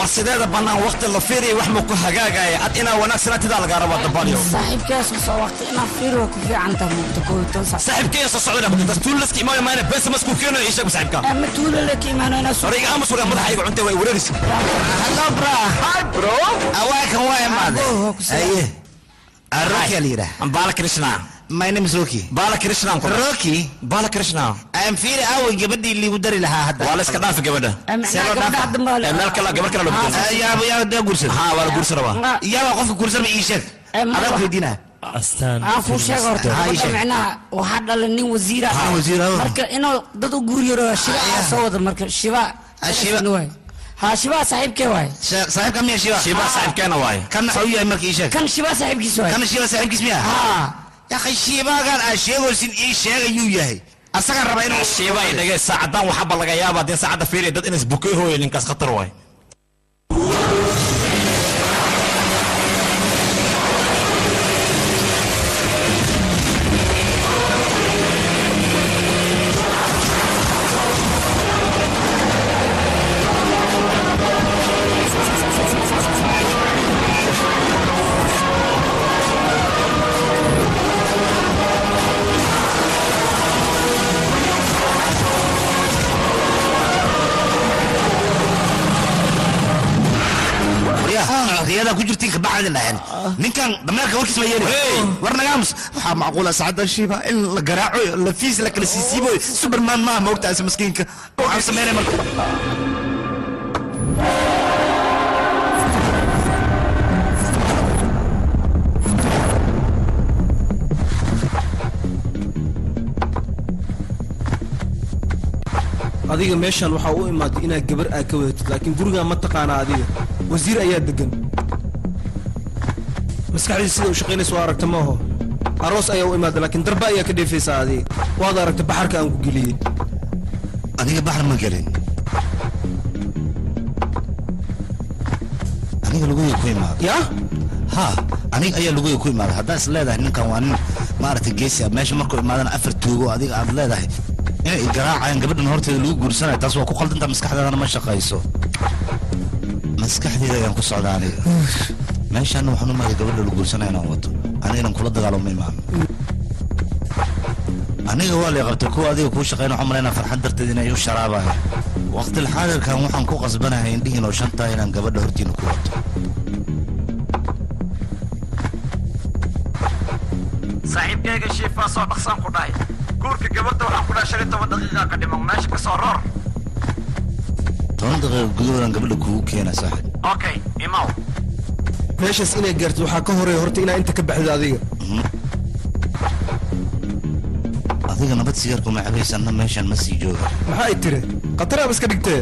wax sideeda bannaan waqti la fiiriya wax ma ku hagaagaya ad inaa wanaagsanaatidaa lagaa rabaa dabalyo saaxiibkaas soo waqti inaa fiiro ku fiican tahay mugta koob iyo toban saac saaxiibkeen soo socdana kutas tuulaska imaanaya maayna beesa masku keenayo ii sheeg saaxiibka ama tuulo la ka imaanayna soo hore iga aamus wagaa madaxa iga cuntay way wareerisa hello bro hi bro awaakan waa imaade Abo, ku soo- aye roki la yidhaah bala krishna my name is roki bala krishna roki bala krishna am fiiri away gabadhii liigu dari lahaa hadda waa la iska dhaafi gabadha macnaha gabdhaha dambe Eh, meel kale gabar kale loo bedelay yaaba yaaba dee guursan ha waa la guursa rabaa yaaba qofka guursan ma ii sheeg Eh, ma- adaa weydiinaa astaan aan kuu sheega horta Ha, ii gabadha sheeg. macnaha waxaa dhalay nin wasiira Ha, wasiir, ah. marka inuu dad u guuriyaro shiba aa soo wada marka shiba Ah, Shiba. waay ha shiba saaxiibkee waay saaxiibka miya shiba shiba saaxiibkeena waaye kan maxuu u yahay marka ii sheeg kan shiba saaxiibkiis waay kan shiba saaxiibkiis miya ha yakhay shiibaagaan aa sheegaysin ii sheegayuu yahay asagaan rabaa inuu shiiba ay dhagay saacadan waxaba laga yaaba haddii saacadda fiiriya dad inas bukay hooyo ninkaas khatar waaye riyada ku jirtiin kabacdi dhahen ninkan dameerka warkiis ma yeeli war nagaamus waxaa macquula saacadda shiiba in la garaaco lafiis la kala siisiibo superman maaha maogtaasi maskiinka waxaan sameynay marka adiga meeshan waxaa u imaaday inaad gabar aad ka wadatid laakiin gurigaa ma taqaanaa adiga wasiir ayaa degan maskaxdii sida u shaqaynaysa waa aragta maaho aroos ayaa u imaaday laakiin darba ayaa ka dheefaysaa adiga waad aragta baxarka aan ku geliyey aniga baxar ma gelin aniga luguya ku imaada yaa ha aniga ayaa luguya ku imaada haddaa is leedahay ninkan waa nin maaragtay geesi ah meesha markuu imaadana afar tuugo adiga aad leedahay inay garaacayaan gabadhan horteeda lagu guursanaya taas waa ku qaldanta maskaxdeedana ma shaqayso maskaxdeeda ayaan ku socdaa aniga meeshaana waxaan u maaday gabadha la guursanaya inaan wato anigana kula dagaalo ma imaano aniga waa lay qabtay kuwa adiga kuu shaqeyna waxaan malaynaa farxad darteed inay u sharaabaya waqtil xaadirkan waxaan ku qasbanahay indhihiin oo shantaa inaan gabadha hortiina ku wato saaxiibkayga shiifaa soo dhaqsaan ku dhahay guurka gabadha waxaan ku dhahay shan iyo toban daqiiqa ka dhiman meesha ka soo roor toban daqiiqa gudahoodan gabadha kugu keena saaxib okay imaw meeshaas inay gaartid waxaa ka horeeya horta inaa inta ka baxdid adiga adiga nabad sigaarku ma cabaysanna meeshan ma sii jooga maxaa ay tiri khataraaba iska dhigtee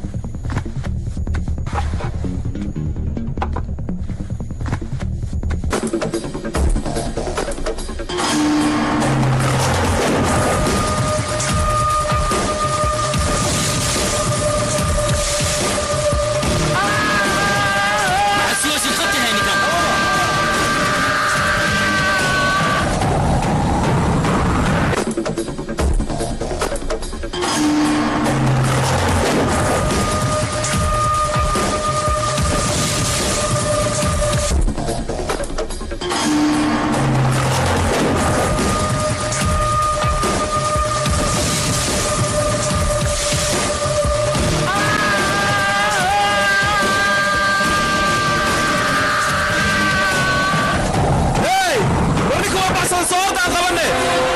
hey warninka waa baxsan sababtaan qabane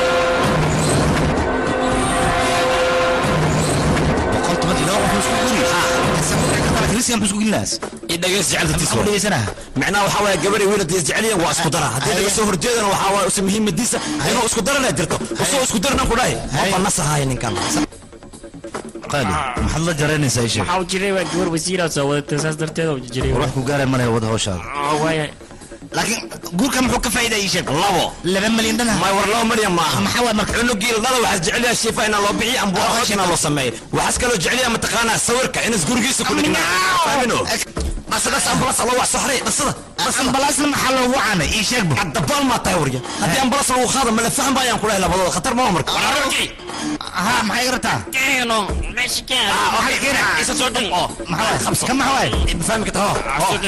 boqol toban iyo laba qof isku guri kristian buu isku gelinaas i dhageys jeceltiis maxaa u dhegeysanaha micnaha waxaa waaye gabar iyo wiil haddii isjeceliyan waa isku dara haddii laga soo horjeedana waxaa waaye usi muhiimadiisa inuu isku darana jirto usoo isku darana ku dhahay maba nasahaaya ninkan qaali maxaad la jaraynaysaa ishe waxaa u jiray waa gabar wasiiraa soo wadatay saas darteed u jiray wax ku gaaray malaya wada hawshaada waaya laakiin guurka muxuu ka faa'iidaa ii sheeg labo laba malyan dhana may war laba malyan maaha maxaa waay marka cunugii ladhala waxaas jecelyaha shiifa inaa loo bixiyo amba aqoonsi inaa loo sameeyo waxaas kaloo jecelyaha mataqaanaa sawirka inas gurigiisa ku dhignaa fahmino dhasa dhasa ambalaas loo wax soxray dhasada ambalaasna maxaa loogu wacanay ii sheeg bu dabaal maa tahay warya haddii ambalaas lagu qaada mala faham baayaan kulahay labadooda khatar ma marka ها maxay gartaa keeno meesha keen waxay keenaa isa soo dhaqo maxaa خمسة. kan maxaa waay fahmi karta ho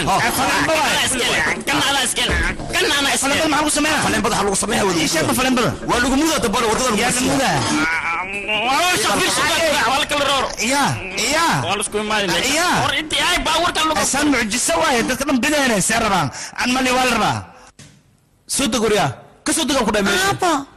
kan ala iskeen kan ana falebada iskeen maxaa lagu sameynaa faleen badaxa lagu sameeya wada ii sheeg ba falebada waa lagu mudaa dabal wadada lagu yaa siiya. gamuda waa shaqir shaqir waa la kala roor ya ya waa la isku imaadin Ya. hor intii ay baawarka lagu asaan mucjiso waaye dadka dhan bidayna see rabaan an mali waa la rabaa soo deg waryaa ka soo degaan ku dhahay meesha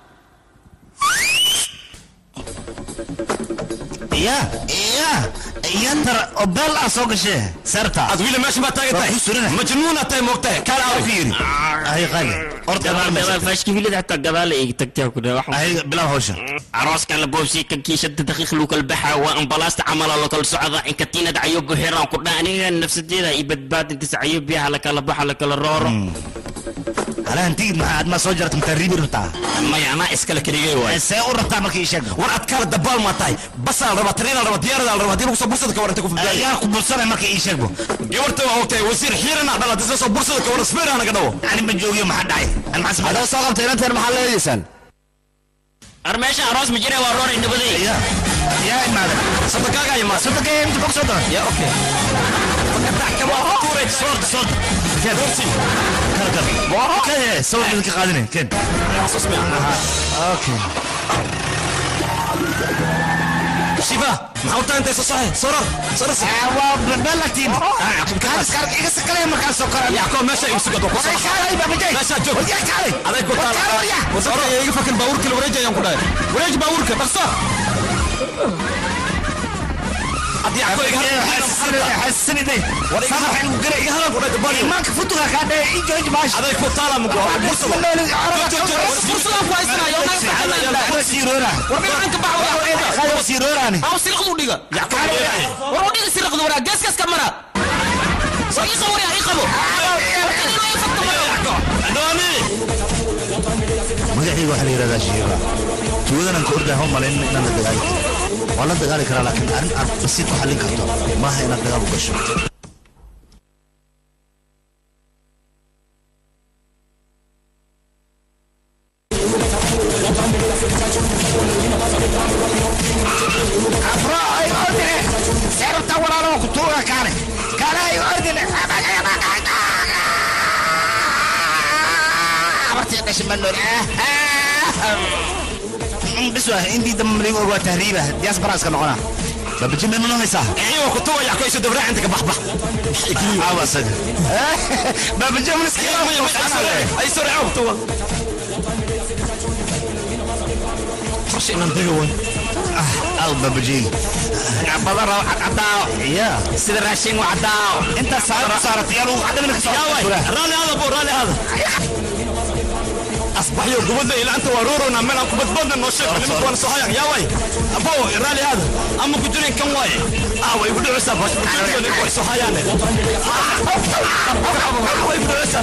ya ya ya tara oo beel ah soo gashee seerta ad wiila meesha maa taagan Waa tahay ku surina. majnuuna tahay moogtahay kaala ku arag yiri ay qaali orda gabaal gabaal faashki hilid hatta gabaal ay tagtaa ku dhahay waxa ay bilaw hawsha arooskan la boobsi kan kiisha daqiiq lagu kala baxa waa ambalaasta camala la kala socda in katiinada cayub buxiran ku dhaa aniga nafsadeeda i badbaadintiisa cayub biyaha la kala baxa la kala rooro halaan tigid maxaa aad ma soo jarta intaa riibi rabtaa maya anaa iskale keligay waay see u rabtaa marka ii sheeg war ad kaala dabaal maa tahay basaa la rabaa tariina la rabaa diyaarada la rabaa haddii lagu soo bursada ka waranta ku fudaayo yaa ku bursanay marka ii sheeg bu gabarta waa ogtahay wasiir xiirana dhala hadii soo bursada ka waran sbeer naga dhawo ani ma joogiyo maxaa dhacay an maxaa sameeyay adaa soo qabtay inanteen maxaa leedaysaan ar meesha aroos ma jira waa roori nabaday ya ya imaada sadaqaaga iyo maas sadaqee inta bog soo dara ya okay tuuray soorta soorta ken kala kala kaya sawir idinka qaadinay ken okay shiba maxaa u tahay intay soo soxay sorar sorar waa balatin kaas kaas iga sakalay markaas soo kora yacqoob meesha igu sugado ku soo kaalay babajay meesha joog wadiya kaalay aday ku taala warsadka ayaa iga fakan baabuurka la wareejayaan ku dhahay wareeji baabuurka dhaqso haddii yacqoob iga xasiniday war iga sabaxin u garay iga hadal ku dhahay dabaal imaanka futuga kaa dhaya ii jooji maash aday ku taala mugo bursada fursadaan ku haysanayo siroora war dhinacanka bax siroorani aw sirqdu dhiga war u dhiga sirqdu waraa geeskaas ka mara war ii qabo ii qabo magacayga waxaa la yidhahdaa shiiba tuugadan ka ordaha malayn inaan la dagaali karo waa la dagaali karaa laakiin arrin aad basiid ku xallin karto maaha inaad dagaal u gasho seerabta walaalo ku tuuga kaane kaane ay ordine abartii dhashay ma nool bis waa intii dambe maligu og waa tahriiba diyaas baraaska noqona babaji ma noqonaysaa iyo ku tuwa yacqoob isu dabraac inta ka baxbax aawa asaga babaji ma iska ay soo raaco tuwa farshi inaan daga way aw babaji badan raaw cadaaw ya sida raashin waa cadaaw inta saar saaratay yalu cadamina ka yaa way soo raalli hada bo raalli hada asbaxyo gubadda ilaa anta waa roorona meel aan ku badbaadna noo sheeg nimanka waan soo hayan yaa way abo raalli hada ama ku jirin kan waaye ah way igu dhicisa bash way soo hayaane way igu dhicisa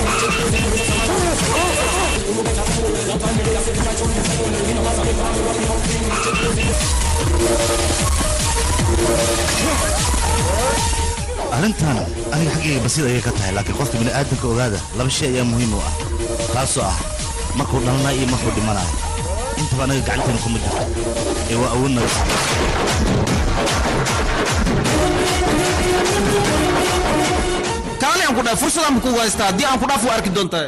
arrintan aniga xaggayga basiid ayay ka tahay laakiin qofka bini'aadamka ogaada laba shay ayaa muhiim u ah taasoo ah markuu dhalanayo iyo markuu dhimanayo intaba anaga gacanteena kuma jirto ee waa awood naga saaraysa kaale aan ku dhahay fursadaan ba kugu haystaa haddii aan ku dhaaf waa arki doontaa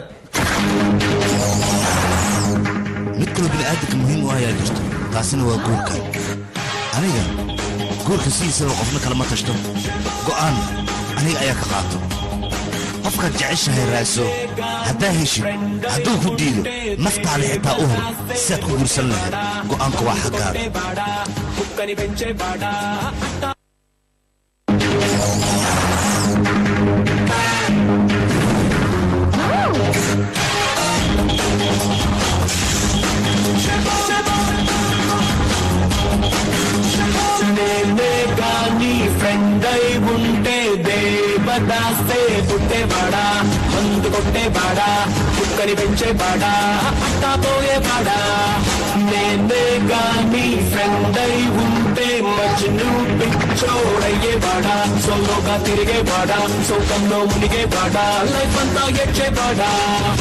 mid kaloo bini'aadamka muhiim u ah ayaa jirto taasina waa guurka aniga guurka sidiisaba qofna kalama tashto go'aan aniga ayaa ka qaato qofkaad jeceshahay raaso haddaa heshid hadduu ku diido naftaada xitaa u hor sidaad ku guursan lahayd go'aanka waa xaggaada నేనే గాని ఫ్రెండ్ అయి ఉంటే దేవదాసే పుట్టేవాడా మందు కొట్టేవాడా కుక్కని పెంచేవాడా అట్టా పోయేవాడా నేనే గాని ఫ్రెండ్ అయి ఉంటే మర్చి చిన్ను పిచ్చోడయ్యేవాడా సోలోగా తిరిగేవాడా సోకంలో మునిగేవాడా లైఫ్ అంతా ఎచ్చేవాడా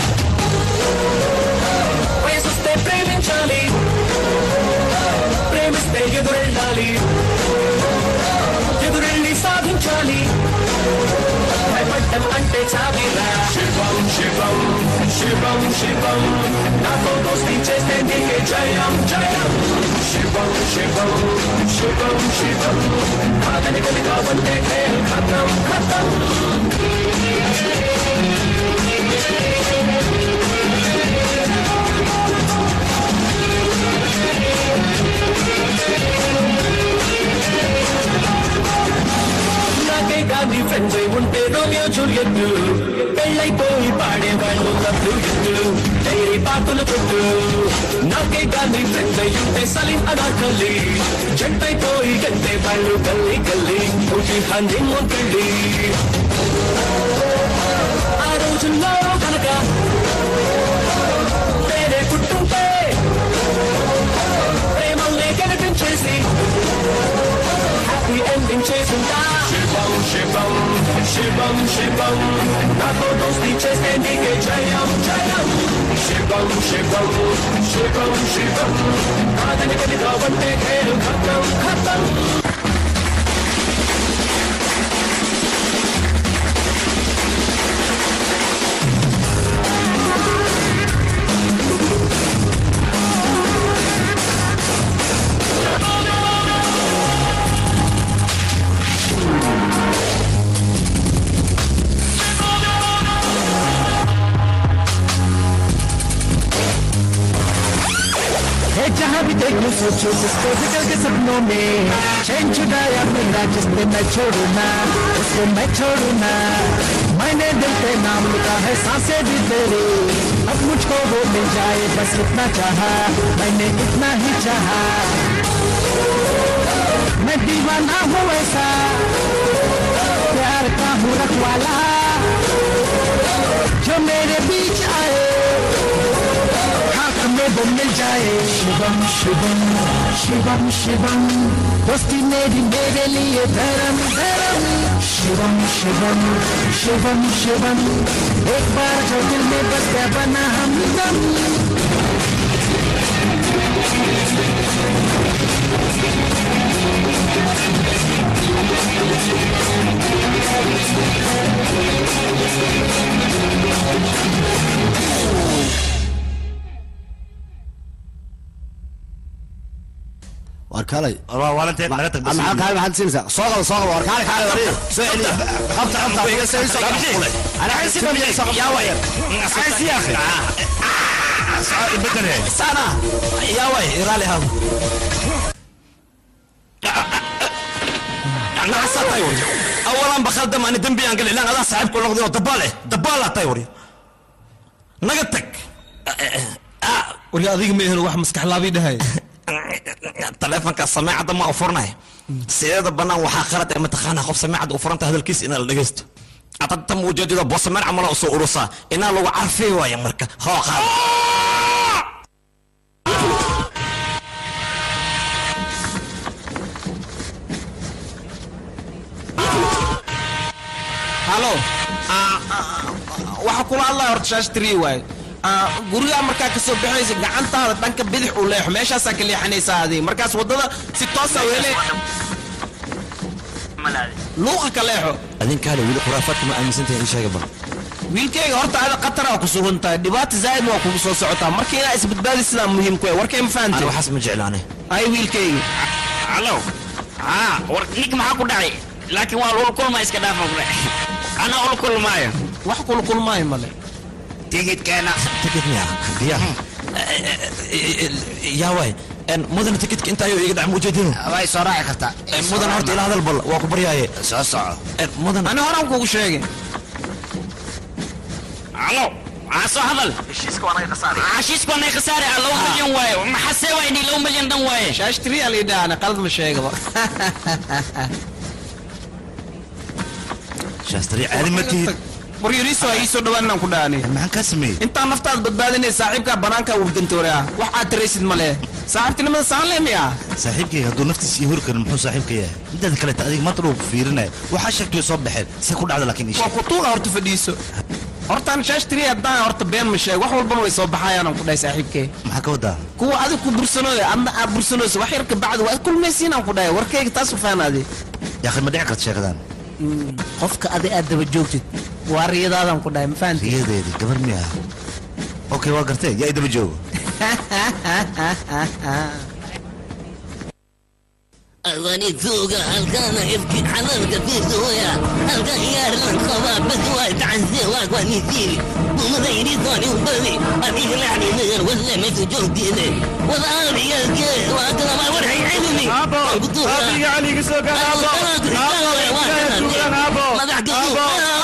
వయసొస్తే ప్రేమించాలి ప్రేమిస్తే ఎదురెళ్ళాలి ఎదురెళ్ళి సాధించాలి భయపడ్డం అంటే చావిరా శివం శివం శివం శివం నాతో దోస్తి చేస్తే నీకే జయం జయం శివం శివం శివం శివం కాదని కలిగా వంటే ఖేల్ ఖతం ఖతం నాకే కానీ ఫ్రెండ్స్ ఉంటే రోమియో జూలియట్ పెళ్ళైపోయి పాడేవాళ్ళు లవ్లు ఎత్తు డైరీ పాటలు కొట్టు నాకే కానీ ఫ్రెండ్స్ ఉంటే సలీం అనార్కలి జంటైపోయి గంటే వాళ్ళు గల్లీ గల్లీ ఒకటి హంది మొక్కలి ఆ రోజుల్లో కనుక వేరే పుట్టుంటే ప్రేమల్ని కనిపించేసి హ్యాపీ ఎండింగ్ చేసుంటా శివం శివం శివం శివం నాతో దోస్తి చేస్తే నీకే జయం జయం శివం శివం శివం శివం కాదని కలిగా వంటే ఖేలు ఖతం ఖతం है जहाँ भी देखूं सोचो जिसको जिक्र के सपनों में चैन छुड़ाया मेरा जिसने मैं छोड़ू ना उसको मैं छोड़ू ना मैंने दिल पे नाम लिखा है सांसें भी तेरी अब मुझको वो मिल जाए बस इतना चाहा मैंने इतना ही चाहा मैं दीवाना हूँ ऐसा प्यार का हूँ रखवाला जो मेरे बीच आए हाथ में वो मिल जाए शिवम शिवम शिवम शिवम दोस्ती मेरी मेरे लिए धर्म धर्म शिवम शिवम शिवम शिवम एक बार जो दिल में बस गया बना हम दम war kaalay waalanteed naga tag maxaa kaalay maxaad siinaysaa soo qaba soo qaba war kaalay kaalay war soo celiya qabta qabta iga soo soo انا عايز يا ويل عايز يا اخي بدل هيك sana yaa way iraali hado نعسى طيور اولا بخدم انا دنبي انقل لان هذا صاحبك النقدي دباله دباله طيور نقتك wali adiga ma ehelo wax maskax laabii dhahay taleefanka samaacadda ma furnay sideeda bannaan waxaa qalad ee mataqaanaa qof samaacadda u furanta hadalkiisa inaa la dhegaysto adadta muujadida boosameer camala u soo urusaa inaa lagu carfay waaya marka hoo qaad halo waxa kula hadlaya horta shaash tiri waaye gurigaa markaa kasoo baxaysa gacantaada dhanka bidix u leexo meeshaasaa ka leexanaysaa adiga markaas waddada si toosa weele luuqa ka leexo adinkaale weli khuraafaadka ma aaminsantahay ii sheega bal wiilkayga horta ada qatar aa ku sugan tahay dhibaata zaa'id waa kugu soo socotaa marka inaa isbadbaadi sidaa muhiim ku warkay ma ani fahantay waxaas ma jeclaane ay wiilkayga halo haa war ninka maxaa ku dhacay laakiin waa lula kulma iska dhaafa kule anaa ula kulmaayo wax kula kulmaayo male tigidkeena tikid miya diyaar yaa waay mudana tikidka inta ayuu iga dhac mujeedinu way soo raaci kartaa mudan horta ila hadal bal waa ku baryaaye soo soco mudan ani horaan kugu sheegay halo aa soo hadal heshiiska waa nay khasaare ah laba milyan waaye maxasee waa inii laba milyan dhan waaye shaash tiri aa liidhaana qalad ma sheegaba shaastari caadi ma tihid war yariiso ha iisoo dhawaan inaan ku dhaani maxaan kaa sameeyey intaan naftaada badbaadinay saaxiibkaa banaankaa wafdantoore ah wax aad taraysid ma leh saaxiibtinimada saan le miya saaxiibkayga hadduu naftiisa ii hori karin muxuu saaxiibka yahay midaada kaleeta adiga maanta dhuu ku fiirinaya waxaa sheegtay soo baxeen se ku dhacda laakiin waa isha kutuuqa horta fadhiiso hortaan shaashtiri haddaan horta been ma sheeg wax walbana way soo baxayaan ku dhahay saaxiibkee maxaa ka wadaa kuwa adig ku bursanooya adna aad bursanooyso wax yar ka bacdi waa kulmaysiinaan ku dhahay warkayga taas u faanaade yaakhi ma dhici karta sheekadan qofka adi aad daba joogtid waa riyadaadan ku dhahay ma fahanti riyadeedii gabar miya okay waa gartee yaa idaba joogo أغاني ذوقة هلقانا يبكي حلالك في زويا هلقا يار الخبا بدوا تعزي واغاني ثيري ومغيري ثاني وبلي أبي لعني نغر ولا ما في جهدي لي وضعاني يا الكي وأقرب ورحي علمي أبو أبي عليك سوق أبو أبو أبو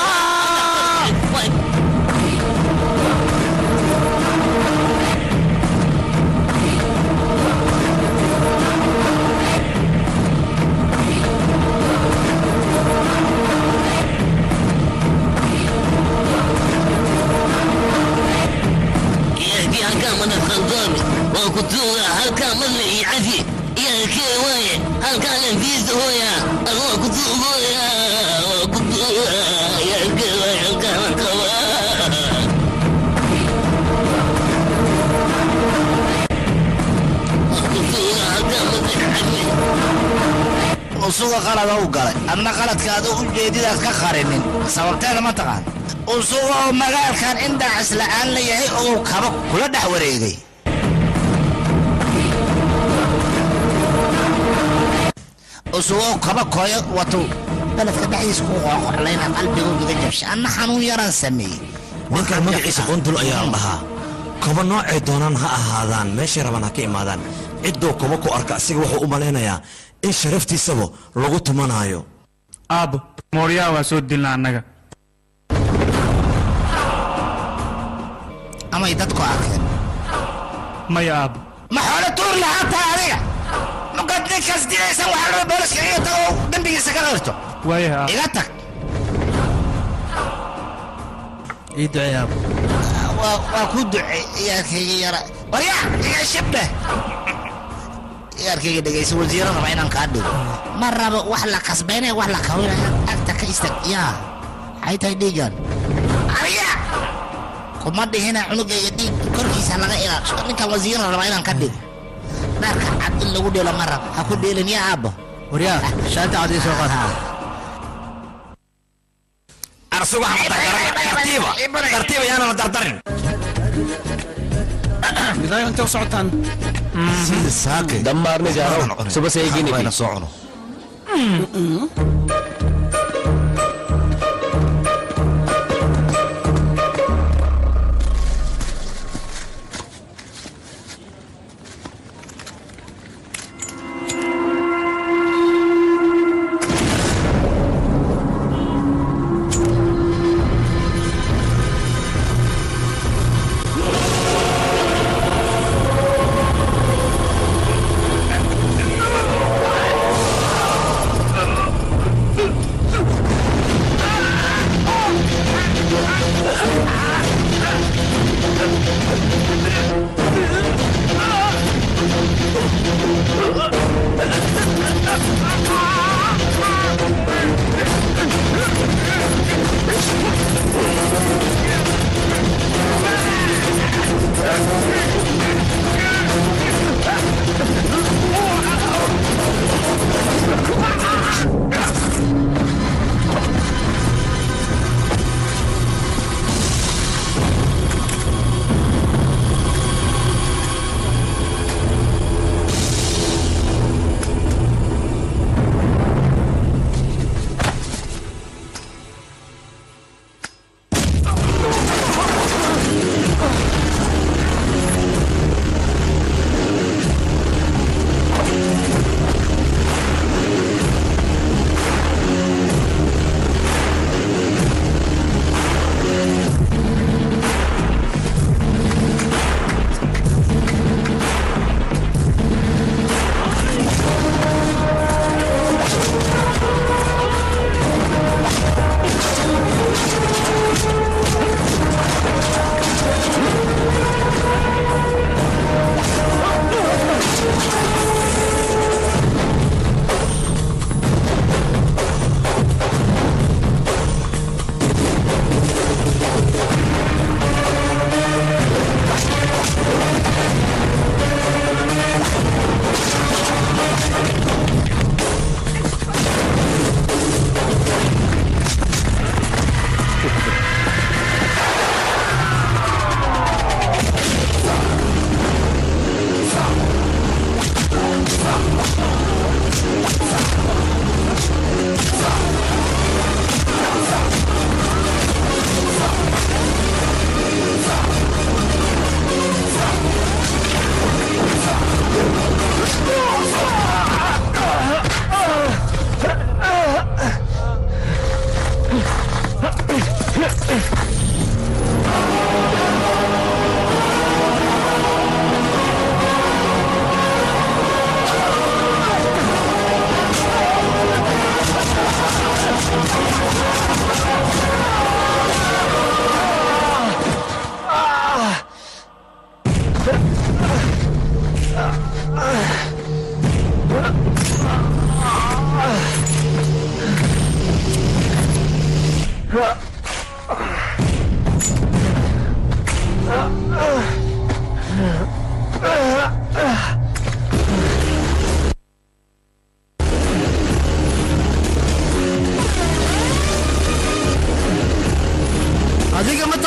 يهدي هكا من الخلقاني وكتوغا هكا من اللي يعفي يا كيواي هكا لنفيز هويا الله كتوغا وكتوغا يا كيواي هكا من كوا وكتوغا هكا من اللي يعفي usuga qalada u galay adna qaladkaada ujeedidaas ka qarinin sababteeda ma taqaan usuga oo magaalkan indhacis la'aan la yahay oo kaba kula dhex wareegay usuga oo kaba kooyo wato beledka dhexdiisa ku qooqorlayna qalbigoogiga jabsha anna xanuun yaraan sameeyey ninkan magaciisa qondul ayaa la dhahaa koba noocay doonaan ha ahaadaan meeshay rabaan ha ka imaadaan cidduu koba ku arka asiga wuxuu u malaynayaa in sharaftiisaba lagu tumanaayo aabo mooryaha waa soo dilna annaga amay dadku arkeen maya aabo ma xoolo tuur lahaa taa adiga markaad ninkaas dilaysan waxaa raba booliska iga tago dembigiisa ka qirto waayaha aabo iga tag ii ducee aabo waa waa ku ducey ciyaarkayga yara warya iga shibdhe ciyaarkayga dhegaysa wasiiro raba inaan kaa dhigo ma rabo wax la kasbaynaya wax la kawinaya agta ka istag yaa maxay tahay dhiigan ariya kuma dhihina cunugayga dhiig korkiisa laga ilaasho ninkan wasiiro raba inaan ka dhigo dharka cad in lagu dheelo ma rabo ha ku dheelin yaa aabbo waryaa shaanta cadii soo qaad arsugu tartiiba tartiiba yaana la dardarin midayo intay u socotaan sida saake dhammaarna jaaro suba seegini wayna soo cuno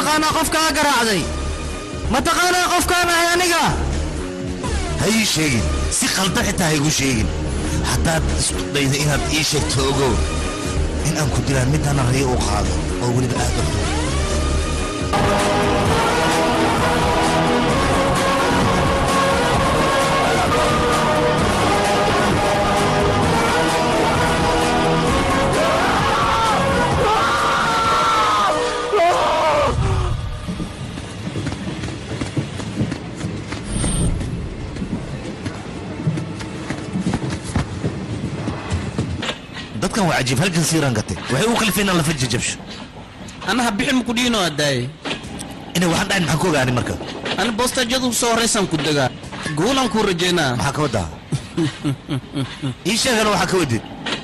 taqaanaa qofkaa garaacday ma taqaanaa qofkaan ahay aniga ha ii sheegin si qaldan xitaa ha igu sheegin haddaad isku dayda inaad ii sheegto ogow in aan ku dilaan midana rayo u qaado oo weliba aad u xun dadkan waa cajiib halkan siiraan gatay waxay u kalifeen inaan lafa jajabsho anaha bixin maku dhiino adaaye inay waxaan dhahayn maxaan ku ogaani marka ani boostajadu soo horeysaan ku degaa guulan kuu rajaynaa maxaa ka wadaa ii sheegana waxaa ka wadid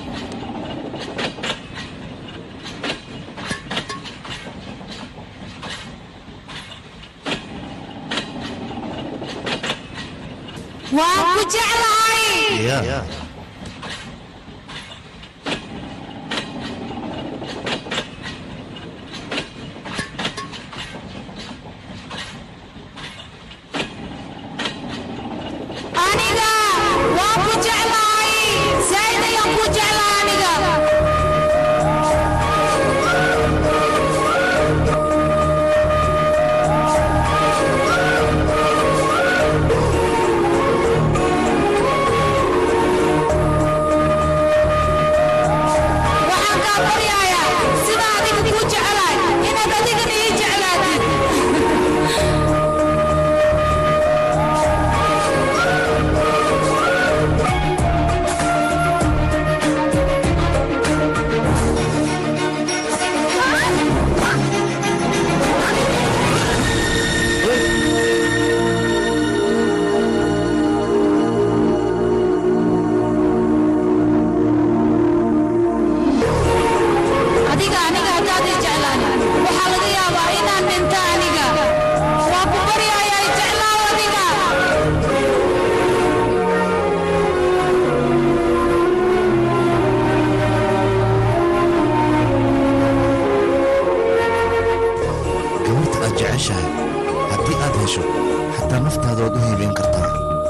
waan ku jeclahay ya aniga waan ku jeclahay zaid ayaan ku jeclahay aniga waxaan kaa baryayaa sida adiga ku jeclahay inaad adigana ii jeclaatid adiga aniga haddaad ii jeclaan waxaa laga yaabaa inaan dhinto aniga waa ku baryayaa i jeclaaw adiga gabarta aad jeceshahay haddii aad hesho xataa naftaada waad u hiibayn kartaa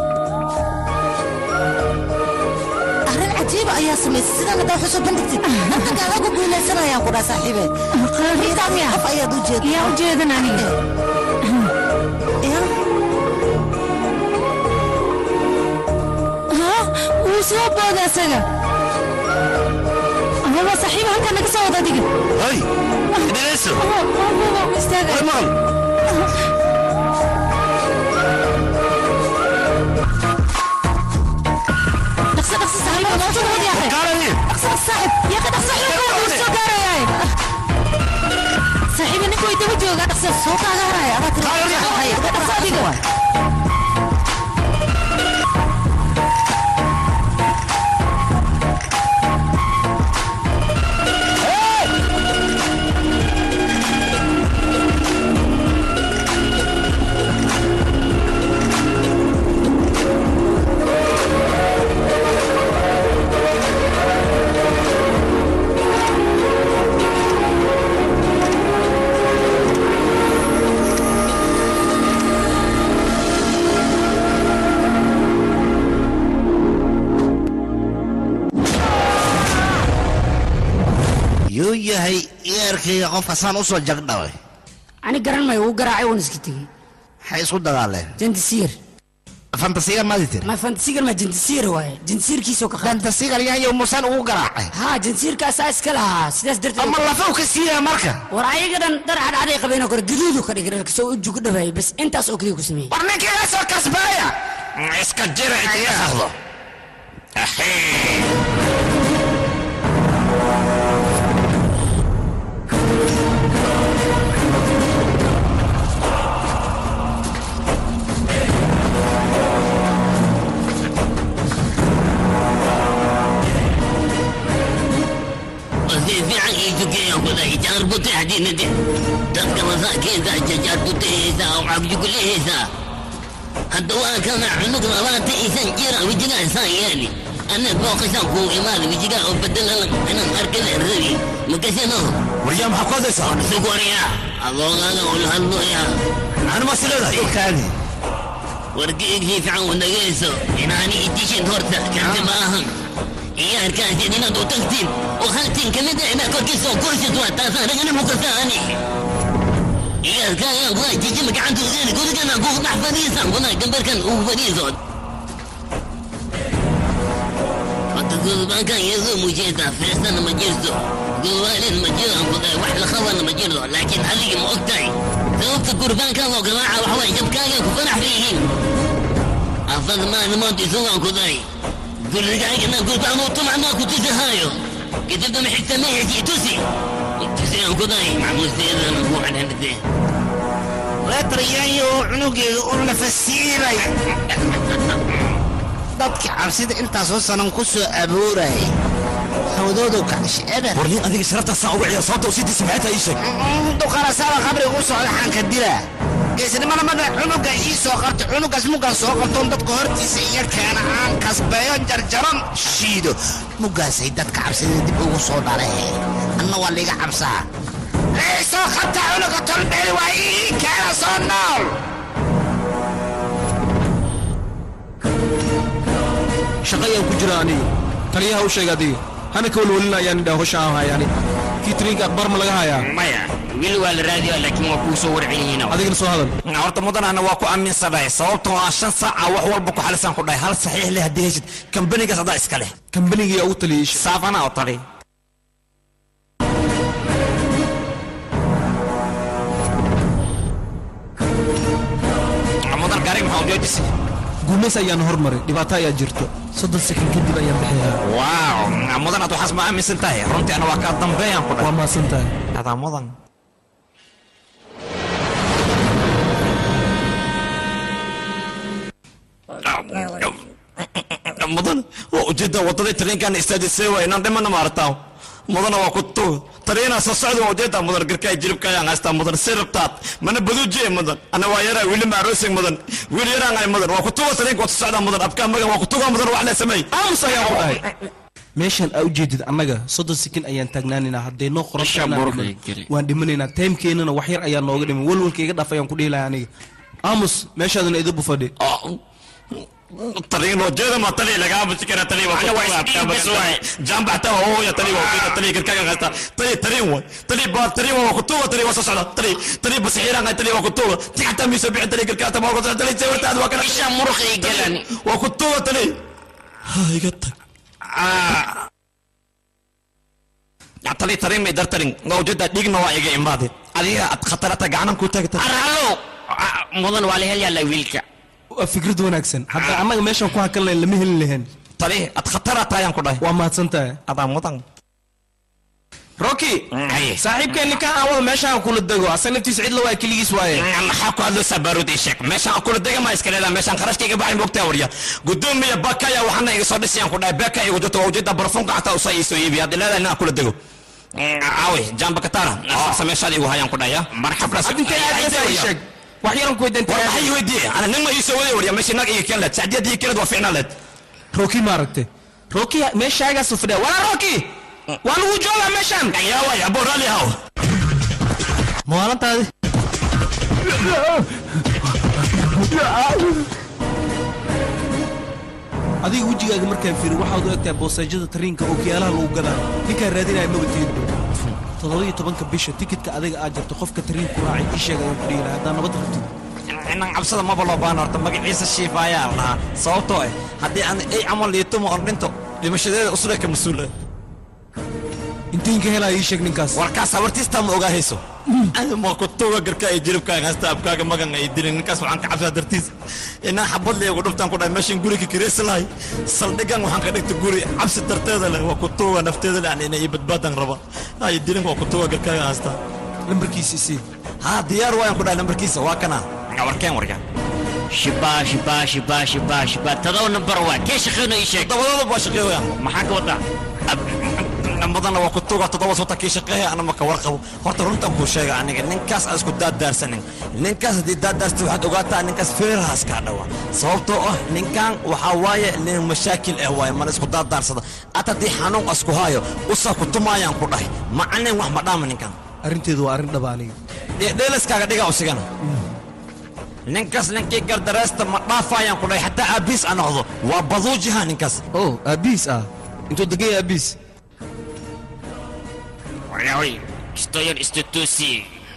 arrin cajiiba ayaa samaysay sidaan haddaa xuso bandhigtid dadka adagu guulaysanayaan ku dhaa saaxiibe qof ayaad u jeed yaa u jeedan aniga Ha? wuu soo booda isaga amaba saaxiiba halkaa naga soo wada adiga hay dhegayso istaaga dhaqso dhaqso saaxiiba noo soo wada yaaqay dhaqso dhaqso saaxiib yaaqay dhaqso xilka wuu soo gaarayaa saaxiiba ninka way daba joogaa dhaqso soo kaaga haraya adaa tiri dhaqso adiga yuu yahay yeerkayga qofka saan u soo jagdhaway ani garan mayo wuu garaacay waan iska tegey maxay isku dagaaleen jantisiir fantasiga maadi tiri ma fantasigar ma jantisiir waaye jantisiirkiisoo ka fantasigar yaayo musan ugu garaacay haa jantisiirkaasaa iska lahaa sidaas darteed ama lafow ka siiyaa marka war ayaga dhan dhar cadcaday qabeenoo kore gaduudu ka dhigay kasoo ujugu dhawaayay bas intaas oo keliya ku sameeyey war ninkiiga soo kasbaaya iska jira idiga hadlo fiican ii tukeeya kuday jaar buteexdinade dadka masaakiinta jajaar buteheysaa oo cagjuguleheysaa hadda waa kana cunug labaatan isan jira wejigaasaan yeeli أنا بوقشان كو إمام بيجيكا وبدل أنا أركز الربي مكسينو waryaa maxaa ku hadlaysaa سكوريا الله أنا أقول هلو يا أنا ما سيلada kaadi wargeyg fiican uu dhagayso inaani idishin horta karti maahan ciyaarkaasi inaad u tagtiin oo haltiin ka mid ah inaad korkiisa oo kursid waa taasaan ragana mukasaani ciyaarkaaga waa jijima gacanta ugeeni gurigana kugu dhex fadhiisan kuna gambarkan ugu fadhiiso Horta gurbaankan iyadoo mujeeda feestana ma jirto gurwaalin ma jiro wax la qabana ma jiro laakiin adiga ma ogtahay sababta gurbaankan loo garaaca waxa waye jabkaaga ku fanax fiihiin afad maalmood isugaan ku daray gurigaagana gurbaan uu tumacnaa ku tusihaayo kadibna ma xigta meherkii tusi tusigaan ku daray macmuusteedana ku xadhanadee leetaryayo cunugeeda oo la fasiiray dadka cabsida intaasoo sanan ku soo abuuray hawdoodu kacsh eber warliin adiga sharaftaasaan uga ciyaar sababta usidiisa maxay tahay ii sheeg duqarasaaba qabriga u socda xanka dila geesnimada marna cunuga ii soo qabta cunugaas mugaan soo qabtoon dadka hortiisa iyo keena aan kasbeeyo jarjaran shiido mugaasay dadka cabsida dib ugu soo dhalee anna waa liiga cabsaa ii soo qabta cunuga tolbeeli waa ii keena soo nool shaqayaan ku jira aniga taliyaha u sheeg adiga hana ka walwalina ayaan idhaa hosha aan haya aniga kiitrinka akbar ma laga hayaa maya wiil waa la raadiyaa laakiin waa kuu soo warcelyihiin adigana soo hadal horta mudanana waa ku aaminsanahay sababtoo ah shan saaca wax walba ku xalisaan ku dhahay hal saxiix leh haddii heshid kambanigaas adaa iska leh kambanigiyaa ugu taliyey saafana oo tali mudan gaariga maxaa ujoojisay guumays ayaan hormaray dhibaato ayaa jirto soddon sekan kadib ayaan bixiyaa waaw mudan aad waxaas ma aaminsan tahay runtii ana waa kaa dambeeyaan ku dhahay waa maasan tahay adaa mudan mudan waa ujeedda wadadii tareenkan istaajisay waa inaan dhimana maartaa mudana waa ku tuug tariinaa soo socda waa ujeedda mudan garkaa jilibka ayaan haystaa mudan si rabtaad mana baduujiye mudan ana waa yaraa wiili maaroosing mudan wiil yaraan ay mudan waa ku tuuga tariinka waa socdaa mudan abkaa magan waa ku tuuga mudan wax lee sameey aamus ayaan ku dhahay meeshan aa ujeedid annaga soddon sekin ayaan taagnaanaynaa hadday noo qoran Isha buurka geli. waan dhimanaynaa taymkeennana wax yar ayaa nooga dhiman walwalka iga dhaaf ayaan ku dhihi lahaa aniga aamus meeshaaduna idibu fadhi tariin wajeda ma tali laga abuci kara tali waa Ana waa isdhiib bas waay. jamba hata oo ya tali waa ujeeda tali garkaa haysta tali tariin way tali ba tali waa ku tuuga tali waa soo socda tali tali bas xiiraan tali waa ku tuuga ti xataa miiso bixin tali garkaa ta ma ku tali sawirtaad waa kana isha muruqay galan waa ku tuuga tali ha iga tag ya tali tariin may dar tarin nga ujeeda dhigna waa iga imaade adiga ad khatarata gacanan ku taagta arhalo mudan waa la helyaa la wiilka waa fikrad wanaagsan hadda annaga meeshan ku hakan lahayn lama helin lahayn tali ad khatarata ayaan ku dhahay waa mahadsan tahay adaa mudan rocky saaxiibkeenni ka aawada meeshaan kula dego asa naftiisa cidla waa keligiis waaye maxaa ku hadlaysaa baaruud ii sheeg meeshaan kula dega maa iska leedaha meeshaan kharashkayga baxay moogtaa warya gudoomiya bakaya waxaana iga soo dhisayaan ku dhahay beeka igu jirto waa ujeeda barfunka xataa usaa ii soo iibiya haddii leedahay inaan kula dego caawi jamba katara asaasa meeshaad igu hayaan ku dhahaya marxablas adintay aadaysa ii sheeg wax yaran ku weydan war maxay weydiiye ana nin ma ii soo waday warya meesha nag iga keen leed sacdiyad ii keened waa ficnaa leed rocky ma aragtay rocky meeshaagaas fadhiya walaa rocky waa lagu joogaa meeshaan yaa waay abo raalli haw maalintaadi adiga wejigaaga markaan fiiri waxaad u egtahay boosaajada tariinka oo kiyaalaha lagu gadaa ninkaan raadinaya maba tiidbo toddoba-iyo tobanka bisha tikidka adiga aad jarto qofka tariinku raacay ii sheeg ayaan ku dhihi lahaa haddaa nabad rabtid inaan cabsada maba loo baahna horta magaciisa shiifa ayaa lahaa sababtoo ah haddii aan ay camal liituma on dhinto dhimashadeeda usule ka mas-uula intiin ka helaa ii sheeg ninkaas warkaas habartiistaa ma ogaahayso ma ku tuuga garka ay jilibkaaga hasta abkaaga magan ay dilin ninkaas waxaan ka cabsaa dartiis inaan xabad leegu dhuftaan ku dhahay meeshan guriga kireysi lahay saldhigan waxaan ka dhigta guri cabsi darteeda leh waa ku tuuga nafteeda leh inay ii badbaadan raba ay dilin waa ku tuuga garkaaga hasta lambarkiisa isii haa diyaar waayaan ku dhahay lambarkiisa waa kana warkeen warka shibaa shibaa shibaa shibaa shibaa todoba nambar waa kee shaqeyno ii sheeg dabadooda waa shaqeeyaan maxaa ka wadaa badanna waa ku tuga toddoba sota kii shaqeeya ana maka warqabo horta runtan kuu sheega aniga ninkaas aan isku daadaarsanin ninkaas haddii daadaarsta waxaad ogaataa ninkaas feerahaas kaa dhawa sababtoo ah ninkan waxaa waaye nin mashaakil ah waaye mana isku daadaarsada at haddii xanuun asku haayo usaa ku tumaayaan ku dhahay macalin wax ma dhaama ninkan arrinteedu waa arrin dhaba aniga dheelaskaaga dhiga usigana ninkaas ninkii gardareesta ma dhaafayaan ku dhahay xataa aabiis a noqdo waa baduujiha ninkaas oh aabiis ah intuu degan yahay aabiis Wayahoy, estoy en institusi.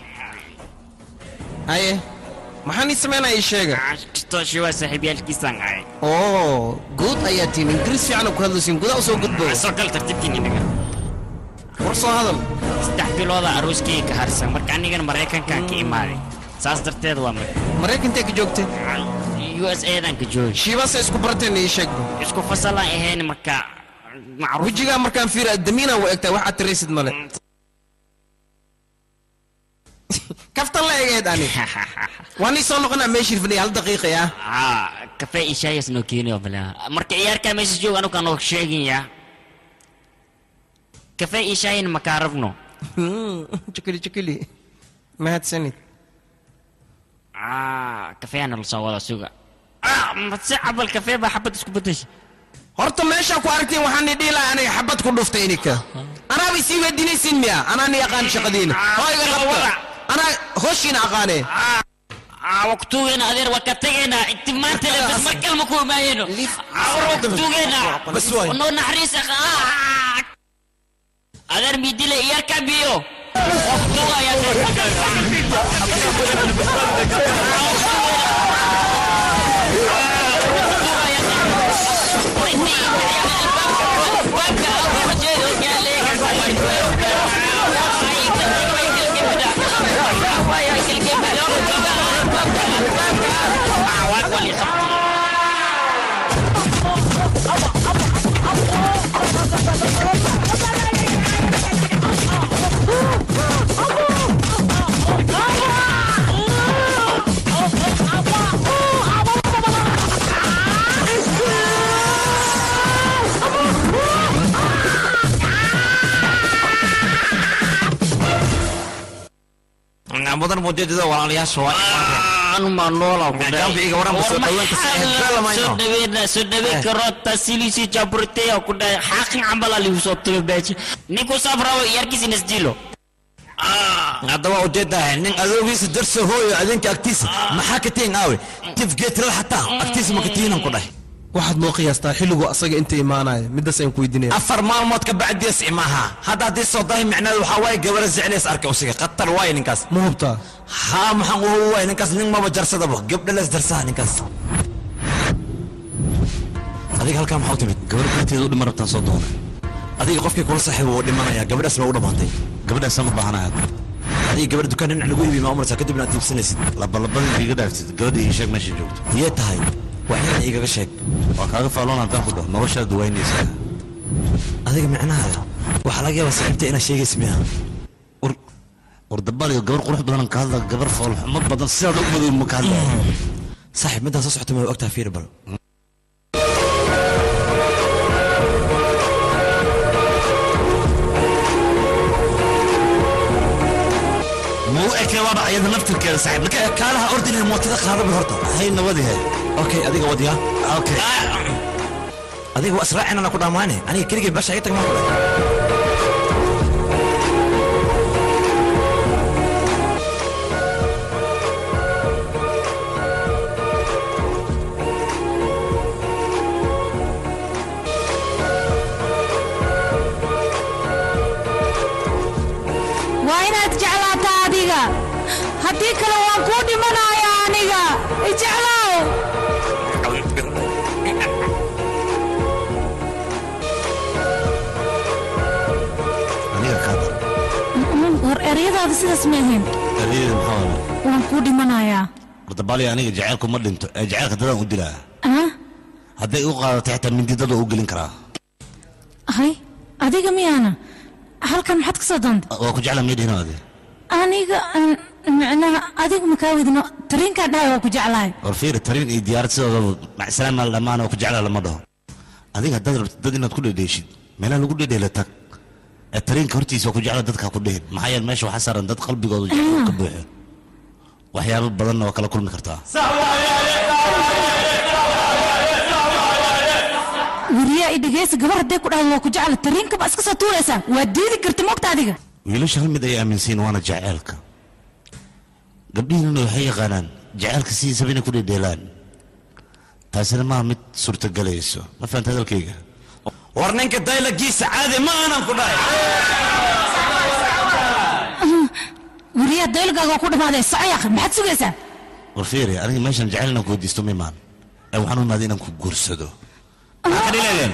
haye maxaan ii samaynaya ii sheega Estoy shiwa saaxiibyaalkiisaan ahay. oo guud ayaa tihin ingiriis fiican ku hadlaysiin gudaa usoo gudbo Soo gal tartiibtiin inaga. war soo hadal Saddex bilooda arooskii ka harsan marka anigan Maraykankaan ka imaaday. Saas darteed waa mar. maraykantae ka joogtay USA-dan ka joogi. shiibase isku barateen ii sheeg Isku fasalaan ahayn marka macruuf. wejigaa markaan fiira damiina u egtaa waxaad tiraysid male kaftan la egeed ani waan ii soo noqonaa meeshii fadhiya hal daqiiqa ah Ah, kafee iyo shaayas noo keeni oo balaa. Marka ciyaarkaa meesha joog anu kan oo sheegaya. Kafee iyo shaayin ma kaa rabno. jikili jikili mahadsanid Ah, kafee ana la soo wada suga. Ah, mase cabal kafee baa xabad isku bedeshay. horta meeshaa ku aragtiin waxaan ni dhihi lahaa aniga xabad ku dhuftay ininka anaaba isii weydiinaysiin miya anaa ni aqaan shaqadiina oo iga qabta anaa hoshiina aqaanee Ah, waktugeena adeer waa ka tegeynaa inti maanta le bas mar kalma ku imaayeno awar waktugeena Bas waay. noo naxariisa ah. adeer midile iyarka biyo waktuga ayaa mudan mujeedada walaalayaasha waa anuma noola ku Gaambi iga waran soo dhawaanta soo dhaweena soo dhaweyn karo tasilisi jaburteya ku dhahay xaqin cambala ligu soo tulo baaji ninku safrawo yarkiis nasdilo haddaba ujeedahay nin adoogiisa darso hooyo adinka agtiisa maxaa ka tihin aawe tifgeetlal xataa agtiisa ma ka tihinan ku dhahay waxaad noo qiyaastaa xilligu asaga inta imaanaya midaas ayaan ku weydiinaya afar maalmood ka bacdiis imaha hadda haddii soo dahay micnaheedu waxaa waaye gabara zecleys arka usiga khatar waaye ninkaas ma hubtaa haa maxaan uhu waaye ninkaas nin maba jarsadaba gabdha lees darsaha ninkaas adiga halkaa maxaa u timid gabar darteeda u dhiman rabtaan soo doonay adiga qofkii kula saaxiiba wuu dhimanayaa gabadhaas baa u dhammaantay gabadhaasaan u baahanaya adiga gabadha dukaan dhinac lagu iibi maa umarsaa kadibna aad iibsanaysid labalabadii iga dhaaftid gabadha ii sheeg meesha joogto yee tahay waxyana igaga sheeg waa kaaga faalloon haddaan ku dhaho noloshaad waynaysaa adiga micnahaada waxaa laga yaabaa saaxiibta inaad sheegaysa miya wardabaliyo gabar qurux badan ka hadla gabar foolxumo badan sidaad u madow ma ka hadlaya saaxiib midaan soo socota ma ogtaha fiir bal ma u ekee waaba ayada naftirkeeda saaxiib marka kaalaha ordinay mootada qaadaba horta hay nabadihe okay adiga wadiya okay adiga waa israacinana ku dhammaane aniga keligay basha iga tag maa kudhay waa inaad jeclaataa adiga haddii kale waan kuu dhimanayaa aniga ijeclow aniga kaada war eryadaada sidaas ma ahayn adeeda maxaa wala waan kuu dhimanayaa wardabaliyo aniga jaceylku ma dhinto ee jaceylka dadaan u dilaa ah hadday u qaadatay xitaa mindi dad waa u gelin karaa hay adiga miyaana halkan maxaad ka soo doontay waa ku jecla miydhino adi aniga aan micnaha adigu makaa wedino tariinkaa dhahay waa ku jeclahay war fiiri tariin iyo diyaarad sidoodaba macsalaam maal dhammaan oo ku jecla lama dhaho adiga haddaad rabtid dad inaad ku dhedheeshid meelaha lagu dhedheela tag ee tariinka hortiisa waa ku jecla dadka ha ku dhihin maxaa yeele meesha waxaa saaran dad qalbigooda jecel ka buuxo waxyaabo badanna waa kala kulmi kartaa weriyaa i dhegeysa gabar hadday ku dhahdo waa ku jecla tariinkaba iska soo tuuraysaa waa diidi karta mogta adiga wiilasha hal mid ay aaminsiin waana jaceylka gabdhihiinuna waxay yaqaanaan jaceylka sidiisaba inay ku dhedheelaan taasina maaha mid suurtagelayso ma fahanta hadalkayga war ninka daylagiisa caadi ma aanan ku dhahay weriyaa daylgaaga waa ku dhamaaday socoy akhi maxaad sugaysaa war fiiri aniga meeshan jecel inaan ku weydiisto ma imaan ee waxaan u imaaday inaan ku guursado maxaa ka dhileedeen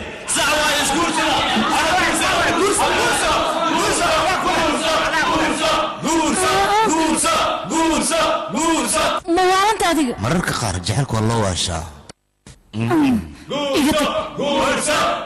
ma waalanta adiga mararka qaar jaceylka waa loo waashaa iga tag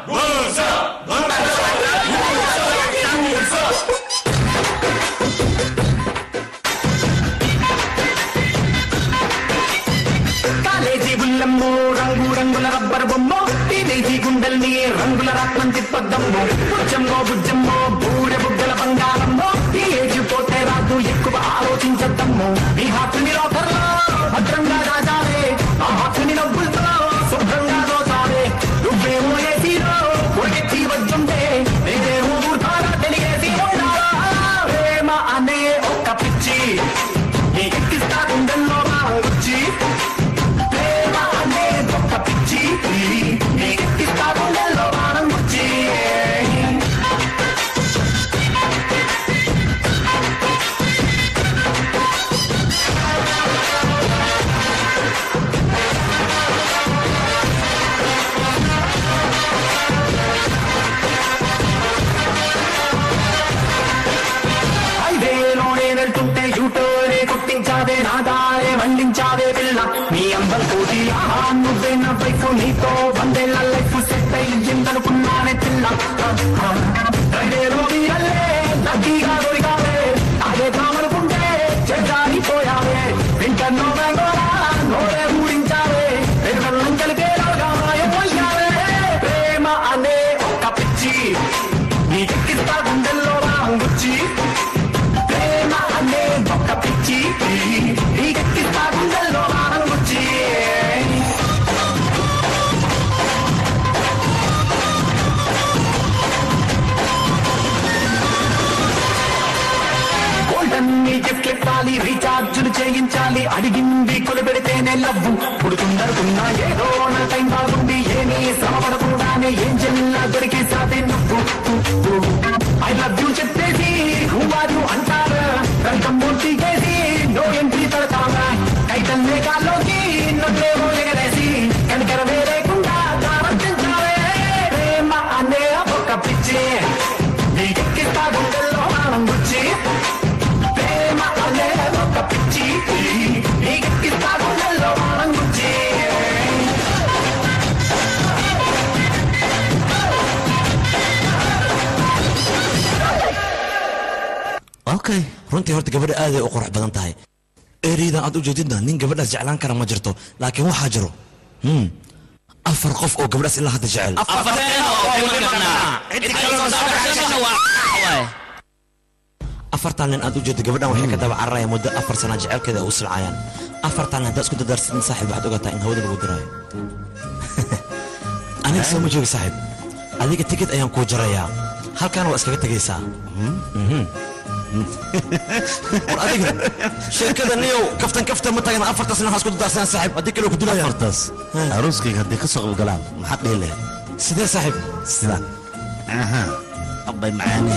college బుల్లమ్మో రంగు రంగుల రబ్బర్ బొమ్మో టీనేజీ గుండెల్ని రంగుల రత్నం తిప్పద్దమ్మో బుజ్జమ్మో బుజ్జమ్మో బూరె బుగ్గల బంగారమ్మో ఈ ఏజ్ పోతే రాదు ఎక్కువ ఆలోచించద్దమ్మో ఈ హాతుని లోకర్లో భద్రంగా రాజాలే ఆ హాతుని నవ్వులతో శుభ్రంగా దోచాలే నువ్వేమో ఏసీలో ఒడికి వద్దుంటే నేనేమో ఊర్తారా తెలియసి ఉండాలా ప్రేమ అనే ఒక పిచ్చి నీ ఎక్కిస్తా గుండెల్లో మా వచ్చి ప్రేమ అనే గొప్ప పిచ్చి నీ ఎక్కిస్తా గుండెల్లో వారం వచ్చి హైవేలోనే వెళ్తుంటే యూటోనే కొట్టించావే నాదారే వండించావే పిల్ల నీ అందం కోటి ఆహా నువ్వే నా వైఫ్ నీతో వందేళ్ల లైఫ్ సెట్ అయ్యిందనుకున్నానే పిల్ల హైవేలో వీరల్లే లక్కీగా దొరికావే అదే కామనుకుంటే చెడ్డారిపోయావే వింటన్నో బెంగోరా నోరే ఊడించావే పెరుగన్నం కలిపేలాగా మాయమయ్యావే ప్రేమ అనే ఒక పిచ్చి నీకెక్కిస్తా గుండెల్లో రాంగుచ్చి ప్రేమ అనే ఒక పిచ్చి నీకెక్కిస్తా గుండెల్లో రాంగుచ్చి గోల్డెన్ నీ గిఫ్ట్ ఇవ్వాలి రీఛార్జులు చేయించాలి అడిగింది కొలిపెడితేనే లవ్వు పుడుతుందనుకున్నా ఏదో నా టైం బాగుంది ఏమీ శ్రమ పడకుండానే ఏం చెల్లా దొరికేసాదే నువ్వు ఐ లవ్ యూ చెప్పేసి నువ్వారు అంటారా రంగం మూర్తి చేసి నో ఎంట్రీ తడతావా టైటల్ మేఘాల్లోకి నన్నేమో ఎగరేసి కనికరమే లేకుండా దారంతించావే ప్రేమ అనే ఒక పిచ్చి నీకెక్కిస్తా గుండెల్లో ఆనం గుచ్చి ప్రేమ అనే ఒక పిచ్చి నీకెక్కిస్తా గుండెల్లో ఆనం గుచ్చి okay runtii horta gabadha aaday u qurux badan tahay ereydan aad u jeedidna nin gabadhaas jeclaan kara ma jirto laakiin waxaa jiro hmm, afar qof oo gabadhaas ilaa hadda jecel afartan nin aad u jeedo gabadhan waxay ka daba cararayaan muddo afar sana jecelkeeda ay u silcayaan afartan haddaa isku dadarsidin saaxiib waxaad ogaataa in hawada lagu diraayo aniga soo ma joogi saaxiib adiga tikid ayaan kuu jarayaa halkaana waa iskaga tegaysaa Mhm. war adiga sheekada niyow kaftan kaftan ma tagan afartaas nin waxaa isku dadarsanaa saaxiib haddii kale ku dilayaan afartaas arooskayga hadday ka soo qayb galaan maxaad dhihi lahayd sidee saaxiib sida aha abbay macaani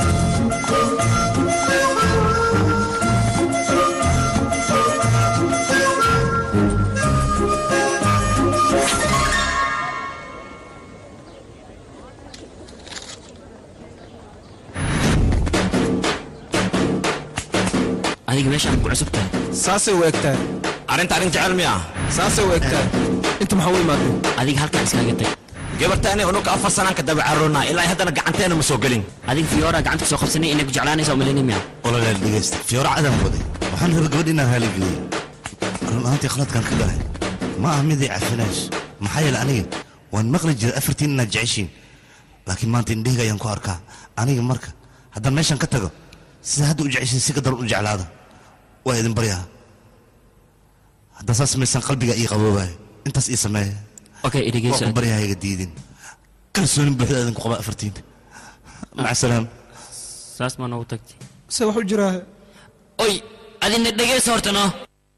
adiga meeshaan ku cusub tahay saasay u egtahay arrinta arrin jecel miya saasay u egtahay inta maxaa u imaadeen adiga halkaan iskaga tag gabartaani unuka afar sanaan ka daba carroonaa ilaa haddana gacanteena ma soo gelin adiga fiyoora gacanta soo qabsanay inay ku jeclaanaysa umalayna miya ololeel dhegeysta fiyoora cadaan waday waxaan rabay gabadh inaan haaligeliyey run ahaantii khaladkaan ka galay ma aha mid ay cafinayso maxaa yeele aniga waan maqli jiray afartiin inaad jeceshiin laakiin maanta indhahayga ayaan ku arkaa aniga marka haddaan meeshan ka tago sida hadda u jeceshay si ka daran u jeclaada waa idin baryaa haddaa saas samaysaan qalbiga ii qaboobayo intaas ii sameeya okay waa idhegeyso ku baryaa iga diidin kalsoonin buuxda idinku qaba afartiin maca salaam saas maa noogu tagtay se wax u jiraa oy adina dhegeyso horta no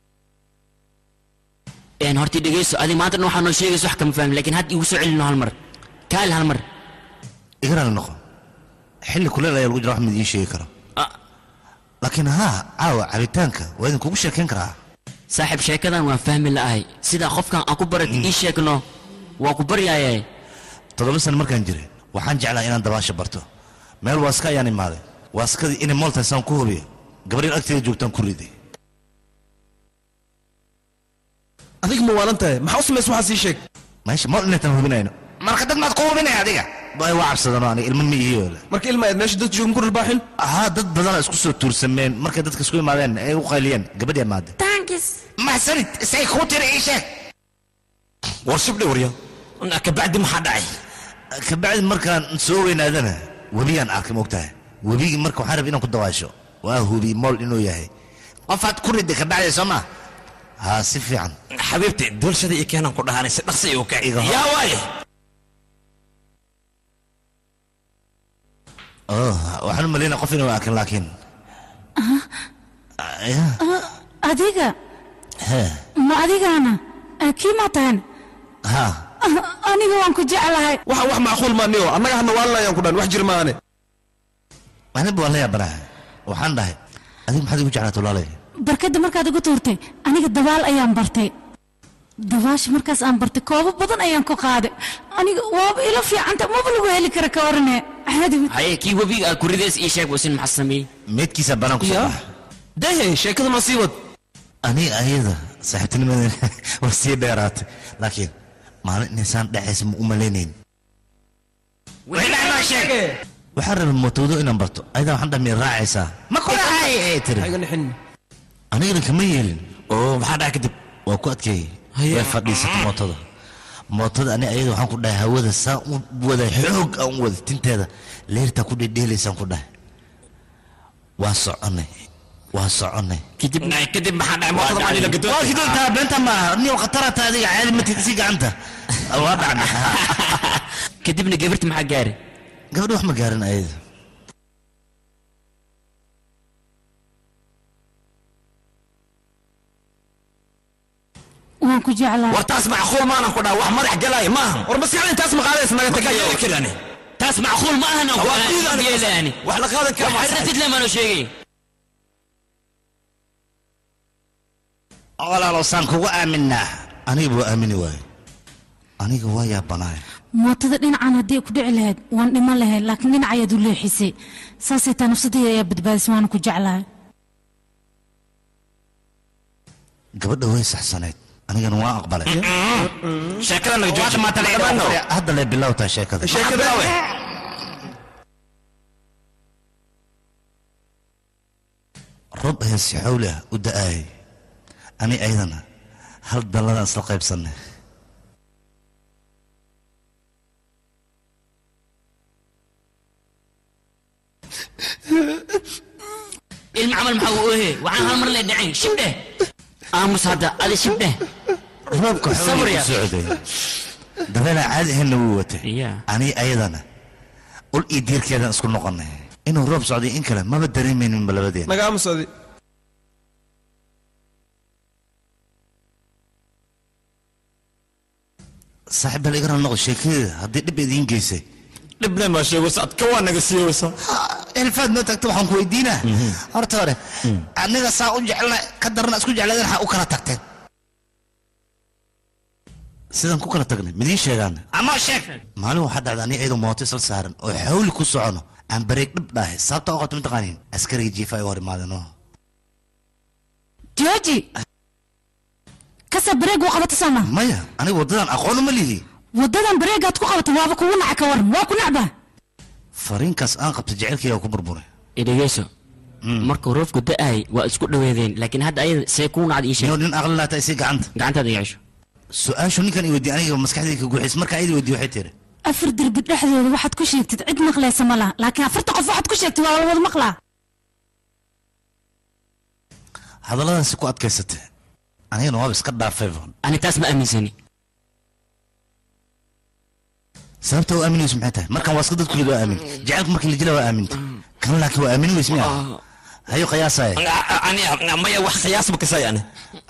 een horta dhegeyso adi maanta dhan waxaa noo sheegaysa wax kama fahmin laakiin hadda igu soo celino hal mar kaali hal mar igaraali noqo xilli kuleel ayaa lagu jira wax mid idiin sheegi karo laakiin haa caawa cabitaanka waa idinkugu sheekayn karaa saaxiib sheekadan waan fahmi la'ahay sidaa qofkan aan ku baratay ii sheegno waa ku baryaaye toddoba sano markaan jiray waxaan jeclaa inaan dabaasha barto meel waaska ayaan imaaday waaskadii inay mooltahay saan ku hubiyo gabadhin agteeda joogtaan ku riday adiga ma waalan tahay maxaa u samays waxaa sii sheeg meesha mool inaytaan hubinayno marka dad maad ku hubinaya adiga bay waa cabsadano aniga ilmo ma iyo marka ilma aad meesha dad joogan ku dharbaaxin haa dad badana isku soo tuursameen markay dadka isku imaadeen ay u qayliyeen gabadhii amaade mahsanid isay kuu tiri ii sheeg war shibdhe warya kabacdi maxaa dhacay kabacdi markaan soo weynaadana webiyaan arkay moogtahay webigii marka waxaan rabay inaan ku dawaasho waa hubi mool inuu yahay qofaad ku riday kabacdi soo maa haa si fiican xabiibti doolshada iyo keenan ku dhahanay si dhaqsi u kaci Iga hor. yaa waaye oh waxaan u malaynaa qof inuu arkin laakiin ya adiga he ma adigaana Ah, kii maa tahan ha Ah, aniga waan ku jeclahay waxa wax macquul maaniyo annaga hana waalanayaan ku dhan wax jir maane aniba waan la yaabanahay waxaan dhahay adiga maxaad igu jeclaata walaalay barkadda markaad igu tuurtay aniga dabaal ayaan bartay dabaasha markaas aan bartay koobo badan ayaan ku qaaday aniga waaba ila fiicanta maba lagu heli kara ka warane caadi ma- haye kii webiga aad ku ridays ii sheeg wasin maxaa sameeyey meedkiisa banaan ku soo baxa dahe sheekada ma sii wad aniga ayada saaxiibtinimadeena waa sii dheeraatay laakiin maalin inaysaan dhexaysa ma u malaynayn waxaan rabay mootowdo inaan barto ayadaa waxaan dhahay miyad raacaysaa ma ku raacay ay tiri iga nixin anigana kama yeelin oo maxaa dhacay kadib waa ku adkeeyey way fadhiisatay mootada mootada ani ayada waxaan ku dhahay hawada saa u wada xoog aan u wada tinteeda leertaa ku dhedheelaysaan ku dhahay waa soconay waa soconay kadib kadib maxaa dhacay mootada maa la gadoon waa kidontaa beenta maaha niyo khatarata adiga caadi matid isi gacanta waa dhacnay kadibna gabarti maxaa gaari gabadha wax ma gaarin ayada waan ku jeclahay war taas macquul maanan ku dhaha wax madax galaya maaha war maskaxda intaas maqaadaysa naga markaa tagayo yeeli karani taas macquul ma ahana Waa diidani. yeelaani wax la qaadan kara waxaad ratid lemaano sheegay walaalow saan kugu aaminaa aniga buu aamini waaye aniga waa yaabanaay mootada dhinacan haddii ay ku dhici lahayd waan dhiman lahayd laakiin dhinac ayaad u leexisay saasay taa nafsadayda ayaa badbaadisay waana ku jeclahay gabadha way saxsanayd anigana waa aqbalay sheekada naga jooji maanta naga dhammaano hadda lee bilow tahay sheekada sheekada we rob ayaa si xawli ah u da'aayay ani ayadana hal dalladaan isla qaybsannay ilma camal maxaa uu ohe waxaan hal mar lee dhacayn shibdheh aamus hadda adi shibdheh roobka xawli Sabriya. u socday dabeelaa caadi ahaynna wuu watay Yeah. ani ayadana ul iyo diirkeedaan isku noqonnay inuu roob socday in kale maba dareemayninba labadeena naga aamusadi saaxiib bal igara noqo sheekadeeda haddii dhib idiin geysay dhibna maa sheegaysa adka waa naga siiyeysa ilfaad noo tagta waxaan ku weydiinaa horta hore aniga saa u jecelna ka darna isku jeclaadeen waxaa u kala tagteen sidaan ku kala tagnay midiin sheegaan ama sheeg maalin waxaa dhacda ani iyadoo mooto isla saaran oo xawli ku socono aan bareeg dhib dhahay sababta u qabto mataqaaniin askariga jiifa ay hor imaadeen oo jooji kasa bareeg waa qabata sama maya aniga waddadan aqoon uma lihi waddadan bareegaad ku qabata waaba kugu naca ka waran waa ku nacba fariinkaas aan qabta jecelkayga ku burburay idhegeyso markuu roofku da'ay waa isku dhaweedeen laakiin hadda ayada see kuu nacda ii sheeg niyo nin aqli laata isi gacanta gacantaada yeesho su-aashu ninkan i weydiye aniga maskaxdayda ka guuxays markaa iyada weydiye waxay tiri afar derbi dhexdooda waxaad ku sheegtid cid maqlaysa ma laha laakiin afarta qof waxaad ku sheegtid waa wada maqlaa hadalladan si ku adkaysatay anigana waaba iska dhaafayba ani taas ma aaminsani sababta u aaminayso maxay tahay markan waa iska dadku lid waa aamin jacaylku markii la jila waa aaminta kan laakiin waa aamin weys miya hayo qiyaasaya aniga maya wax qiyaas ma kasay ani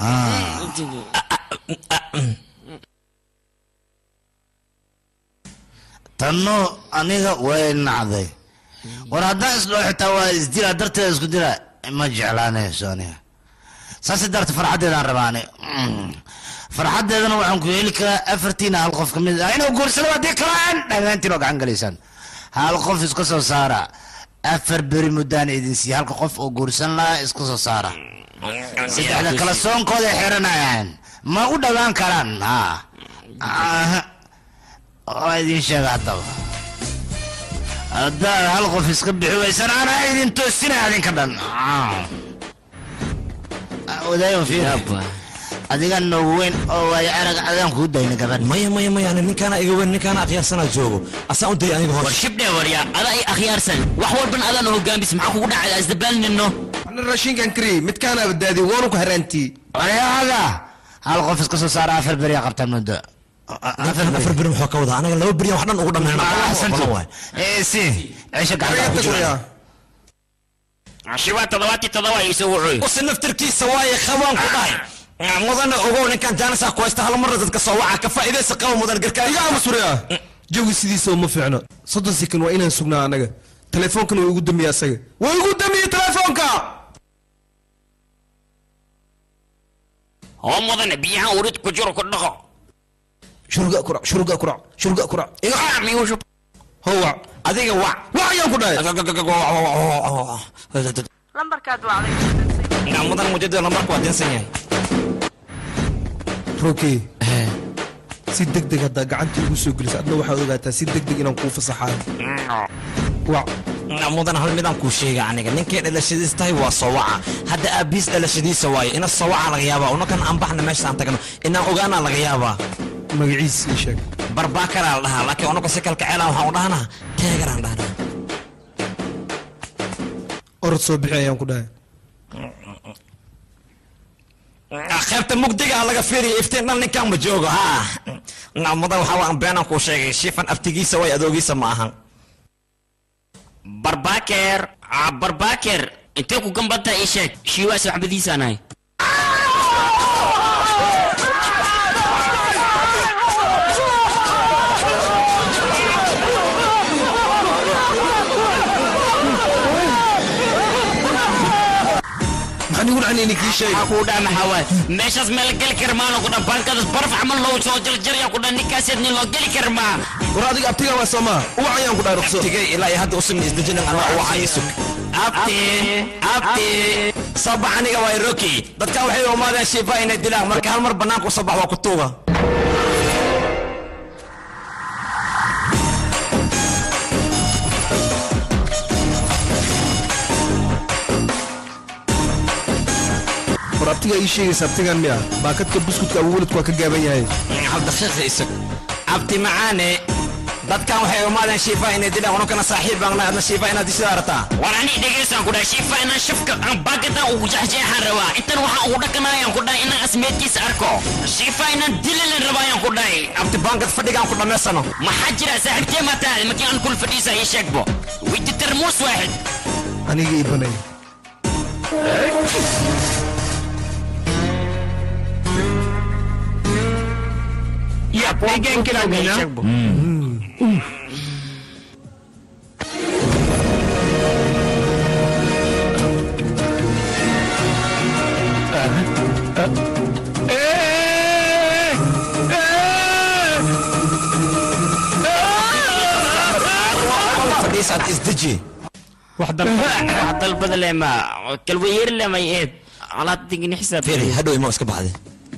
tanno aniga way nacday war haddaan isdhoo xitaa waa isdilaa darteeda isku dila ma jeclaanayso aniga saasi darta farxaddeedaan rabaa ani farxaddeedana waxaan ku heli karaa afartiina hal qof ka mid ah inuu guursado haddii kalaan dhammaantiin oo gacan galaysaan hal qof iska soo saara afar beri muddaan idin siiya halka qof oo guursan lahaa iska soo saara saddexda kala soonkooda xiranayaan ma u dhowaan karaan ha Aha. waa idin sheega haddaba haddaad hal qof iska bixi weysan anaa idin toosinaya adinka dhan odaayo fiir adiga noogu weyn oo waayo arag adaan kuu dayna gabadh maya maya maya ani ninkaana iga weyn ninkaana akhyaarsanaa joogo asaan u dayay aniga war hoos shibdhe warya adaa i akhyaarsan wax walban adaan hogaamis maxaa kugu dhacay isdabaalnino ana raashinkan kari midkaana badbaadi waanu ku haraantii ayaga hal qof iska soo saara afar beri aa qabtaan muddo ninkan afar beri muxuu ka wadaa anaga laba beriyan wax dhan ugu dhammeynaa si ceesha gacanta ku jira shibaa toddobaati toddoba iso wuxuy usi naftirkiisa waaye qabaan ku dhahay mudane ogow ninkan jaanisa ku haysta hal marna dadka soo waca ka faa'iidaysa qaba mudan garkaa iga amusuriya jawi sidiisa uma fiicno soddon sekan waa inaan sugnaa anaga teleefoonkana waa igu damiye asaga waa igu damiye teleefoonka oo mudane biyahan urid ku jiro ku dhaqo shuruga kurac shuruga kurac shuruga kurac iga howac adiga wac wac ayaan ku dhahay lambarkaad wacday mudan mujadida lambarka waa dinsan yahay roke si deg deg haddaa gacanta igu soo gelisa adna waxaad ogaataa si deg deg inaan kuu fasaxaayo wac mudan hal midaan kuu sheega aniga ninkay dhalashadiis tahay waa sowaca hadda aabiis dhalashadiisa waaye ina sowaca laga yaabaa unakan aan baxna meesha aan tagno inaan ogaanaa laga yaabaa magaciis ii sheeg barbaakaraa la dhahaa laakiin unaga si kalkaceela waxaan u dhahnaa teegaraan dhahnaa orod soo bixi ayaan ku dhahay qaybta mugdiga laga fiiriya iftiin dhan ninkaan ma joogo ha mudan waxaa waan beenaan kuu sheegay shifan aftigiisa way adoogiisa ma ahan barbaaker ah, barbaaker intee ku gambata ii sheeg shiiwaas waxbadiisaanahay maxaan igu dhacan inay kii sheega ku dhaa maxaa waay meeshaas meel geli kar maano ku dhan bankadaas baraf camal loo soo jarjaraya ku dhan ninkaaseed nin loo geli kar maa war adiga abtiga waa soomaa uwac ayaan ku dhahay ruqso tigay ilaa iyo hadda usin isdejinin anaa u wacaya sug abti abti sabax aniga waay roki dadkan waxay umaadeen shiifa inay dilaan marka hal mar banaanka u sabax waa ku tuuga war abtiga ii sheegaysa abtigan miya baakadka buskudka abu weladku waa ka gaaban yahay hal daqiiqa isug abti macaane dadkan waxay umaadeen shiifa inay dilaan ununkana saaxiib baan nahay adna shiifa inaad dishida arataa war ani dhegaysaan ku dhahay shiifa inaan shafka aan baagadan ugu jeexjeexaan rabaa intan waxaan ugu dhaqanayaan ku dhahay inaan asmeedkiisa arko shiifa inaan dilalan rabaayaan ku dhahay abti baangad fadhigaan ku dhammaysano maxaa jira saaxiibtee maa tahay markii aan kul fadhiisa ii sheegbo witi tarmuus waaxid aniga ii banay Ya, peguen que la fadhiisaad isdeji wax dalbada leh ma kalwayeer leh may eed alaad digni xisaab firi hadhow ima iska baxday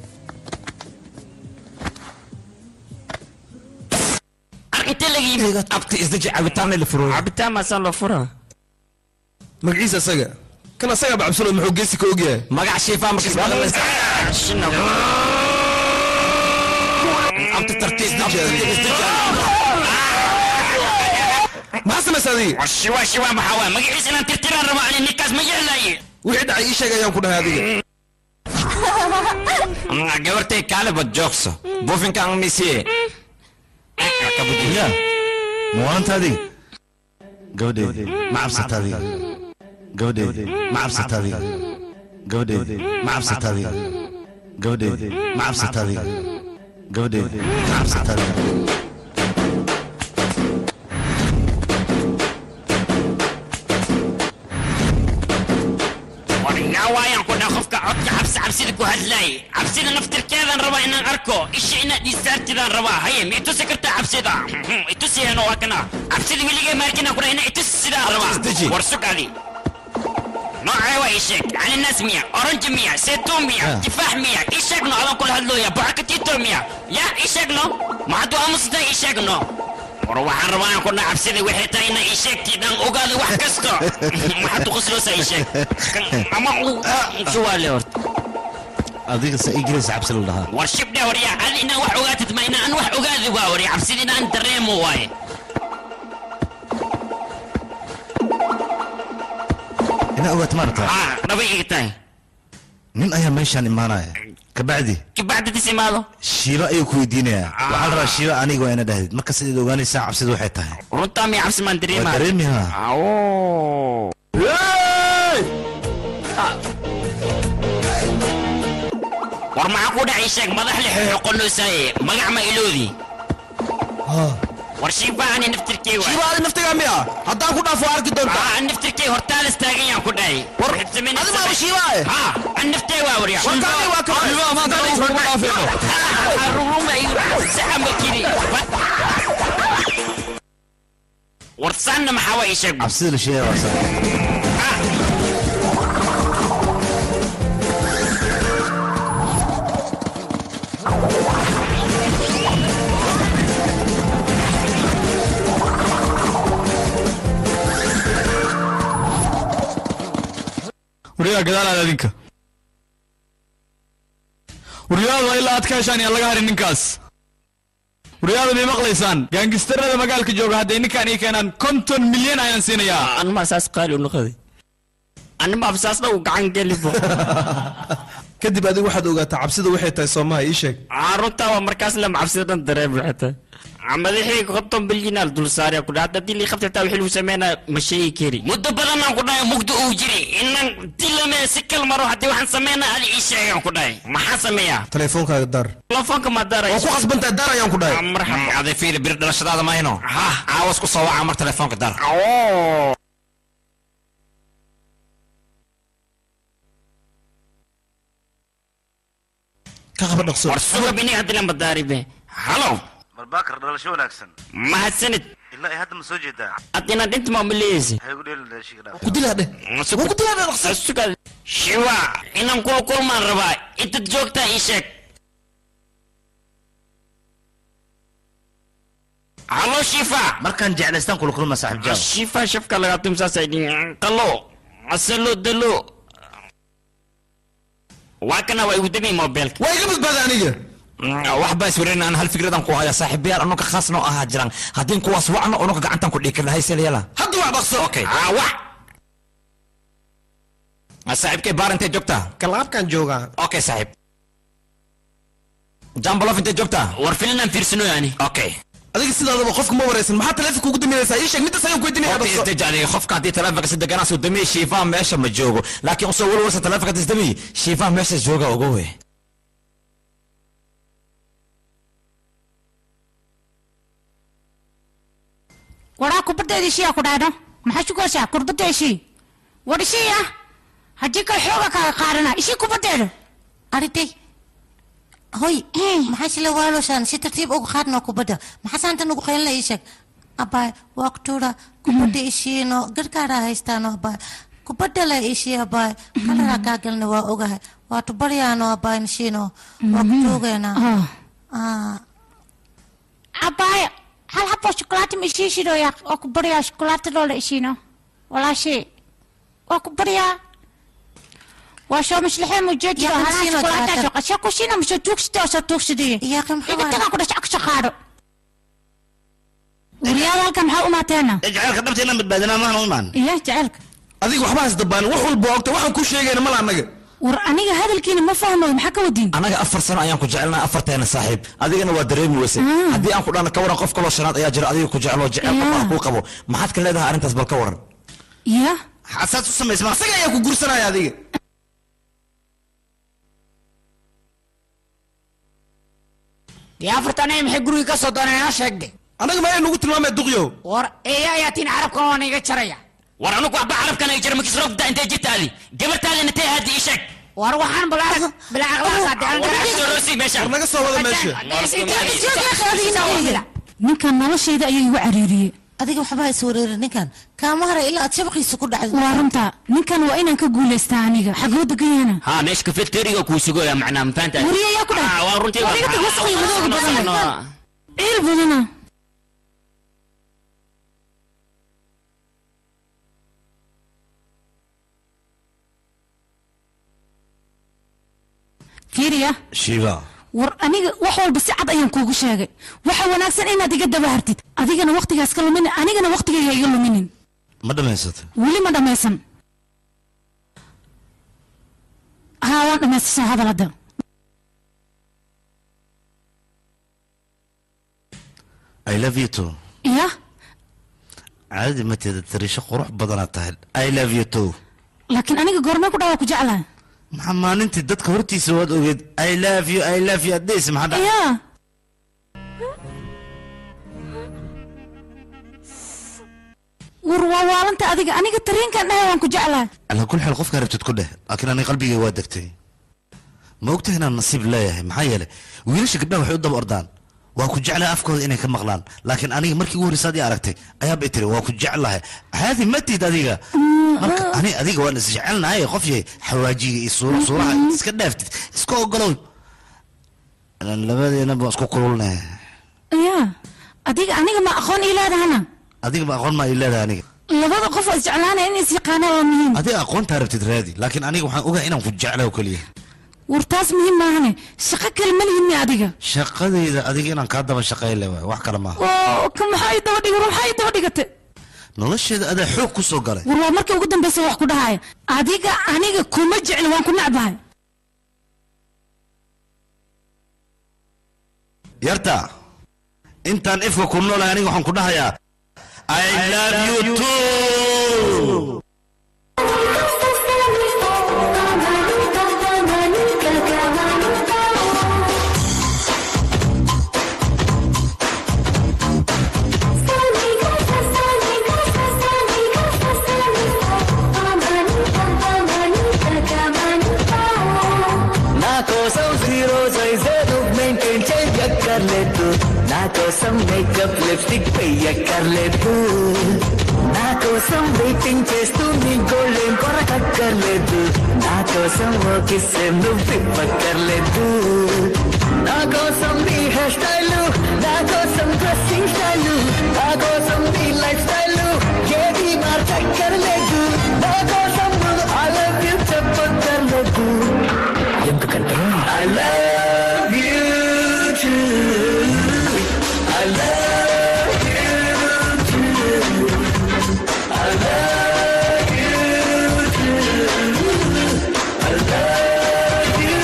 intee laga yimid abti isdeji cabitaanna la furo cabitaan maasaa loo furaa magaciisa asaga kan asaga bacabsano muxuu geesi ka ogyahay magac shiifa markas abti tartiis maxaa samaysa adiga war shiwa shiwa maxaa waa magaciisa inaan tirtiraan rabo ani ninkaas ma yeelaaye wixii dhacay ii sheeg ayaan ku dhahay adiga gabartay kaalibad joogso buufinka aan misiye ya muwaanta adiga gabadheedi ma cabsata adiga gabadheedi ma cabsata adiga gabadheedi ma cabsata adiga gabadheedi ma cabsata adiga gabadheedi ma cabsata adiga war yaa waayaan ku dhaha qofka codka cabsi cabsida ku hadlaay cabsida naftirkeedaan rabaa inaan arko isha inaad iisaartidaan rabaa haye ma itusi kartaa cabsida itusiheeno waa kana cabsida weligee maarkinaan ku dhaha ina itusi sidaan rabaa war sug adi noocee waa ii sheeg caninaas miya oranji miya saytuun miya tifaax miya ii sheegno adaan kula hadlooya bocakatito miya ya ii sheegno ma hadduu aamusnay ii sheegno war waxaan rabaa aan ku dhaha cabsida waxay tahay inaa ii sheegtidaan ogaada wax kasta maxaad uqasloosa ii sheeg ama suwaale horta adiga sa ingiriis cabsi la dhahaa war shibdhe warya adi inaan wax ogaatid ma inaan wax ogaadi waa warya cabsida inaan dareemo waaye ina ogaat maarata dhaba iga tahay nin ayaa meeshaan imaanaya kabacdi kabacdi dis imaado shiiba ayuu ku weydiinayaa waxaa la rabaa shiiba aniga waa ina dhahdid marka sidaad ogaanaysaa cabsida waxay tahay runtaa miya cabsi maan dareema waa dareemi ha war maxaa ku dhacay sheeg madax le xoxoqonoosaye magac ma iloodi war shiifaani naftirkey waa shiiba adi naftigaa miya haddaan ku dhaafo arki doontaa an naftirkey hortaalas taagan yaan ku dhahay war adi maaba shiiba eh ha an naftey waa warya warkaani waa ka shiiba maanta aniga kuma dhaafeeno ruruma saxamba kiri war saanna maxaa waa ii sheeg cabsida la sheegaya waa saa waryaa gadaalaad adinka waryaadu waa ilaa aad ka heshaan yaan laga harin ninkaas waryaadu may maqlaysaan gaangistarada magaalka jooga hadday ninkaan ii keenaan konton milyan ayaan siinayaa anmaa saas qaali u noqoday anima afsaasna uu gacan gelibo kadib adigu waxaad ogaataa cabsida waxay tahay soomaha ii sheeg runtaa waa markaas lama cabsida dhan dareem xita madaxii konton bilyanaal dul saaraya ku dhaha haddii lii qabta taa wixii lagu sameynaa ma sheegi kari muddo badanaan ku dhahay mugdo uu jiri inaan dilame si kal maro haddii waxaan sameynaa adi ii sheegaan ku dhahay maxaan sameeyaa teleefoonkaaga dar telefoonka ma daray waa ku qasbantahay dar ayaan ku dhahay marxaba aday fiiri bir dhalashadaada mahayno caawas ku soo waca mar telefoonka dar ka qaba dhaqso war suga bini hadilan badaaribe halo barbaakar dhalasho wanaagsan mahadsanid ilaa ay hadda ma soo jeedaa ad inaad inta maamuleysi waxay ku dheeli dhalashiga dhaaf ku dilaa dheh ku dilaa dheh dhaqso suga shiwa inaan kula kulmaan rabaa intad joogtaa ii sheeg halo shifa markaan jeclaystaan kula kulma saaxiib jaal shifa shafka lagaa tumsaasay dhin qalo asalo dalo waa kana waa igu dami mobilka waa iga badbaada aniga wax baa iswareyn aan hal fikradan ku haya saaxiibayaal anunka khaas noo ahaa jiraan haddii kuwaas wacno ununka gacantan ku dhihi karna hayselyala hadda wax dhaqso okay wac saaxiibkay baar intay joogtaa kalaabkaan joogaa okay saaxiib jambalof intay joogtaa war filinaan fiirsano yani okay adiga sidaadaba qofka ma waraysan maxaa teleefonka ugu daminaysaa ii sheeg middaas ayaan ku weydiinaya dhaqso isdajali qofka haddii teleefonka si deganaa soo damiye shiifaa meesha ma joogo laakiin usoo walwalsa teleefonka disdamiye shiifaa meesha jooga oga wey waraa kubaddeeda ishiyaa ku dhaadho maxaa sugaysaa kurbadda ishii war ishii ah haddii kale xooga kaaga qaadana ishii kubaddeeda arintay hoy maxaa shila waaloshaan si tartiib uga qaadno kubadda maxaa saanta nugu qaylina ii sheeg abaay waa kutuura kubadda ishiino gargaaraa haystaano abaay kubadda le ishii abaay kalaraa kaa gelna waa ogahay waa tubaryaano abaay nishiino waa kutuugeena abaaya hal habo shukulaato ma ishii shidoya waa ku baryaa shukulaato loola ishiino walaashee waa ku baryaa waa soo maslaxee mujeedka Yaa kan halaa siino shukulaato taata. soo qasha ku siina ma soo tuugsida oo soo tuugsadaya yaa kan iga tagaa ku dhasha ku shaqaadho waryaada halkan maxaa u maateena jaceylka dhabta inaan badbaadinaa maahan u imaan iyo jaceylka adiga waxba hasdabaan wax walba ogta waxaan ku sheegayna mala annaga war aniga hadalkiina ma fahmayo maxaa ka wadiin anaga afar sano ayaan ku jecelnahay afarteena saaxiib adigana waa dareemi weyse haddii aan ku dhahno ka waran qof kaloo shanaad ayaa jira adiga ku jeclo jecel qof aan kuu qabo maxaad ka leedahay arrintaas bal ka waran ya xasaad u samaysma asaga ayaa ku gursanaya adiga dee afartan ay maxay guriga ka soo dooneen aa sheegde anaga ma ay nagu tilmaamay duqyo war eeya ayaa tiin carabkan waa niga jaraya war anugu waxba carabkan ay jira makis roogda intay jirtaadi gabartaadina intay aadi ii sheeg war waxaan bilaaq bilacaqlaaqadeerosi meesha war naga soo wada meesha ninkan noloshayda ayuu igu cariiriyey adiga waxba is wareerin ninkan kaama hara ilaa aad shabaqiisa ku dhacdo waa runta ninkan waa inaan ka guulaystaa aniga xagoo deganyana ها مش كافيتيريا كوسجويا معنا مفانتا وريا يا كده. اه ورنتي وريا كده وسخي ودوق بدن. ciil badana fiiriya shiiba war aniga wax walba si cad ayaan kuugu sheegay waxa wanaagsan inaad iga daba hartid adigana waqtigaas ka luminin anigana waqtigayga iga luminin ma dhamaysata weli ma dhammaysan haa waan dhammaysta soo hadal hadda i love you too iya caadadi mateeda tariisho qurux badanaad tahay i love you too laakiin aniga goormee ku dhawaa ku jeclaa maxaa maalintii dadka hortiisa waad ogeed i love you i love you addeys maxaa dhac iya war waa waalanta adiga aniga tariinkan dhahay waan ku jeclaa calaa kul xaal qofkaa rabtid ku dheh laakiin aniga qalbigay waa degtay ma ogtahay inaan nasiib leeyahay maxaa yeelay wiilasha gabdhaha waxay u daba ordaan waa ku jeclahay afkooda inay ka maqlaan laakiin aniga markii ugu horreysa adii aragtay ayaabay tiri waa ku jeclahay caadi ma tid adiga marka ani adiga waan is jecelnahay qof yahay xawaajiga iyo suura suuraha iska dhaaftid iska ogolow Ilaan labadeena baan isku kululnay iya adiga aniga ma aqoon ii leedahana adiga ma aqoon maa ii leedahay aniga labada qof oo isjeclaanaya in is yaqaanaa waa muhiim adiga aqoontaa rabtid raadi laakiin aniga waxaan ogahay inaan ku jeclahay oo keliya war taas muhiim maahane shaqo kale ma lihin mi adiga shaqadayda adiga inaan kaa daba shaqayn le waay wax kale maaha oo ka maxaa ii daba dhig war maxaa ii daba dhigate nolosheeda adaa xoog ku soo galay war waa markii ugu dambeysa wax ku dhahaya adiga aniga kuma jecli waan ku necbahay yarta intaan ifka ku noolahay aniga waxaan ku dhahayaa i love you too నా కోసం zero size maintain చెయ్యక్కర్లేదు నా కోసం makeup lipstick వెయ్యక్కర్లేదు నా కోసం వెయిటింగ్ చేస్తూ నీ గోల్డేం కొరకక్కర్లేదు నా కోసం ఓ కిస్ నువ్వు ఇవ్వక్కర్లేదు నా కోసం నీ హెయిర్ స్టైల్ నా కోసం డ్రెస్సింగ్ స్టైల్ నా కోసం నీ లైఫ్ స్టైల్ ఏది మార్చక్కర్లేదు నా కోసం నువ్వు ఐ లవ్ యూ చెప్పక్కర్లేదు ఎందుకంటే I love you I love you I love you I love you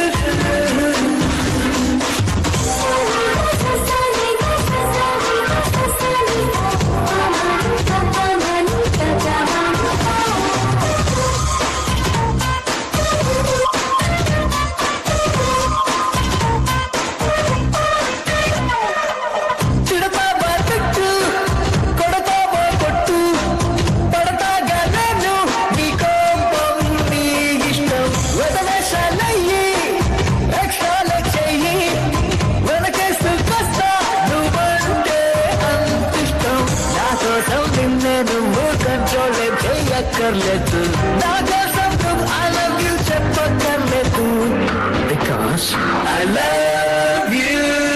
తిడతావా తిట్టు కొడతావా కొట్టు పడతాగా నేను నీ కోపం నీ ఇష్టం వదవేశాలయ్యి ఎక్స్ట్రాల చెయ్యి వెనకేసుకొస్తా నువ్వంటే అంతిష్టం నా కోసం నిన్నే నువ్వు కంట్రోల్ చెయ్యక్కర్లేదు నా కోసం నువ్వు ఐ లవ్ యూ చెప్పక్కర్లేదు because I love you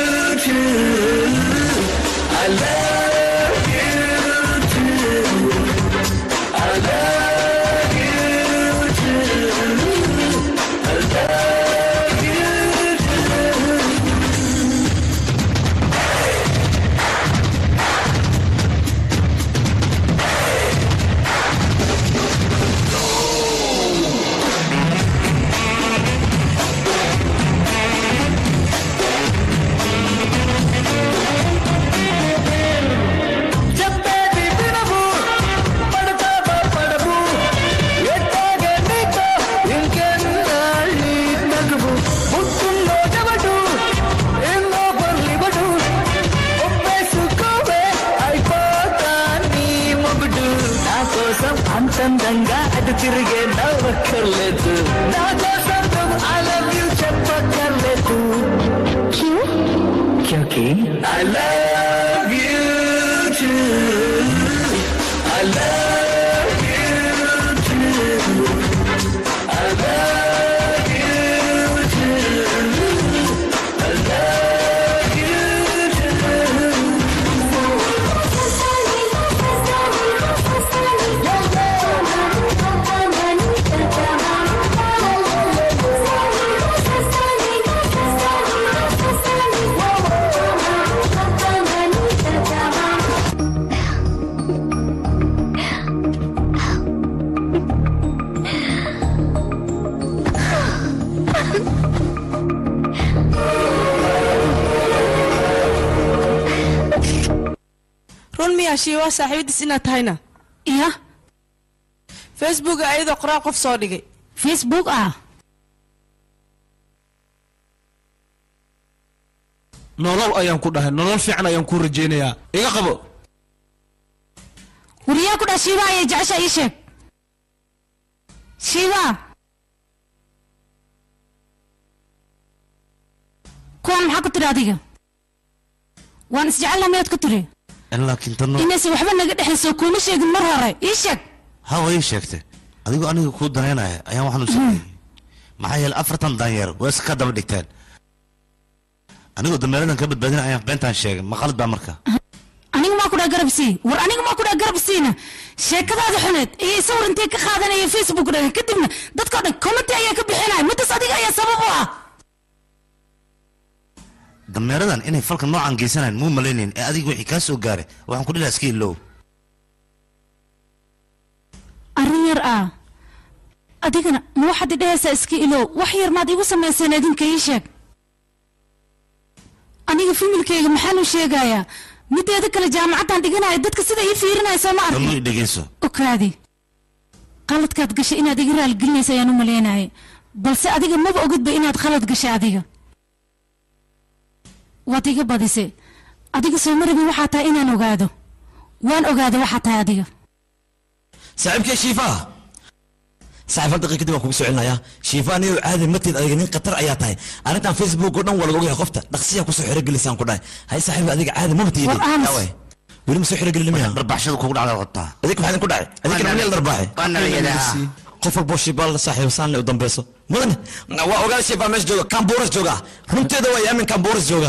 I love you too. I love you too. I love you too. నా కోసం అంతందంగా అటు తిరిగే నవ్వక్కర్లేదు నా కోసం నువ్వు ఐ లవ్ యూ చెప్పక్కర్లేదు క్యూకి I love you I love you I love you I love you run miyaa shiiwaa saaxiibadiis inaad tahayna iya facebook ayadoo qoraal qof soo dhigay facebook ah nolol ayaan ku dhahay nolol fiican ayaan kuu rajaynayaa iga qabo wariyaa ku dhah shiiba ayay jecesha ii sheeg shiiba kuwan maxaa ku tiri adiga waan isjecelna miyaad ku tiri laakiin tano inaysan waxba naga dhexayso kuma sheegin mar hore ii sheeg hawa ii sheegtay adigoo aniga kuu danaynaya ayaan waxaan u sameeyey maxaa yeelay afartan daanyeer waa iska daba dhigteen anigoo dameeradan ka badbaadin ayaan beentaan sheegay ma qalad baa marka aniga maa ku dhaa garab sii war aniga maa ku dhaa garab siina sheekadaada xuneed iyo sawir intay ka qaadanaya facebook dhaga kadibna dadkao dhan commenti ayaa ka bixinaya midaas adiga ayaa sabab u ah dameeradan inay falka noocan geysanayn muu malaynayn ee adiga wixii kaa soo gaaray waxaan ku dhilaha iska ilow arrin yar ah adigana ma waxaad idhahaysaa iska ilow wax yar maad igu samayseen idinka ii sheeg aniga familkayga maxaan u sheegayaa mideeda kale jaamacaddan dhiganaya dadka sida ii fiirinaysa ma tano arkin i dhegeyso okaadi qaladkaad gashay inaad iga raaligelinaysa ayaan u malaynayay balse adiga maba ogidba inaad khalad gashay adiga waad iga badisay adiga soo marabi waxaa tahay inaan ogaado waan ogaada waxaa tahay adiga saaxiibkee shiifaha saaxiib hal daqiiqa kadib waan kugu soo celinayaa shiifaha niyow caadi matid adiga nin khatar ayaa tahay arrintan facebook oo dhan waa laga ogyahay qofta dhaqsiyaa kusoo xerogelisaan ku dhahay hay saaxiib adiga caadi maba tiidi War aamus. Yaa waay. weli ma soo xerogelin miya barbaxshada kugu dhacda qabtaa adig maxaa idin ku dhacay adig kana meel darbaaxay waana la yidhaah. qof walboo shiibaal saaxiib saanle u dambeyso mudane waa ogaada shiifaa meesha jooga kambuuras jooga runteeda waa yaamin kambuuras jooga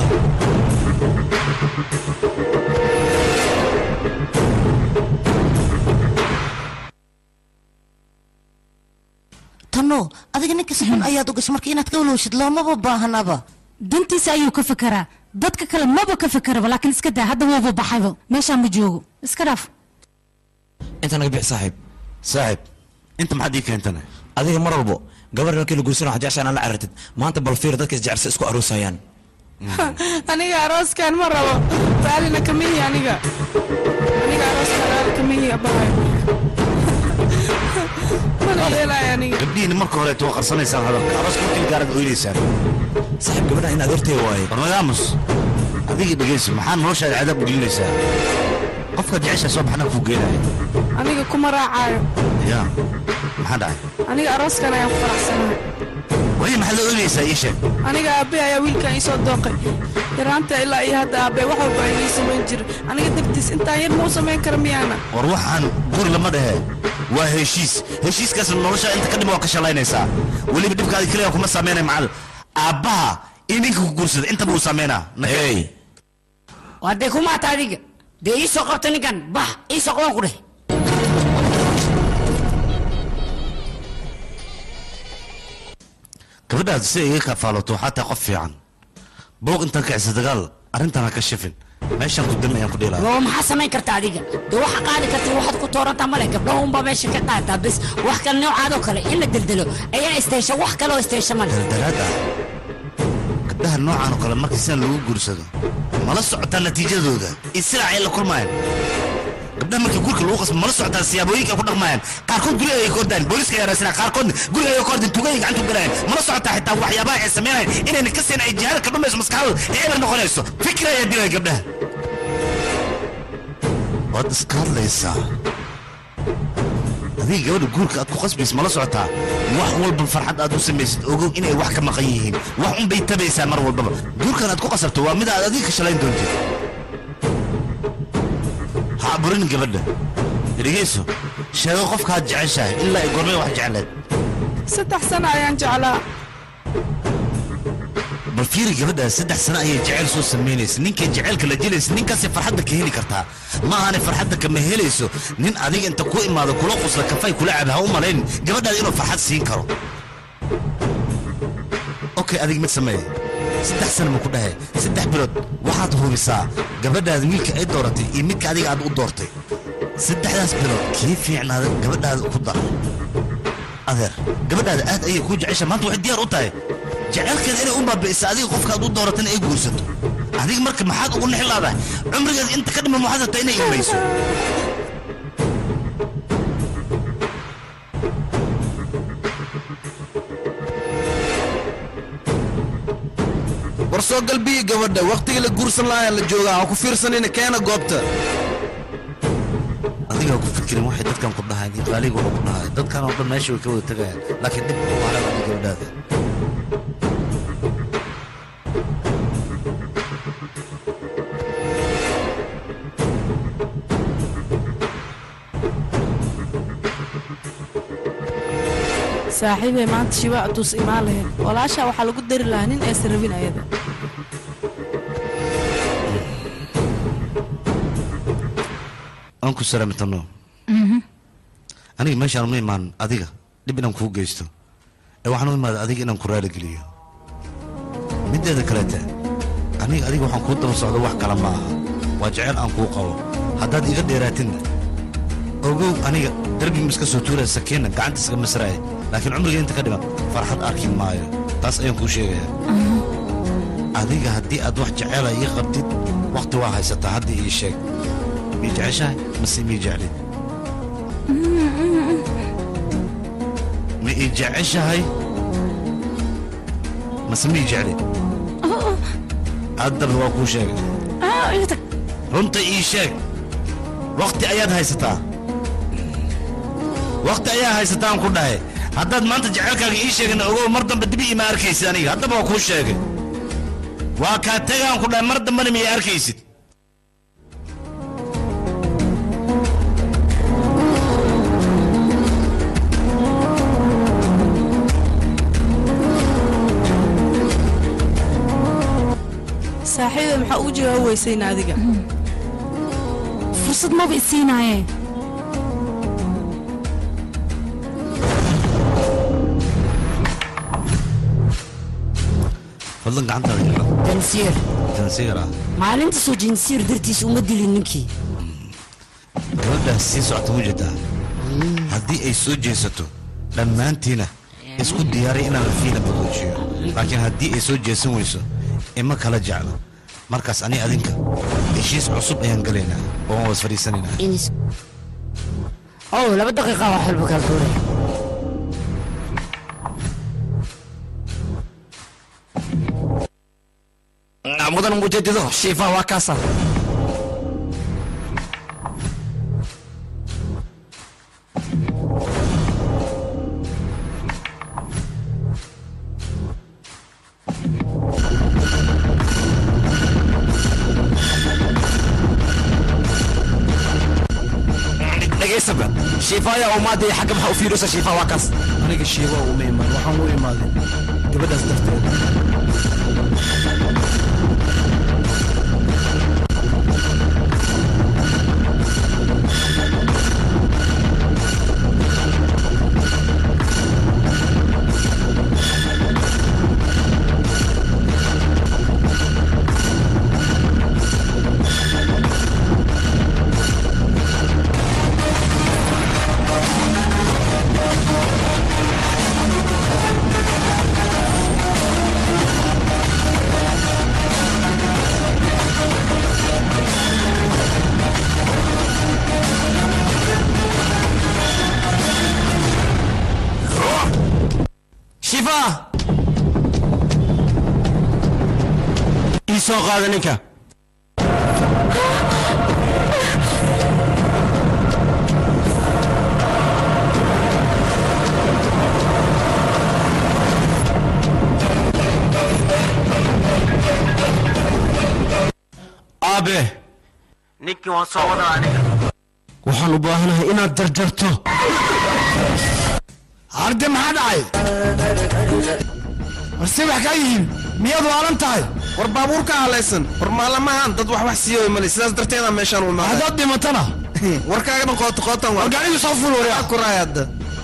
tano adiga ninka si xun ayaad u gashay marka inaad ka walowshid loomaba baahanaba dantiisa ayuu ka fekeraa dadka kale maba ka fekeraba laakiin iska daa hadda waaba baxayba meeshaan ma joogo iska dhaaf inta naga bixi saaxiib saaxiib inta maxaad ii keentana adiga mar walbo gabar markii la guursano waxaa jeceshaa inaad la carartid maanta bal fiir dadka isjecelsa isku aroosayaan aniga arooskan ma rabo raalina kama yihi aniga aniga arooskan raali kama yihi abahay mana dheelaayo aniga gabdhihiina marka horeeto waa qarsanaysaan hadalka arooska markii gaarad oynaysaan saaxiib gabadha in adeertay waaye barnagaamus adiga dhegeyso maxaa noloshaada cadaab u gelinaysaa qofka jecesha soo baxna kuu geenaya aniga kuma raacaayo ya maxaa dhacay aniga arooskan ayaan ku faraxsanahay waya maxaad la oynaysaa ii sheeg aniga aabe ayaa wiilkan ii soo dooqay yaraanta ilaa iyo hadda aabe wax walba ay ii samayn jira aniga dartiis intaan yar mau samayn kara miyaana war waxaan guri lama dhehe waa heshiis heshiiskaasna nolosha inta ka dhima waa ka shalaynaysaa weliba dhibkaadi keliya kuma saameynay macal aabbaha in ninka ku guursada intaba uu saameynaa hey waa dee kumaata adiga dee ii soo qabta ninkan bax ii soo qaban ku dheh gabadhaad si ay iga kafaaloto waxaa tahay qof fiican booq intaan kicisa dagaal arrintan ha ka shifin meeshaan ku dami ayaan ku dheelaya oo maxaa samayn karta adiga dee waxa qaadi karta waxaad ku toorantaa male gabdhaha unbaa meesha ka qaataa bes wax kale noocaadoo kale in la deldelo ayaa isteesha wax kaloo isteesha male daldalaad ah gabdhaha noocan oo kale markii sidan lagu guursado mala socotaa natiijadooda iyo silaac ay la kulmayaan gabdhaha markii gurka lagu qasbo mala socotaa siyaabooyinka ay ku dhaqmayaan qaarkood guriga ay ka ordaan booliska ay raasana qaarkoodna guriga ay ka ordin tugay gacanta u galayaan mala socotaa xitaa waxyaabaha ay sameynayaan inayna ka seen ay jihaada ka dhumayso maskaxdooda ee eber noqonayso fikir ayaa dilaya gabdhaha waad iska hadlaysaa adiga gabadha guurka aad ku qasbaysa mala socotaa wax walba farxad aad u samaysid ogow inay wax ka maqan yihiin wax unbay tabaysaa mar walbaba guurkan aad ku qasabto waa mid aad adiga ka shalayn doontid ha aburin gabadha dhegeyso sheego qofkaad jeceshahay ilaa ay gormay wax jecleed saddex sano ayaan jeclaa bal fiiri gabadhaas saddex sano ayay jeceyl soo samaynaysa ninkay jeceylka la jelaysa ninkaasay farxadda ka heli kartaa ma ahane farxadda kama helayso nin adiga inta ku imaado kula qusla kafay kula cab ha u malayn gabadhaada inuu farxad siin karo okay adig mid sameeye saddex sano ma ku dhahe saddex bilood waxaad hubisaa gabadhaada wiilka ay dooratay iyo midka adiga aad u doortay saddexdaas bilood kii fiicnaada gabadhaada ku dar adeer gabadhaada aad ayay kuu jecesha maanta waxay diyaar u tahay jecelkeeda inay u baabi'isa adiga qofkaad u dooratana ay guursato adiga marka maxaad ugu nexlaadahay cumrigeeda inta ka dhiman waxaad rabtaa inay imayso war soo galbiyi gabadha wakhtigii la guursan lahaa la joogaa ha ku fiirsanina keena goobta adiga ku fikirin waxay dadkan ku dhahayn iyo qaaliga wuxuu ku dhahay dadkan oo dhan meesha way ka wada tegayaan laakiin dhib ku haran adiga gabadhaada saaxiibay maanta shiba aduus imaan lahayd walaashaa waxaa lagu dari lahaa nin aysan rabin ayada aan ku salaamitano aniga meeshaan uma imaan adiga dhib inaan kuu geysto ee waxaan u imaaday adiga inaan ku raaligeliyo mideeda kaleete aniga adiga waxaan kuu daba socdo wax kale ma aha waa jeceyl aan kuu qabo haddaad iga dheeraatinna ogow aniga derbi ma iska soo tuuraya sakiinna gacanta iska masraaya laakiin cumriga inta ka dhiman farxad arki maayo taas ayaan kuu sheegayaa adiga haddii aad wax jeceela ii qabtid wakhti waa haysataa hadda ii sheeg mii jeceshahay mase mii jeclid ma ii jeceshahay mase mii jeclid haddaba waa kuu sheegay runta ii sheeg wakhti ayaad haysataa wakhti ayaa haysataan ku dhahay haddaad maanta jecelkaaga ii sheegana ogow mar dambe dibi ima arkaysid aniga haddaba waa kuu sheegay waa kaa tegaan ku dhahay mar dambena miya arkaysid saaxiibay maxaa ugu jawaab weysayna adiga fursad maba isiinaaye fadlan gacantaada ila dansiir tansiir ah maalinta soo jinsiir dartiis uma dilin ninkii gabadhaas sii socota wujadaa haddii ay soo jeesato dhammaantiina isku diyaaray inaan lafiina badoojiyo laakiin haddii ay soo jeesan weyso ima kala jeclo markaas ani adinka heshiis cusub ayaan gelaynaa oo waan was fadhiisanaynaa ow laba daqiiqa wax walba kala tuuray mudan mujadido shiifa waa kaasa dhegaysabe shiifa ayaa umaadaya xagga maxaa u fiirisa shiifa waa kaas aniga shiiba uma imaan waxaan u imaaday gabadhaas darteed shiifa ii soo qaada ninka aabe ninkii waan soo wadaa aniga waxaan u baahanahay inaad jarjarto arde maxaa dhacay warse wax kaa yihiin miyaad waalan tahay war baabuurka halaysan war maalamahan dad wax wax siiyo male sidaas darteeda meeshaan u imaada haddaad dhimatana warkaaga dhan qoota qootan war gaarigu soo ful waryaa ku raay hadda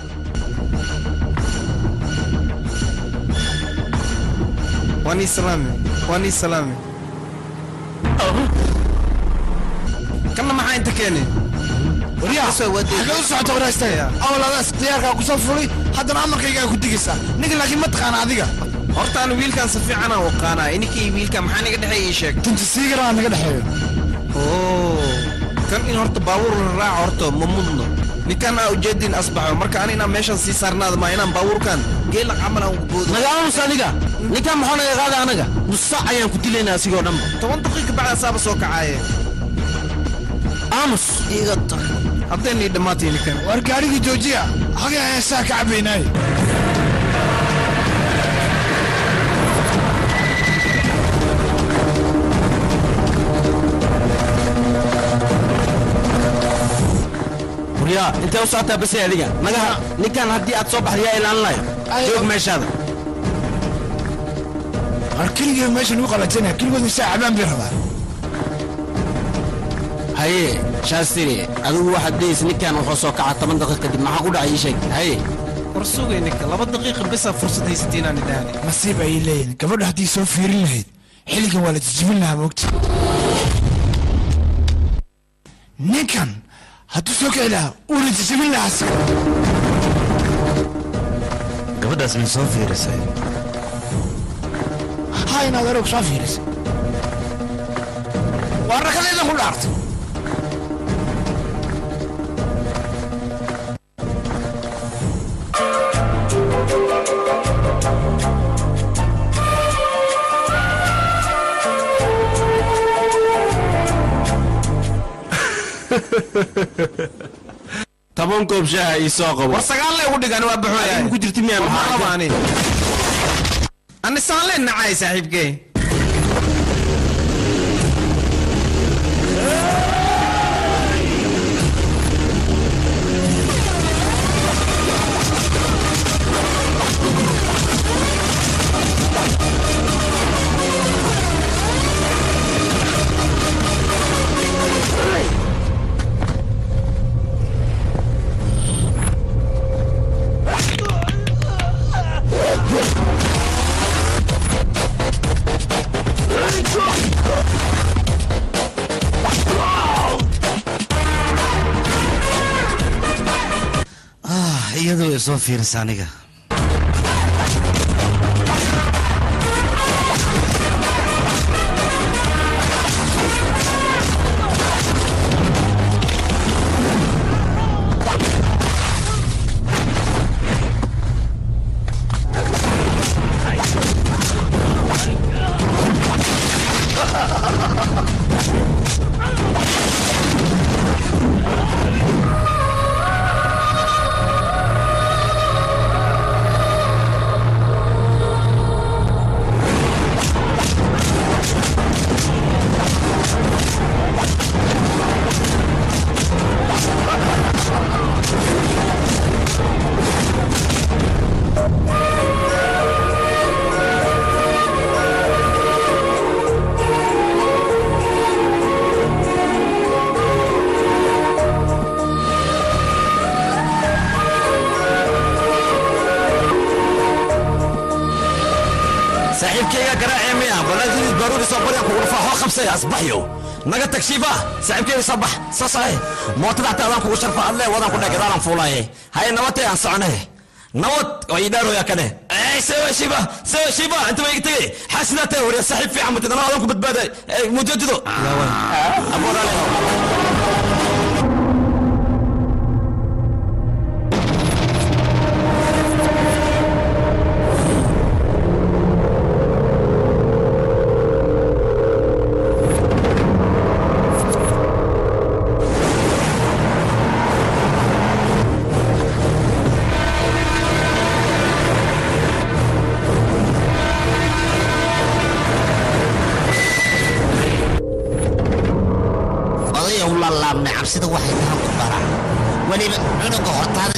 waan ii salaame waan ii salaame kanna maxaa inta keenay waryaa xagee u socota waraastaya awladaas diyaarkaa kusoo fulay haddana amarkaygaa ku digaysaa ninka laakiin ma taqaana adiga horta aan wiilkan si fiican aan waqaanaa ininkii wiilka maxaa naga dhexeeya ii sheeg tunti siigaraa naga dhexeeyo oo kan in horta baabuur la raaco horta ma mudno ninkan aa ujeedin asbaxo marka ani inaan meeshan sii saarnaada ma inaan baabuurkan geela camal aan boodo nagaamus aniga ninkan maxaa naga qaada anaga nus saac ayaan ku dilaynaa asigoo dhanba toban daqiiqa bacda saaba soo kacaaye aamus iga tag haddaynii dhammaatay ninkan war gaarigii joojiya hagee heesaa ka cabaynaay waryaa intee u socotaa base adiga nagaha ninkan haddii aad soo baxda yaa ilaalinaya joog meeshaada war keligee meeshan u qabatanaya keligood isaa cabaan bay rabaa haye shaastiri adigu waxaad dhehaysa ninkan wuxuu soo kaca toban daqiiq kadib maxaa ku dhacay ii sheeg haye war sugay ninka laba daqiiqa bisaa fursad haysatay inaan idhaahne nasiib ayay leeyihin gabadha haddii soo fiirin lahayd xilligan waa la jijibin lahaa moogta ninkan hadduu soo kici lahaa uuna jijibin lahaa asiga gabadhaas may soo fiirisay ha inaad aroog soo fiirisay waa rakadeeda ku dhaartay toban koob shaaha ii soo qabo war sagaal lee ugu dhigan waa baxooyaa ku jirta miyaan maxaa qaba ani ani saan leen nacay saaxiibkee ah iyadoo ay soo fiirisa aniga saaxiibkayga garaacee miya balaadidis baruuri soo barya kugu dhufaa hoo qabsay asbaxyo naga tag shiiba saaxiibkayga soo bax soo saxe mootada xataa adaan kugu sharfa adle wadaan ku dheh gadaalan fuulaaye haye nabadtay aan soconay nabad oo idhaarooya kane sewa shiiba sewa shiiba inta way tegay xaasidaa tahay wariya saaxiib fiican mutadana adaan ku badbaaday mujadido aboorale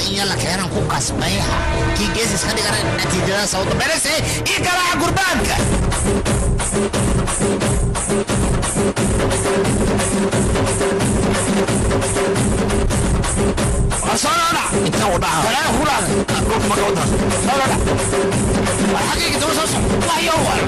in yalla keenan ku qasbaya kii geesis ka dhigana natiijadaas ugu dambaynaysa ii garaaca gurbaanka asoona intaan u dhaca walaa ku dhacday dhulka marka u dhaca soo dhac war xaqiiqi daba soo soco waxyo war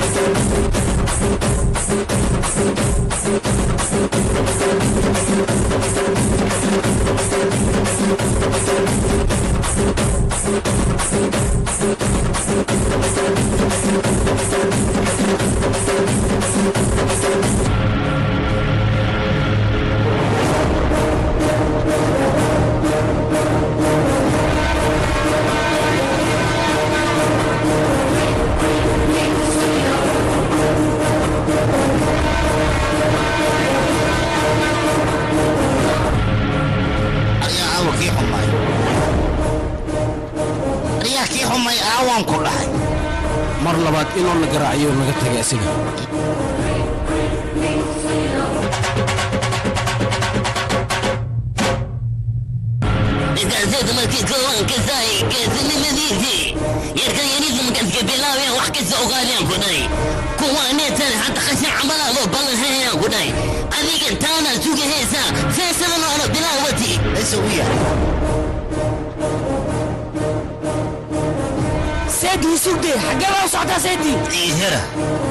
ayaa awa kii xumay ayaa kii xumay aawaan ku dhahay mar labaad inuu na garaaciyo naga tagay asiga Iskaasada markii koowan ka saay geesinimadiisii yarkan yariisa markaaska bilaabeen wax kasta ogaadeen ku dhahay kuwaaneetan hadda qashin camalaadoo ballanhayaan ku dhahay adigan taana sugahaysa feesadan oona bilaawati laysa u yahay seedii sugde xaggee baa u socotaa seedii hera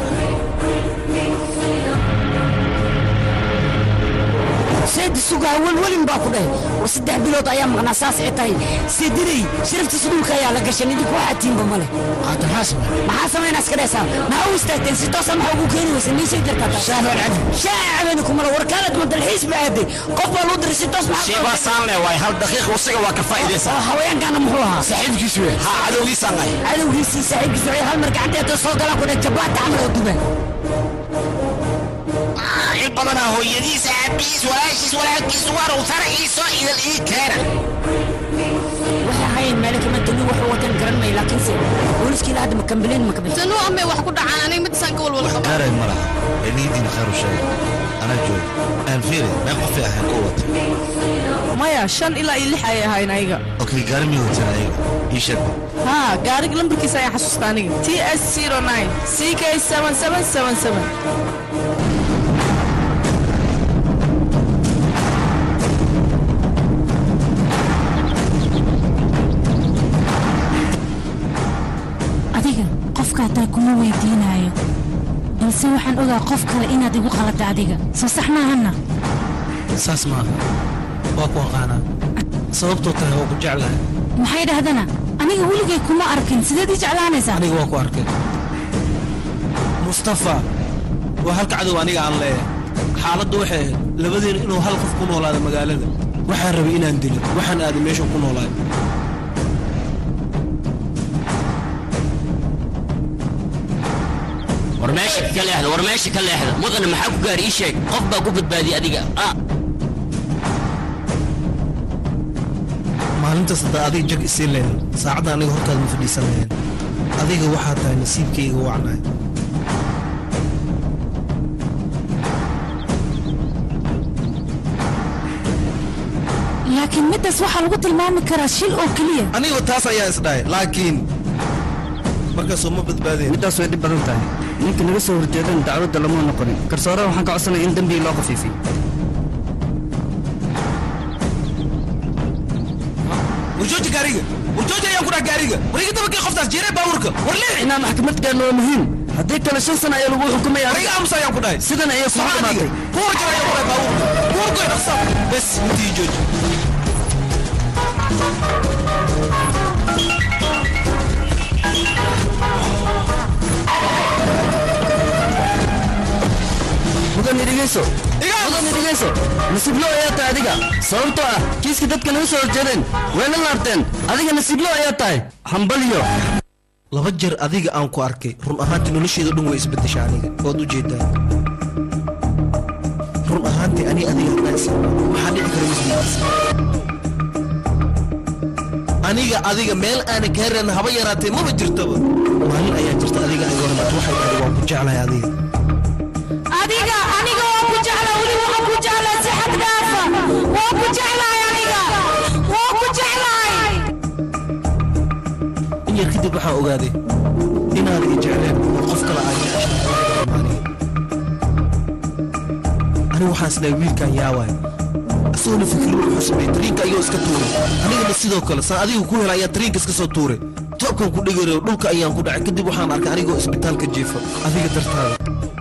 seedi sugaa welwelin baa ku dhahay war saddex bilood ayaa maqnaa saas ay tahay seedinay sharaftiisa dhulka ayaa la gashan idinku waxaa tiinba male hadda maxaa samey maxaa samaynaa iska dhaysaa maxaa u istaagteen si toosa maxaa ugu keeni weysa niisay jirtaa shaaca cabeni kumala war kaalad ma dalxiis ba aaday qof baa loo diray si toos maxaa shibaa saan le waay hal daqiiq usiga waa ka faa'iidaysaa oo haweenkaana muxuu ahaa saaxiibkiis wey ha cadowgiisaan nahay cadowgiisii saaxiibkiisa waxay hal mar gacanteeda soo galaan ku dhahay jabaata camal oo duba il badanaa hooyadiisa aabihiis walaashiis walaalkiis warow faraxiiso idal ii keena waxay ahaayeen meelo kama tali wuxuu watan garan may laakiinse booliskii ilaa hadda ma kambileen ma kabixin tanuu amay wax ku dhacaan aniga midasaan ka walwal qaba gaaray ma laha ee niyadiina khayr u sheega anaa jooga aan fiiri meel qofay ahayn ku wata maya shan ilaa iyo lix ayay ahayn ayaga okay gaari mii wateen ayaga ii sheeg haa gaariga lambarkiisa ayaan xasuusta aniga t s zero nine c k seven seven seven seven adiga qofkaa taa kuma weydiinaayo balse waxaan ogaa qof kale inaad igu qalada adiga soo sax maahana saas maaha waa ku aqaanaa sababtoo tahay waa ku jeclahay maxay dhahdana aniga weligay kuma arkin sideed ii jeclaanaysaa aniga waa ku arkay mustafa waa halka cadow aniga aan leeyahay xaaladdu waxay ahayd labadeena inuu hal qof ku noolaado magaalada waxaan rabay inaan dilo waxaan aaday meesha ku noolaay war meesha ka leexda war meesha ka leexda mudane maxaa ku gaari ii sheeg qof baa ku badbaadiyey adiga ah maalintaas haddaa adiga jag isii leyn saacadda aniga hortaada ma fadhiisan lahayn adiga waxaa tahay nasiibkayga wacnaay laakiin middaas waxaa lagu tilmaami karaa shil oo keliya aniga taas ayaa isdhahay laakiin markaasoo ma badbaadeen middaas way dhib badan tahay ninka naga soo horjeedan dacwadda lama noqonin garsoore waxaan ka codsanaya in dembigii loo khafiifiyo warjooji gaariga warjooji ayaan ku dhaha gaariga war iga dabakii qoftaas jeeree baawurka war leex inaan maxkamad gaarno waa muhiim haddii kale shan sana ayaa lagu xukumaya war iga aamusa ayaan ku dhahay sidan ayay kugu dhamaatay kuwa jira ayaan ku dhahay baawurka buurgoy dhaqsa bes intii jooji mudan idhigayso mudan idhigayso nasiiblo ayaa tahay adiga sababtoo ah kiiska dadka naga soo horjeedeen way la laabteen adiga nasiiblo ayaa tahay hambaliyo laba jeer adiga aan ku arkay run ahaantii nolosheeda dhan way isbedesha aniga waad u jeedaa run ahaantii ani adiga haddaas maxaa dhici kara isbeddelsa aniga adiga meel aanan kaa reerin haba yaraatee maba jirtaba maalin ayaa jirta adiga ay warmato waxay tahay waan ku jeclahay adiga adiga aniga waa ku jeclaa weli waxaan ku jeclaa si xad dhaafa waa ku jeclahay aniga waa ku jeclahay yar kadib waxaan ogaaday inaad i jecleen oo qof kale aad jeceshahay anigu waxaan islehay wiilkan yaawaay isagoona fikir wuxuu sameeyey tariinka ayuu iska tuuray anigana sidoo kale saan adiga ku hela ayaa tariinka iska soo tuuray toobkan ku dhigarayo dhulka ayaan ku dhacay kadib waxaan arkay anigoo isbitaalka jiifa adiga dartaada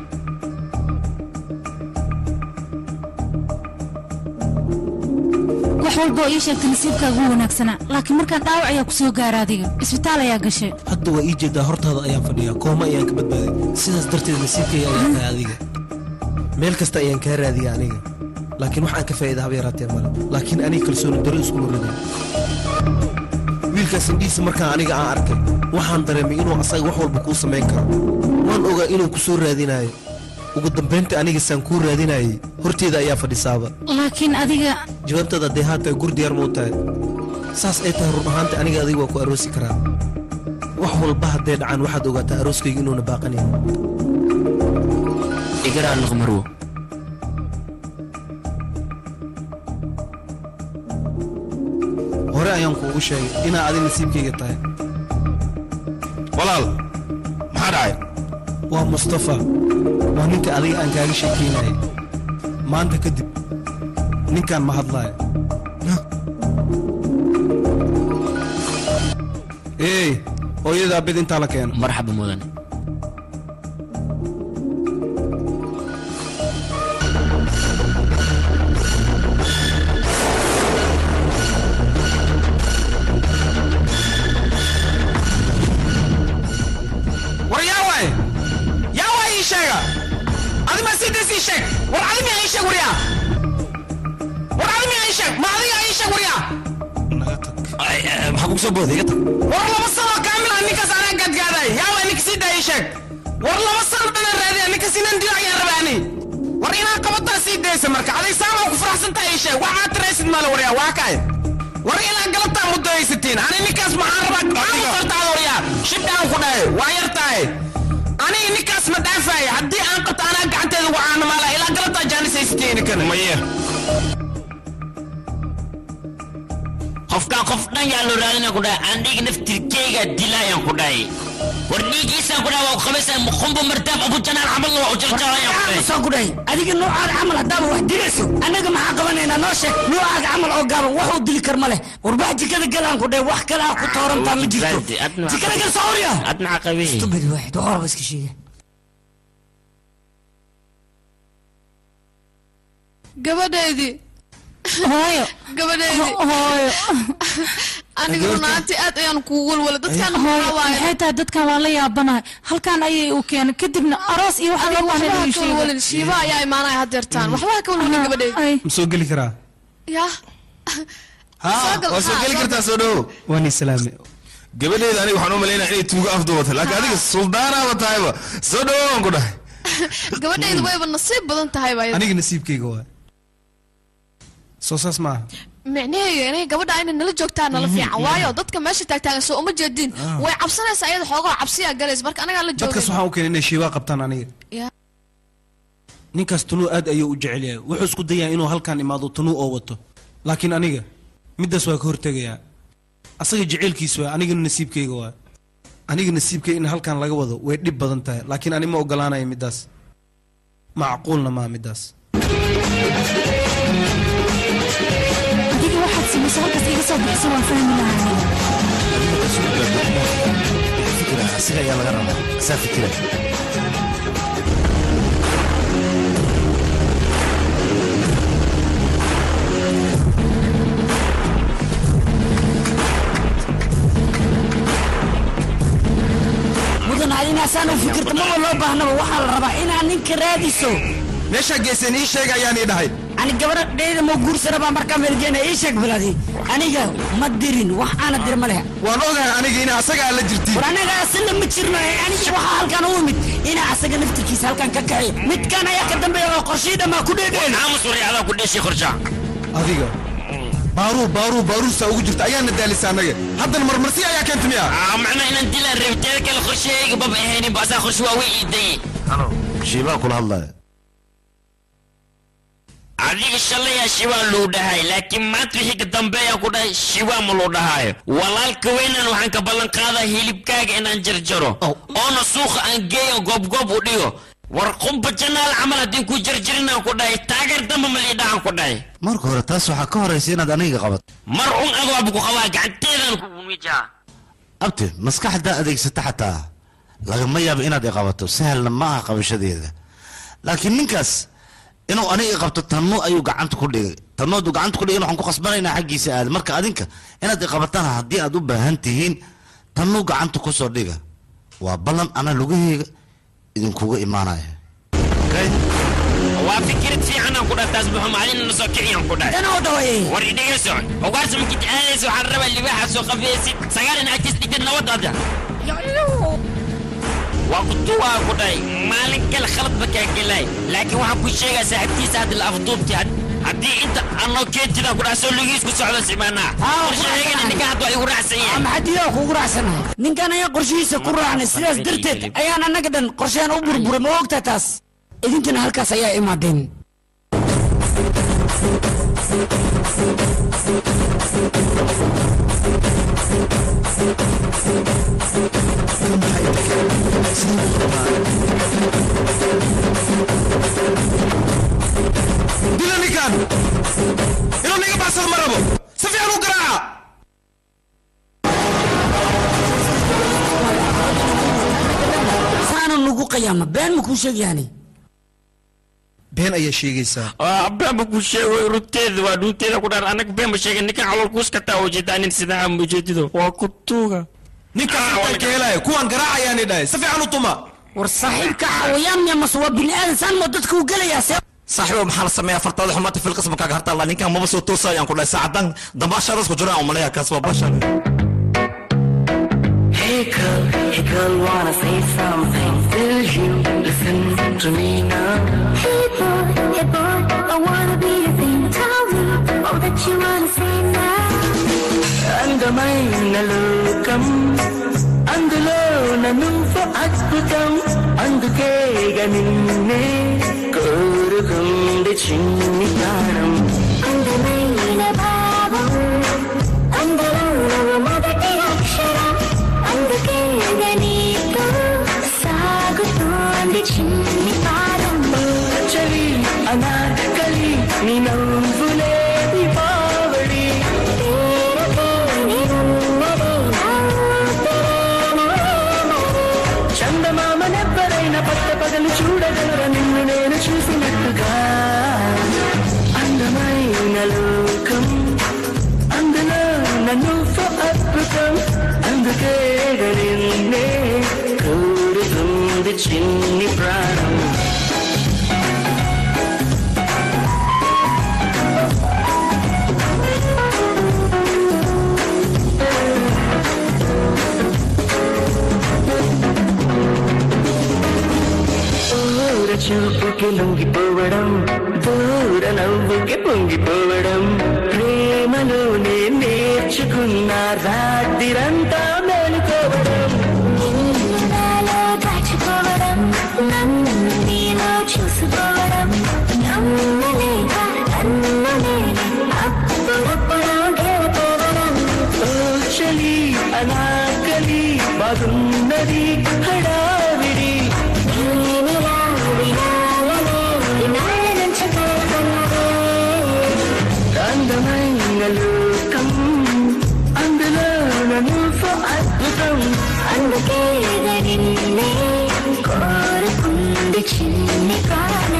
wax walba oo ii sheegtay nasiibkaagu wanaagsanaa laakiin markaan dhaawac ayaa ku soo gaara adiga isbitaal ayaa gashay hadda waa ii jeedaa hortaada ayaan fadhiyaa kooma ayaan ka badbaaday sidaas darteed nasiibkayga ayaa tahay adiga meel kasta ayaan kaa raadiya aniga laakiin wax aan ka faa'iida haba yaraatee male laakiin aniga kalsooni daro iskuma ridin wiilkaas indhihiisa markaan aniga aan arkay waxaan dareemay inuu asaga wax walba kuu samayn karo waan ogaa inuu ku soo raadinayo ugu dambaynta aniga saan kuu raadinayay horteeda ayaa fadhisaaba laakiin adiga jawaabtaada dee haatahay gur diyaar muu tahay saas ay tahay run ahaanta aniga adiga waa ku aroosi karaa wax walba hadday dhacaan waxaad ogaataa arooskayga inuuna baaqanayn igaraa noqmarwo hore ayaan kuugu sheegay inaa adi nasiibkayga tahay walaal maxaa dhacay waa mustafa waa ninka adiga aan kaaga sheekaynayay maanta kadib ninkaan ma hadlaayo eey hooyadaa bid intaa la keeno marxaba mudane war yaa waay yaa waay ii sheega adima sidaas ii sheeg war adima ii sheeg waryaa war adima ii sheeg ma adiga ii sheeg waryaa maxaa kugu soo booday iga tag war laba sano kaamil ah ninkaas anaa gadgaaday yaa waay ninka sii daa ii sheeg war laba sano dhana raadiya ninkaas inaan dilo ayaan rabaani war inaa qabataa sii daysa marka aday saama ku faraxsan tahay ii sheeg waxaad tiraysid male waryaa waa kaay war ilaa galabtaa muddo haysatiin ani ninkaas maxaan rabaa maxaa u fartaada waryaa shibdhaan ku dhahay waa yar tahay aniga ninkaas ma dhaafaayo haddii aan qabto anaa gacanteeda wacaana maala ilaa galabtaa jaanis haysatiin inikana maye qofkaan qof dhan yaa loo raadina ku dhahay aan dhiig naftirkeyga dilaayaan ku dhahay war dhiigiisaan ku dhahay waa ku qabaysaa muqumba martaab abu janaan camalna waa u jarjarayaan ku dhahay soo kudhay adiga noocaada camal haddaaba wax dilayso annaga maxaa qabanaynaa noo sheeg noocaaga camal oo gaaban wax uu dili kar ma leh warbax jikada galaan ku dhahay wax kale ah ku toorantaa ma jirto jikada gal sawriya ad maxaa qabay stupid waaxid waa horaba iska sheega gabadheydii hooyo gabadheydii hooyo aniga runaantii aad ayaan kugu walwala dadkaan hooyo maxaa waaye maxay tahay dadkan waan la yaabanahay halkaan ayay u keenay kadibna aroos iyo waxa loo baahnay waxba inuu ka walwalin sheego shiiba ayaa imaanaya hadeertaan waxba ha ka walwalin gabadheydii ma soo geli karaa yaa Soo gal- waa soo haa, geli soo kartaa gal- soo dhowo waan islaame gabadheeda aniga waxaan u malaynaya inay tuugo afduubata laakiin adiga suldaanaaba tahayba soo dhowo waan ku dhahay gabadheydu wayba nasiib badan tahay baa aniga nasiibkayga waa soo saas maaha micnaheedu inay gabadha inay nala joogtaan nala fiican waayo dadka meesha taagtaagan soo uma jeedin way cabsanaysaa iyada xoogaa cabsiyaa galaysa marka anagaa la dadkaas joogay waxaan u keenay inay shiibaa qabtaan aniga Ya. ninkaas tunuu aad ayuu u jecel yahay wuxuu isku dayaa inuu halkaan imaado tunuu oo wato laakiin aniga middaas waa ka hortegayaa asaga jeceylkiis waa anigana nasiibkayga waa aniga nasiibkayga in halkaan laga wado way dhib badan tahay laakiin ani ma ogolaanaya middaas macquulna maa middaas adiga waxaad samayso halkaas iga soo bixiso waan fahmi lahaa aniga fikira asiga ayaa laga rabaa asaa fikira mudan adinaasaan u fikirta maba loo baahnaba waxaa la rabaa inaad ninka raadiso meeshaa geeseen ii sheeg ayaan ii dhahay ani gabadhayda ma guursana baa markaa meelgeena ii sheeg baladi aniga ma dirin wax aana dir ma leh waan ogahay aniga ina asagaa la jirtiin war anaga asina ma jirno ee aniga waxaa halkan u imid inaa asaga naftirkiisa halkan ka kaxi midkan ayaa ka dambeeya oo qorshii dhammaa ku dheedheen aamus wari adaa ku dheeshay qorsha adiga baaruu baaruu baaruusaa ugu jirta ayaana daalisa annaga haddana marmarsi ayaa keenta miya macnaa inaan dilaan reebteeda kale qorshahayga baba ahaynin ba asaa qorshe waa way iidayey shiibaa kula hadlaya adiga shalaya shibaa luu dhahay laakiin maanta wixii ka dambeeya ku dhahay shibaa ma luu dhahayo walaalka weynan waxaan ka ballan qaadaa hilibkaaga inaan jarjaro oona suuqa aan geeyo goobgoob u dhigo war qumba janaal camal haddii ku jarjarinaan ku dhahay taageer damba ma liidhahan ku dhahay marka hore taas waxaa ka horaysa inaad aniga qabato mar un adooba ku qabaa gacanteedan kugu mijaa abti maskaxdaa adeegsata xataa lagama yaabo inaad i qabato sahalna ma aha qabashadeeda laakiin ninkaas inuu aniga i qabto tanno ayuu gacanta ku dhigay tanno hadduu gacanta ku dhigay waxaan ku qasbanaynaa xaggiisa aada marka adinka inaad i qabataan haddii aad u baahan tihiin tannuu gacanta ku soo dhiga waa ballan ana lugaheyga idinkuga imaanaya waa fikirad fiicanaan ku dhahay taas buxum adina na soo kiciyaan ku dhahay Tanoo dhawaye. war idhegeyso ogaarsa makid aadaysa waxaan rabaa libaaxa soo qafeysid sagaalin agtiis dhigtid nabadaada waa ku tuwaa ku dhahay maalin kale khalad ba kaa gelay laakiin waxaan ku sheegaa saaxiibtiisa hadda la afduubti haddii inta anoo keentida ku dhahay soo lugiis ku socdo simaanaa qorshaheegana ninka hadda waa igu raacsan yahay maxadiyaa kuugu raacsanahay ninkan ayaa qorshihiisa ku raacnay sidaas darteed ayaan annaga dhan qorsheena u burburay ma ogtaa taas idinkana halkaas ayaa imaadeen dila ninkan inuu niga baxsado ma rabo si fiican u garaaca saana nugu qayaama been ma kuu sheegyaani been ayaa sheegaysaa beenba ku sheego runteeda waa runteeda ku dhaar anaga been ba sheegay ninkan calool kuuska taa ujeedaa nin sidaa ma ujeedido waa ku tuuga ninkaas intaan ka helaya kuwaan garaacayaani dhahay si fiican u tuma war saaxiibka xawayaan miya mase waa bini aadan saan moo dadka u gelayaa see saaxiibo maxaa la sameeyaa fartaada xumaata fil qisma kaaga hartaa ninkan maba soo toosayaan ku dhahay saacadan dambaashaadaas ku jiraan umaleeya kaas waa bashan Hey girl, hey girl, wanna say something? Will you listen to me now? Hey boy, hey boy, I wanna be your thing. Tell me all that you wanna say now. అందమైన లోకం అందులో నువ్వు అద్భుతం అందుకేగ నిన్నే కోరుకుంది చిన్ని ప్రాణం అందమైన భావం అందులో నువ్వు మొదటి అక్షరం అందుకే నీతో సాగుతోంది చిన్ని పాదం చలి అనార్కలి నీ నవ్వులే దీపావళి చందమామనెవ్వరైనా పట్ట పగలు చూడగలర నిన్ను నేను చూసినట్టుగా అందమైన లోకం అందులో నన్ను అద్భుతం అందుకే నిన్నే కోరుతుంది చిన్ని ప్రాణం దూర చూపుకి లొంగిపోవడం దూర నవ్వుకి పొంగిపోవడం ప్రేమలోనే నేర్చుకున్న రాత్రిరంతా మేలుకోవడం నిన్ను నాలో దాచుకోవడం నన్ను నీలో చూసుకోవడం నమ్మలేక నన్ను నేనే అప్పుడప్పుడు గెలుపోవడం ఓ చలి అనాకలి బాగున్నది హడావిడి నీమిలా వినాలనే వినాల నుంచి కోరుకున్నదే అందమైన లోకం అందులో నన్ను అద్భుతం అందుకే నిన్నే కోరుకుంది చిన్ని ప్రాణం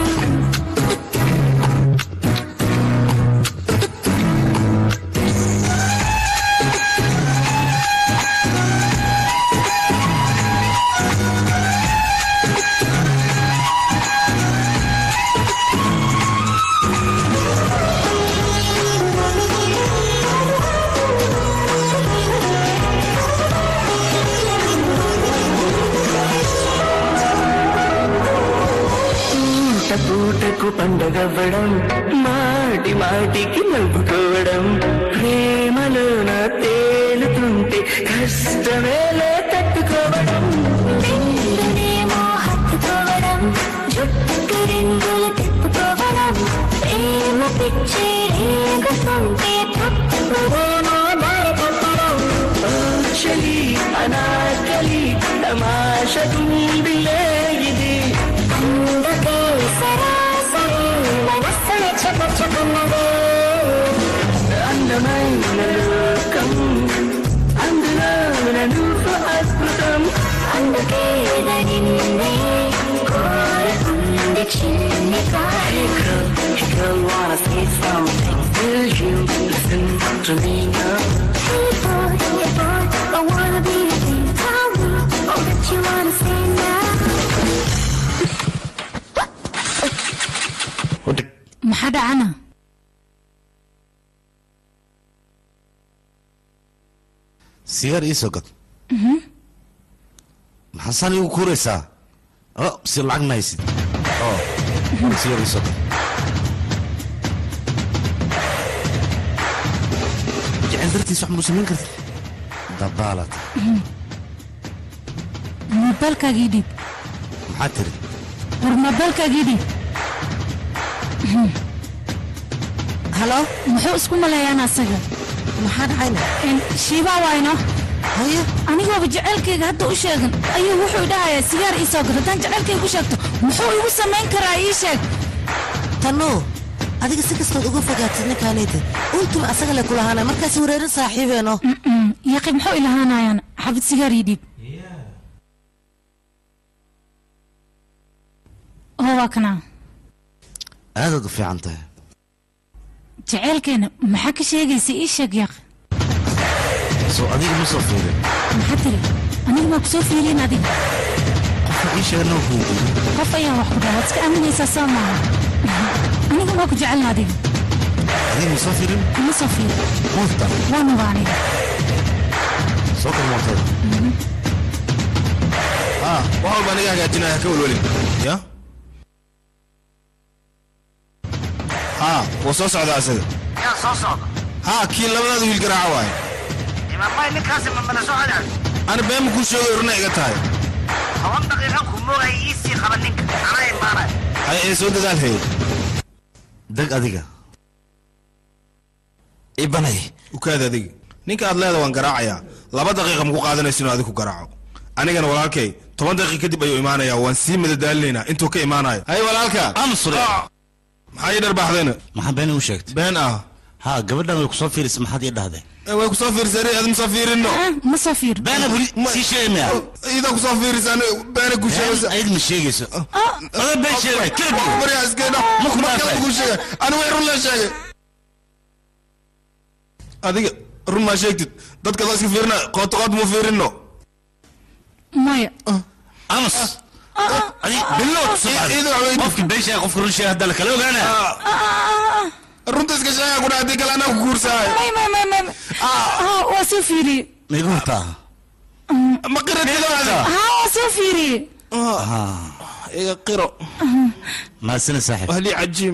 పూట పూటకు పండగవ్వడం మాటి మాటికి నవ్వుకోవడం ప్రేమలోన తేలుతుంటే కష్టమేలే తట్టుకోవడం నిన్నునేమో హత్తుకోవడం జుట్టుకు రింగులు తిప్పుకోవడం ప్రేమ తమాష కుందిలే ఇది అందుకే సరాసరి మనస్సుని చెప్పుచుకున్నదే అందమైన లోకం అందులో నువ్వు అద్భుతం అందుకే నిన్నే కోరుకుంది చిన్ని కారికం Hey girl, wanna say something? Will you listen to me now? Hey boy, hey boy, I wanna be your thing. Tell me all that you wanna say now. maxaa dhacana sigaar ii soo gad maxaa saan igu kuuraysaa o si lacag ma haysid oo sigaar ii soo gad jecel dartiis wax muu samayn kartid dabaalad moobeelkaagii dhiib maxaa tiri war moobeelkaagii dhiib halo muxuu isku maleeyaan asaga maxaa dhacayna shiibaa wayno haye anigooba jaceylkayga hadda u sheegan ayuu wuxuu dhahayaa sigaar ii soo gad haddaan jaceylkayga u sheegto muxuu igu samayn karaa ii sheeg tanu adiga si kastood uga fogaatid ninkaanayda untum asaga le kulahaana markaas wareerin saaxiibeeno yaqi muxuu ilahaanayaan xabad sigaar ii dhiib oo waa kanaa aadaad u fiican tahay jaceylkeena maxaa ka sheegaysa ii sheeg yaq soo adiga ma soo fiirin maxaa tiri aniga maa kusoo fiiriin adiga qofka ii sheega noo kuudiyo qof ayaan wax ku dhaha waad iska aaminaysaa soo maaha aniga maa ku jecelna adiga adiga ma soo fiirin ma soo fiiri muufta waanuba aniga soo kal mootada ah wax walba aniga hagaajinaya ka welwelin ya ha waa soo socdaa isaga yaa soo socda ha kii labadaada wiil garaaca waaye imaamay ninkaasi ma mana soo cadaad ana beema kuu sheegay urna iga tahay toban daqiiqa ku moogay iisii qaba ninka anaa imaanay hay ee soo dadaal hayay deg adiga ibanay ukaad adiga ninka aad leeda waan garaacayaa laba daqiiqa maku qaadanaysa inuu adigu garaaco anigana walaalkay toban daqiiqa kadib ayuu imaanayaa waan sii madadaalinaynaa intuu ka imaanayo hay walaalka amsure maxaa ii dharbaaxdayna maxaa been igu sheegtay been ah ha gabadhan way kusoo fiirisay maxaad ii dhahday way kusoo fiirisay ad masoo fiirino ma soo fiir beena buri sii sheegmaya iyadoo kusoo fiirisay ani beena ku sheegaysa ayad ma sheegayso ada been sheegay kala baryaa iskeena Ma ku markaa dhaafay. ku sheegay ani way run la sheegay adiga run maa sheegtid dadka la iska fiirina qoot qoot mu fiirino maya amas adi bilow qofki been sheega qofka run sheega haddaa la kala ogaana runta iska sheega ku dhaha haddii kale anaa ku guursaayo may may may may Ah, waa soo fiiriyey maigu hurtaa ma qiratid ha waa soo fiiriyey iga qiro maasina saaxib wahlii cajiim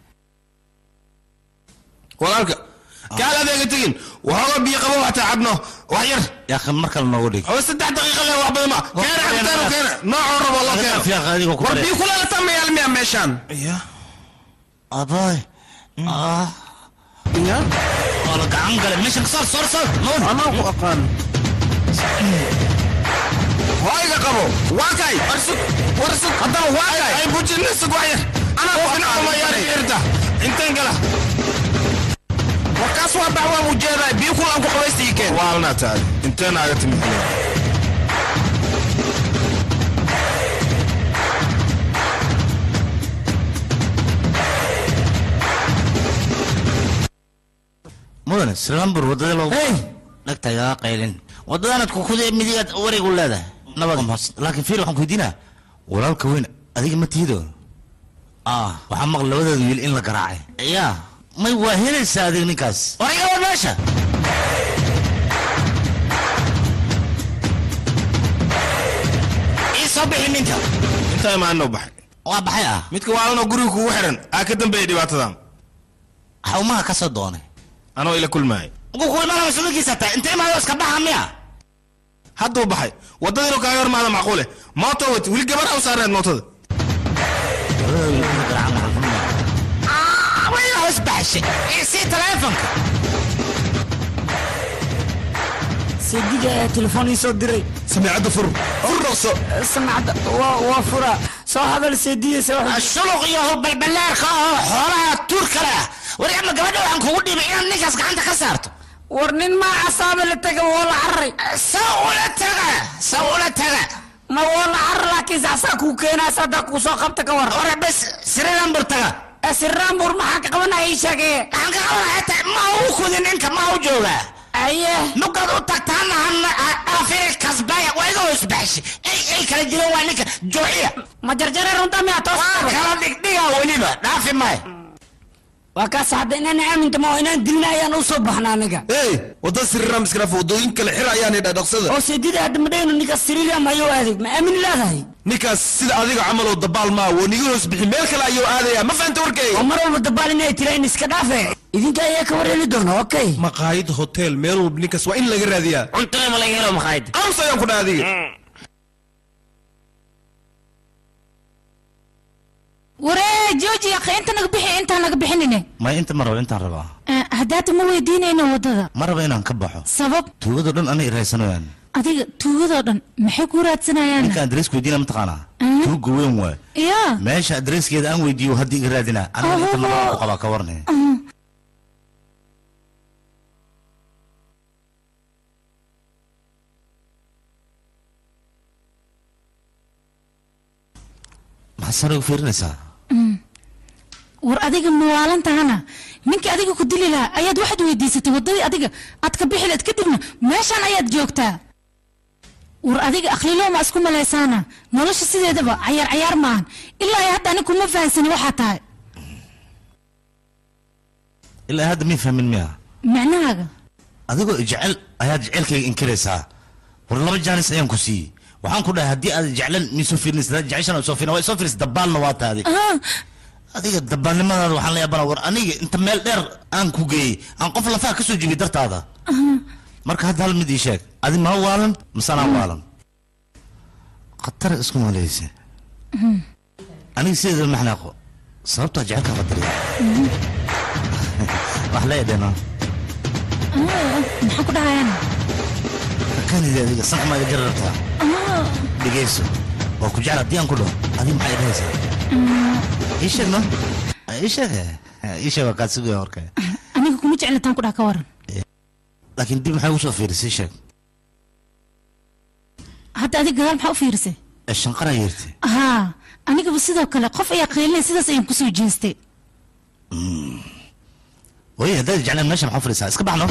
walaalka kaal adeega tegin waxooga biyo qabo waxtaa cabno wax yar yaa mar kale noogu dhig oo saddex daqiiqa le wax badan ma keena cabitaanu keena noocoo rabo loo keeno war biyo kulaalata ma yaalmiya meeshaan abaay ah ya waa la gacan gale meesha ka saar saar saar anaa ku aqaan hoyga qabo waa kay warsug warsug haddaba waa kay ay bujinna sug wax yar anaa ku aqaan ma yaari irta inteen gala warkaas waa bax waa ujeedaa biyo kulaan ku qabaysta ii keen waalna taadi inteen aaga timi mudane silambur wadada loo dhagta igaa qaylin wadadaanad kukude midigaad wareeg u leedahay nabad laakiin fiir waxaan ku weydiinaa walaalka weyn adiga ma tihido ah waxaa maqla labadeeda wiil in la garaacay yaa may waa helaysaa adiga ninkaas war iga war meesha ii soo bixi ninka intaa imaanoo baxay waa baxay ah midka waalanoo guriga kugu xiran aa ka dambeeya dhibaatadan xawmaha ka soo doonay anoo ila kulmaay ugu ku imaanaya sudankiisa taa intee imaado iska baxa miya hadduu baxay waddada inuu kaaga hormaada macquule mooto wati weli gabar ha u saarneed mootada way hoos baxshay sii taleefonka seediga ayaa telefoon ii soo diray samiicadda fur fur dhaqso samacadda waa waa fura soo hadal seediyeysa shuluq iyo balbalaarka oo xoolaha tuur kale ah war ama gabadha waxaan kugu dhibay inaad ninkaas gacanta ka saarto war nin maa casaaba la taga waa la cararay saa ula taga saa ula taga ma waa la carar laakiin sacsaa kuu keenaas haddaa kuu soo qabta ka war ore bes siriranbur taga sirraanbur maxaa ka qabanaya ii sheegee maxaan ka qabanaya ta ma u kudi ninka ma u jooga aye nugaad u tagtaana afiri kasbaya waa iga hoosbaxshi ay ay kala jireen waa ninka jooxiya ma jarjare runta miyaa toos waa kala dhigdhiga weliba dhaafi maayo waa kaas hadda inaan aaminta ma inaan dilna ayaan u soo baxna aniga hey wadda siriram iskala wadooyin kale xir ayaan idhaa dhaqsada oo seedida hadda madhayno ninkaas siriiliam ayuu aaday ma aamin leedahay ninkaas sida adiga camal oo dabaal maa woo niga hoos bixi meel kale ayuu aadayaa ma fahanta warkayga oo mar walba dabaal inay tira in iska dhaafe idinka ayaa ka wareeli doona okay maqaayad hotel meel walba ninkaas waa in laga raadiyaa cuntada ma laga helo maqaayad ams ayaan ku dhaha adiga waree jooji akhi inta naga bixi intaan naga bixinine may inta ma rabo intaan rabaa haddaata ma weydiinayno waddada ma rabo inaan ka baxo sabab tuugadoo dhan anay iraysanayaan adiga tuugadoo dhan maxay ku raadsanayaan ninka adreesku weydiina mataqaanaa tuuga weyn waay yaa meesha adreeskeeda aan weydiiyo hadda iga raadinaa aniga inta ma rabo ku qabaa ka warne maxaad sare ugu fiirinaysaa war adiga mawaalantahana ninkii adiga ku dili lahaa ayaad waxaad weydiisatay waddadii adiga aad ka bixi lahayd kadibna meeshaan ayaad joogtaa war adiga akhliiloo ma isku malaysaana nolosha sideedaba cayaar cayaar maahan ilaa ay hadda anig kuma fahansani waxaa tahay ilaa hadda mii fahmin miya macnahaaga adigoo jecel ayaad jecelkayga inkiraysaa war laba jaanis ayaan ku siiyey waxaan ku dhahay haddii aad jeclan miisoo fiirinaysa jeceshan soo fiirin waa soo fiirisa dabaalna waa taadi adiga dabaalnimadaada waxaan la yaabana war aniga inta meel dheer aan ku geeyey aan qof lafaha ka soo jibiyey dartaada marka hadda hal mid ii sheeg adi maa waalan mise anaa waalan khatar isku malaysa aniga sideeda maxnaaqo sababtaa jecelka qadariya wax leedhena maxaa ku dhahayaan kanidi adiga sanka maa iga jarartaa dhegeyso waa ku jecel haddii aan ku dhaho adiga maxaa idhahaysaa ii sheeg no ii sheeg ii sheeg waa kaa sugaya warka aniga kuma jeclataan ku dhaha ka waran laakiin dib maxay ugu soo fiirisay ii sheeg hadda adiga gadaal maxaa u fiirisay ee shanqaraa yeertay haa anigaba sidoo kale qof ayaa qiilinay sidaas ayaan kusoo jeestay way haddaad jeclaan meesha maxaa u fadhiisaa iska baxno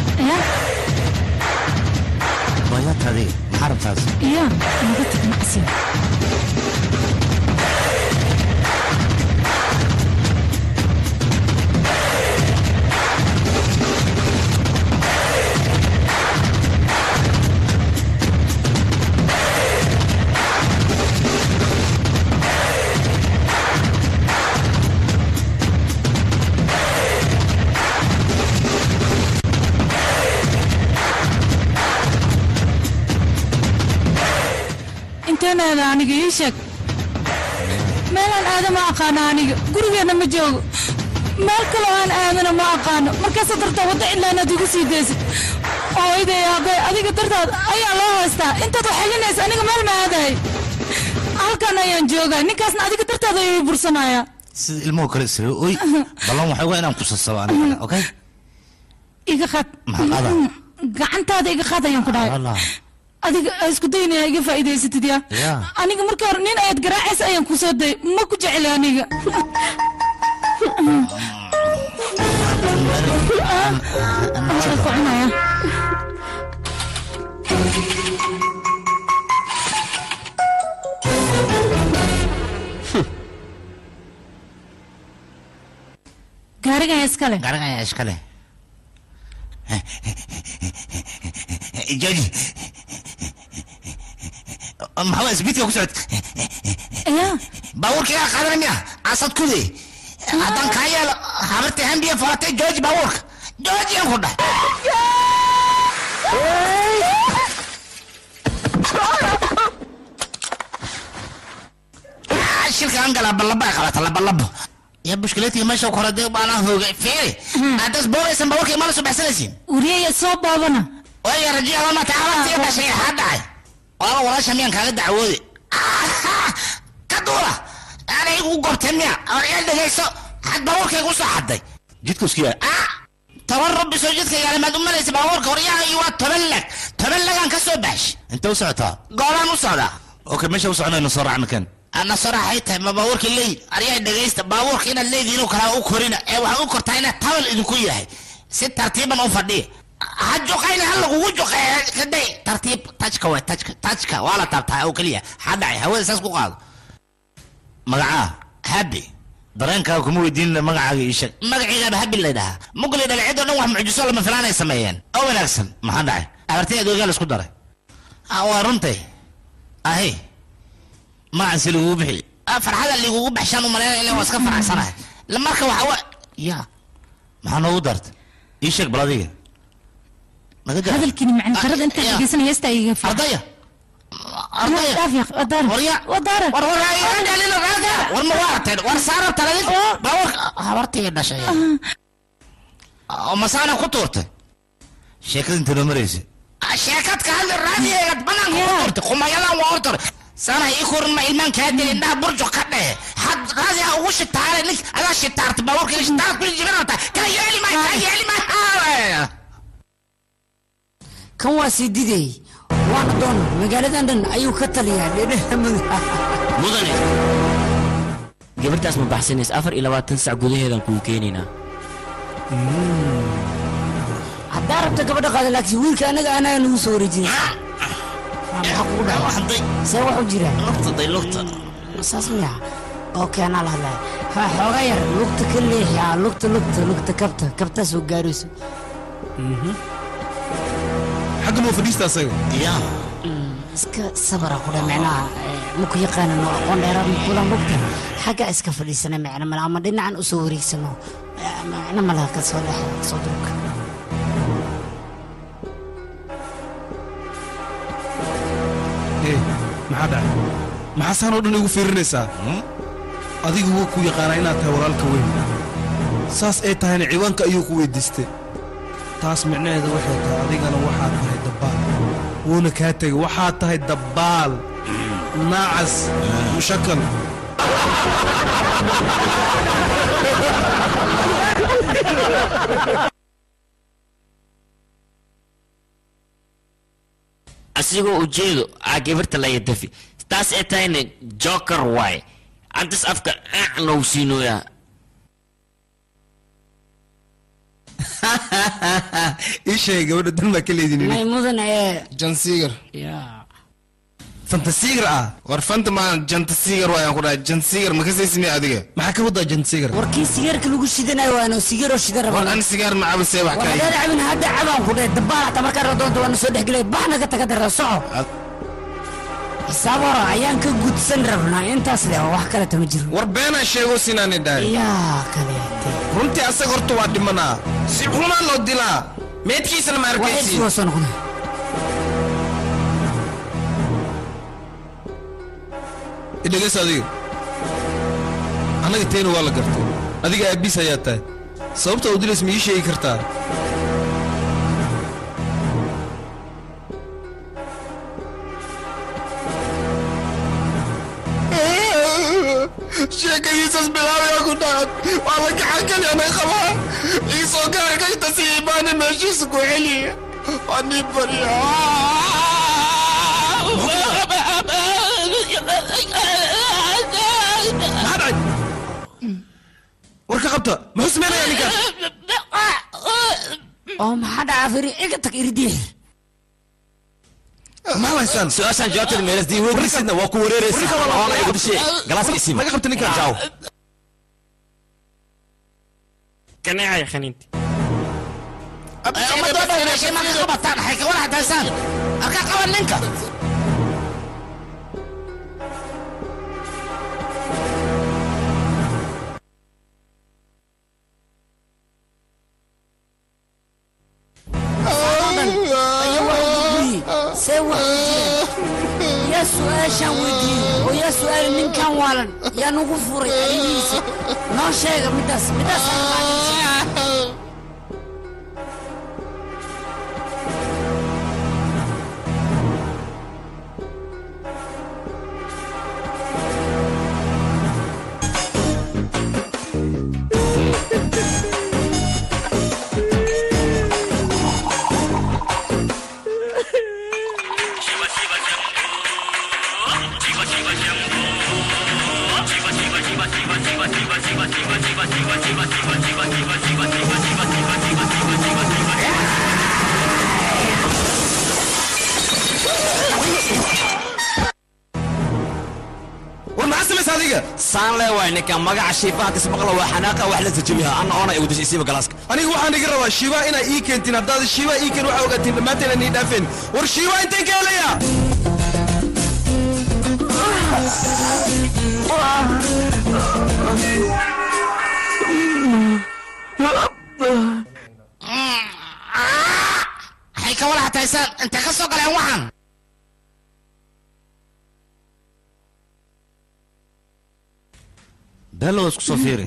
waayaata adiga maxaa rabtaas iya naga tag macsiya inteen aada aniga ii sheeg meelaan aada ma aqaano aniga gurigeenna ma joogo meel kaloo aan aadana ma aqaano markaasa dartaa wadda cilaanaad igu sii daysid ooyday aabbe adiga dartaad ayaa loo haystaa intaad wax xelinaysa aniga meel ma aadahay halkan ayaan joogaa ninkaasna adiga dartaada ayuu i bursanayaa sida ilmuhu kale isra oy ballan waxay uga inaan kusasabo aniga okay iga qaad maxaa qaada gacantaada iga qaad ayaan ku dhahay wallah adiga aa isku daynaya iga faa'iidaysatid yaa ya aniga markii hore nin ayaad garaacaysa ayaan ku soo dayay ma ku jecli aniga Waxaan ku cunayaa. gaarigan yaa iskale gaarigan yaa iskale jooji maxaa isbiidka ku socod baabuurkayga qaadanaya asad kudi haddaan kaa yeelo habartay hambiya falatay jooji baabuurka jooji aan ku dhah shilkaan gala balaba qabata labalabo ya bushkileetiga meesha ku horadee baanaa hoogay fiiri haddaas boogaysan baabuurka imaala soo baxsanaysiin wariyaya soo boobana waaya rajiya lama tacabantii dhashay maxaa dhacay waaba walaasha miyaan kaaga dacwoode ka duula aanay igu gobtay miya oryaa dhegayso had baabuurkaygu soo xaday jidka isku yaa toban rabbi soo jidka yaala maad u malaysa baabuurka horyaha iyo waa toban lag toban lagaan ka soo baxsh intee u socotaa goolaan u socdaa okay meesha u soconayno soo raacna kan ana soraxay tahay ma baabuurka leey aryaa dhegaysta baabuurka inaad leediin inuu kalaa u korina ee waxaad u kortaa inaad tabal idinku yahay si tartiiban u fadhiya ha juqayna ha lagugu juqeeya kaday tartiib tajka way tajka tajka waa la taabtaa oo keliya ha dhacay hawada saas ku qaado magacaa habi dareenkaaga kuma weydiinina magacaaga ii sheeg magaciigaaba habi laydhahaa mugli dhaleecid oo dhan wax mucjiso lama filaanay sameeyeen oo wanaagsan maxaa dhacay abartay adoogaa la isku daray Ah, waa runtay ahi magacan si lagugu bixi Ah, farxada ligugu baxshaan u malaynaya ilaa waa iska faraxsanahay La marka waxa wa ya maxaa noogu darta ii sheeg bal adiga naga jar hadalkiini macna qarada intaad dhegeysanaya heesta iga fi ardaya wadaara war ma waaratay war saara taladin baabuurka habartii dhashay oo masaana ku tuurtay sheekada inta noo maraysa sheekad ka hadli raadiyeegad banaanka ku tuurtay qumayadan waa hortore sana ii kurin ma ilmaan kaa deli indhaha burjo ka dhehe had raadiha ugu shitaare nin adaa shitaarta baabuurka shitaarad kuli jibinata kaa yeeli maayo kaa yeeli maayo kan waa siididey waana doon magaaladan dhan ayuu ka taliyaa dhedheha mudane gabartaas ma baxsanays afar iyo labaatan sac gudaheedan kuu keenaynaa haddaa rabta gabadha qaada laakiin wiilka anaga anaga nagu soo wareejinay see wax u jiraan lugtaday lugta saas miya okay anaa la hadlaya ha xooga yar lugta ka leexi aa lugta lugta lugta kabta kabtaa soo gaarayso xagga noo fadhiista asaga ya iska sabara kudha micnaha maku yaqaana noo aqoon dheeraad makula lugta xagga iska fadhiisana micna male ama dhinacan usoo wareegsano micno malaha ka soo dhex soo durka ee maxaa dhacay maxaa saan oo dhan igu fiirinaysaa adigu wuu ku yaqaanaa inaad tahay walaalka weyn saas ay tahayna ciwaanka ayuu ku weydiistay taas micnaheeda waxay tahay adigana waxaad tahay dabbaal wuuna kaa tegay waxaad tahay dabbaal naacas mushakal asigoo ujeedo aa gabarta laya dafi taas ay tahayna joker waay antas afka aac nou siinooyaa ii sheegay gabadha dan baa ka leedin may mudan ee jansiigar fantasiigar ah war fanta maan jantasiigar waayaan ku dhahay jansiigar ma kasaysini adiga maxaa ka wadaa jansiigar warkii sigaarka lagu shidanayo waano sigaaroo shida war rabaa an sigaar ma cabasee wax ka waxaad cabin hadda cabaan ku dhahay dabbaal hata markaa raba doonta waana soo dhexgelay baxna ka taga dara soco xisaab hora ayaan ka gudsan rabnaa intaas leh wax kaleta ma jiro war beenaa sheego sinaani dhahay yaa kale runtii asaga horta waa dhimanaa si xumaa loo dilaa meedkiisana ma arkaysi waa soo noqda idhegeys adiga annaga teena waa la gartay adiga aabiis ayaa tahay sababta u dilays ma ii sheegi kartaa sheekadiisas bilaabaya ku dhacan waa la gacan kalyanay qabaa iisoo gaara kashta si imaani meeshiisa ku celiya waa nin barya maxaa dhacay war ka qabta muxuu sameynaya ninka oo maxaa dhacaa firi iga tag iridii maxaa haystaan su-aashaan jawaabteeda meelas dii weydiisidna waa ku wareeraysid oona igu dishe galaaska isiima naga qabta ninka jaaw kaneecaya khaniinti ummadoo dhan meeshay marka ka bataan waxay ka walaxdaysaan marka qaban ninka see wax u jira yaa su-aashaan weydiiyey oo yaa su-aali ninkan waalan yaa nagu furay arrimihiisa noo sheega midaas midaas war maxaa samaysa adiga saan lee waay ninka magaca shiifaha kismaqla waa xanaaqa wax la tajabiha anna oona igu dishay isiiba galaaska aniga waxaan iga rabaa shiibaa inaa ii keentiin haddaad shiibaa ii keen waxaa ogaatiin dhammaanteen aan ii dhaafeen war shiibaa inteen ka helaya waxay ka walaha taysaan intay ka soo galeen waxaan beelo waa isku soo fiiri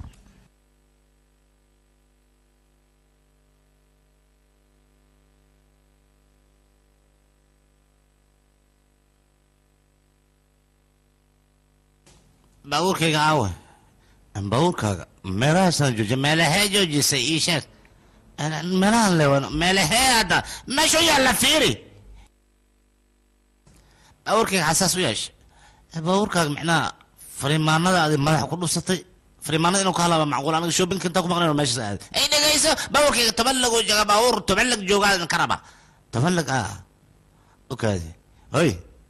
baabuurkayga aawe baabuurkaaga meelahaasaan joojiya meelahee joojisay ii sheeg meelahan lewan meelahee hadda meesha u yaalla fiiri baabuurkayga xasaas u yeesha baabuurkaaga micnaha fariimaanada adi madaxa ku dhufsatay fariimaanada inuu ka halaaba macquul aniga shoppingka intaa ku maqnayn meeshaas aad ay dhegayso baabuurkayga toban lag uu jooga baabuur toban lag joogaa ka raba toban lag ah okaadi hoy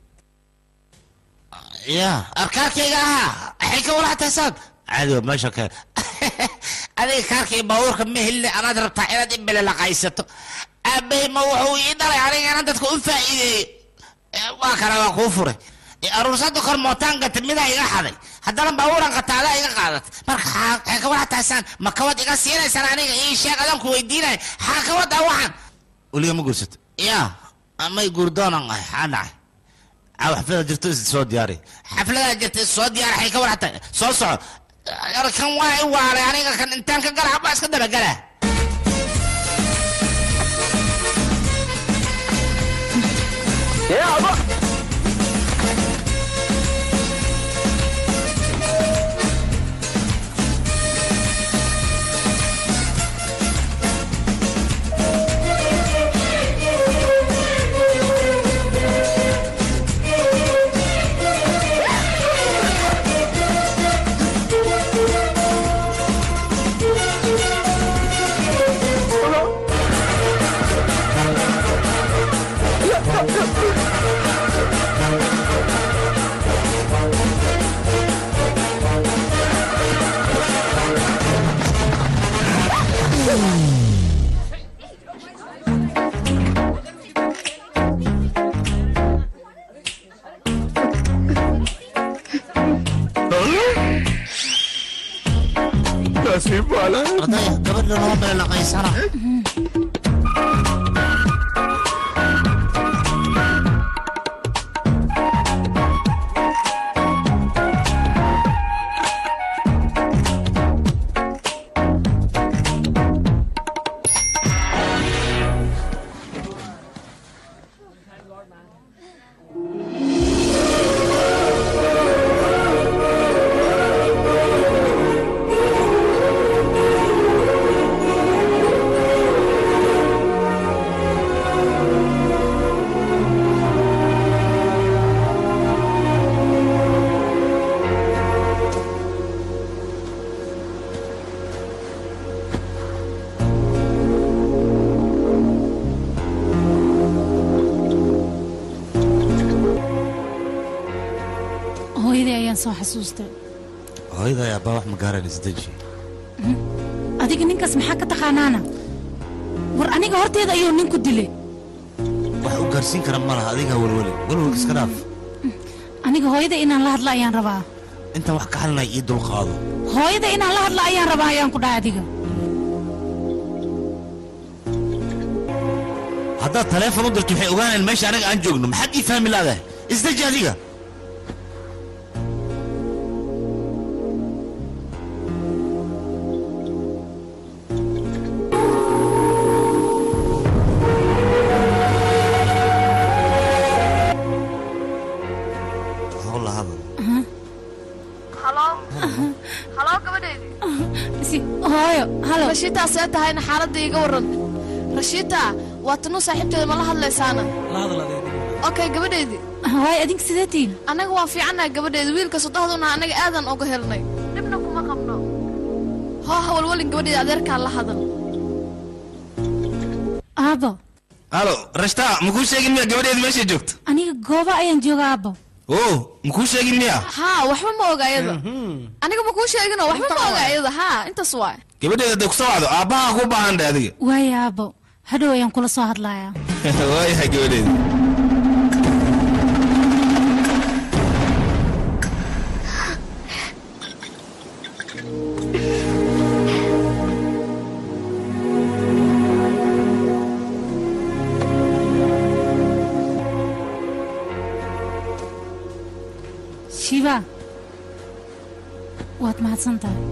ya arkaarkayga ahaa waxay ka walaha taysaan caadi waa meesha ka adiga kaarkay baabuurka ma helina anaad rabtaa inaad imbele laqaysato aabbahay ma wuxuu ii dhalay anigana dadka u faa'iideeyey waa kale waa kuu furay aruursada kor mootaan gata midaa iga xaday haddana baabuuran qataadaa iga qaadat marka waxay ka walaha taysaan ma kawad iga siinaysaan aniga ii sheeg adaan ku weydiinaya xaa kawadaa waxaan weliga ma guursato ya may guurdoonan ahay xaa dhacay caaw xaflada jirto is soo diyaari xafladaa jirta is soo diyaari waxay ka walaha tahay soo soco kan waa i waalay aniga kan intaan ka gala baa iska dabagala ardaya gabadha noo beelaqaysana hooyadii ayaan soo xasuustay hooyada aabaa wax ma gaaraan isdeji adiga ninkaas maxaa ka taqaanaana war aniga horteeda ayuu ninku dilay wax u gaarsiin kara ma laha adigaa welweli welwelka iska dhaaf aniga hooyada inaan la hadlo ayaan rabaa intaan wax ka xalinaya ii dulqaado hooyada inaan la hadlo ayaan rabaa ayaan ku dhahay adiga haddaad taleefon u dirto waxay ogaanayaan meesha aniga aan joogno maxaad ii fahmi laadahay isdeji adiga hawla hadal halo halo gabadheydii hooyo halo rashiitaa see tahayna xaaladda iiga waran rashiita waa tanuu saaxiibteeda ma la hadlaysaana okay gabadheedii waay adinka sidee tihiin annaga waa fiicannahay gabadheedi wiilka sodohduna annaga aadan uga helnay dhibna kuma qabno hoo hawalwalin gabadheedi adeerkaa la hadal aabo halo rashta makuu sheegin miya gabadheedi meeshay joogto aniga gooba ayaan jooga aabo oo makuu sheegin miya haa waxba ma oga iyada aniga ma kuu sheegino waxba ma oga iyada haa intaas waay gabadheeda hadday kusoo wacdo aabbaha ku baahan dhe adiga waaya aabo hadhow ayaan kula soo hadlayaa waayahay gabadheeda shiba waad mahadsan tahay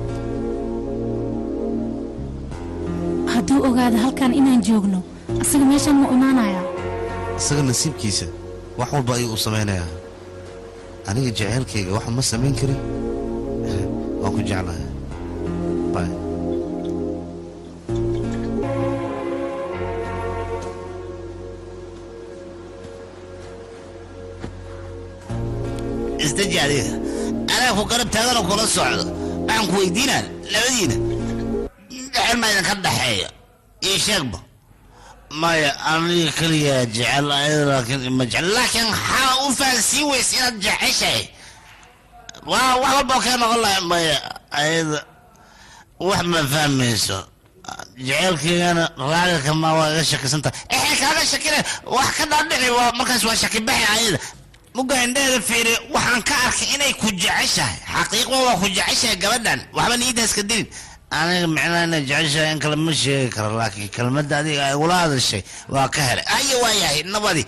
hadduu ogaado halkan inaan joogno asaga meeshaan mu imaanayaa isaga nasiibkiisa wax walba ayuu u samaynayaa aniga jaceylkayga waxa ma samayn karin waan ku jeclahay bay isdaji adiga anaa ku garab taaganoo kula socdo waxaan ku weydiinaa labadiina dhexel ma idinka dhexeeya ii sheegba maya aniga keliya jecel ayada laakiin ima jecel laakiin maxaa u fahansiin weysa inaad jeceshahay waa wax walba kaa noqon lahay maya ayada wax ma fahmayso jeceelkeygana raalika ma waa iga shakisanta exe kaaga shakine wax ka dhaadhici waa markaas waa shakibaxi ayada muga indheeda fiiri waxaan ka arkay inay ku jeceshahay xaqiiqo waa ku jeceshahay gabadhan waxba niidaas ka dilin aniga micnaha inay jeceshahay in kale ma sheegi karo laakiin kelmadda adiga ay ula hadashay waa ka helay ayo waa yahay nabadi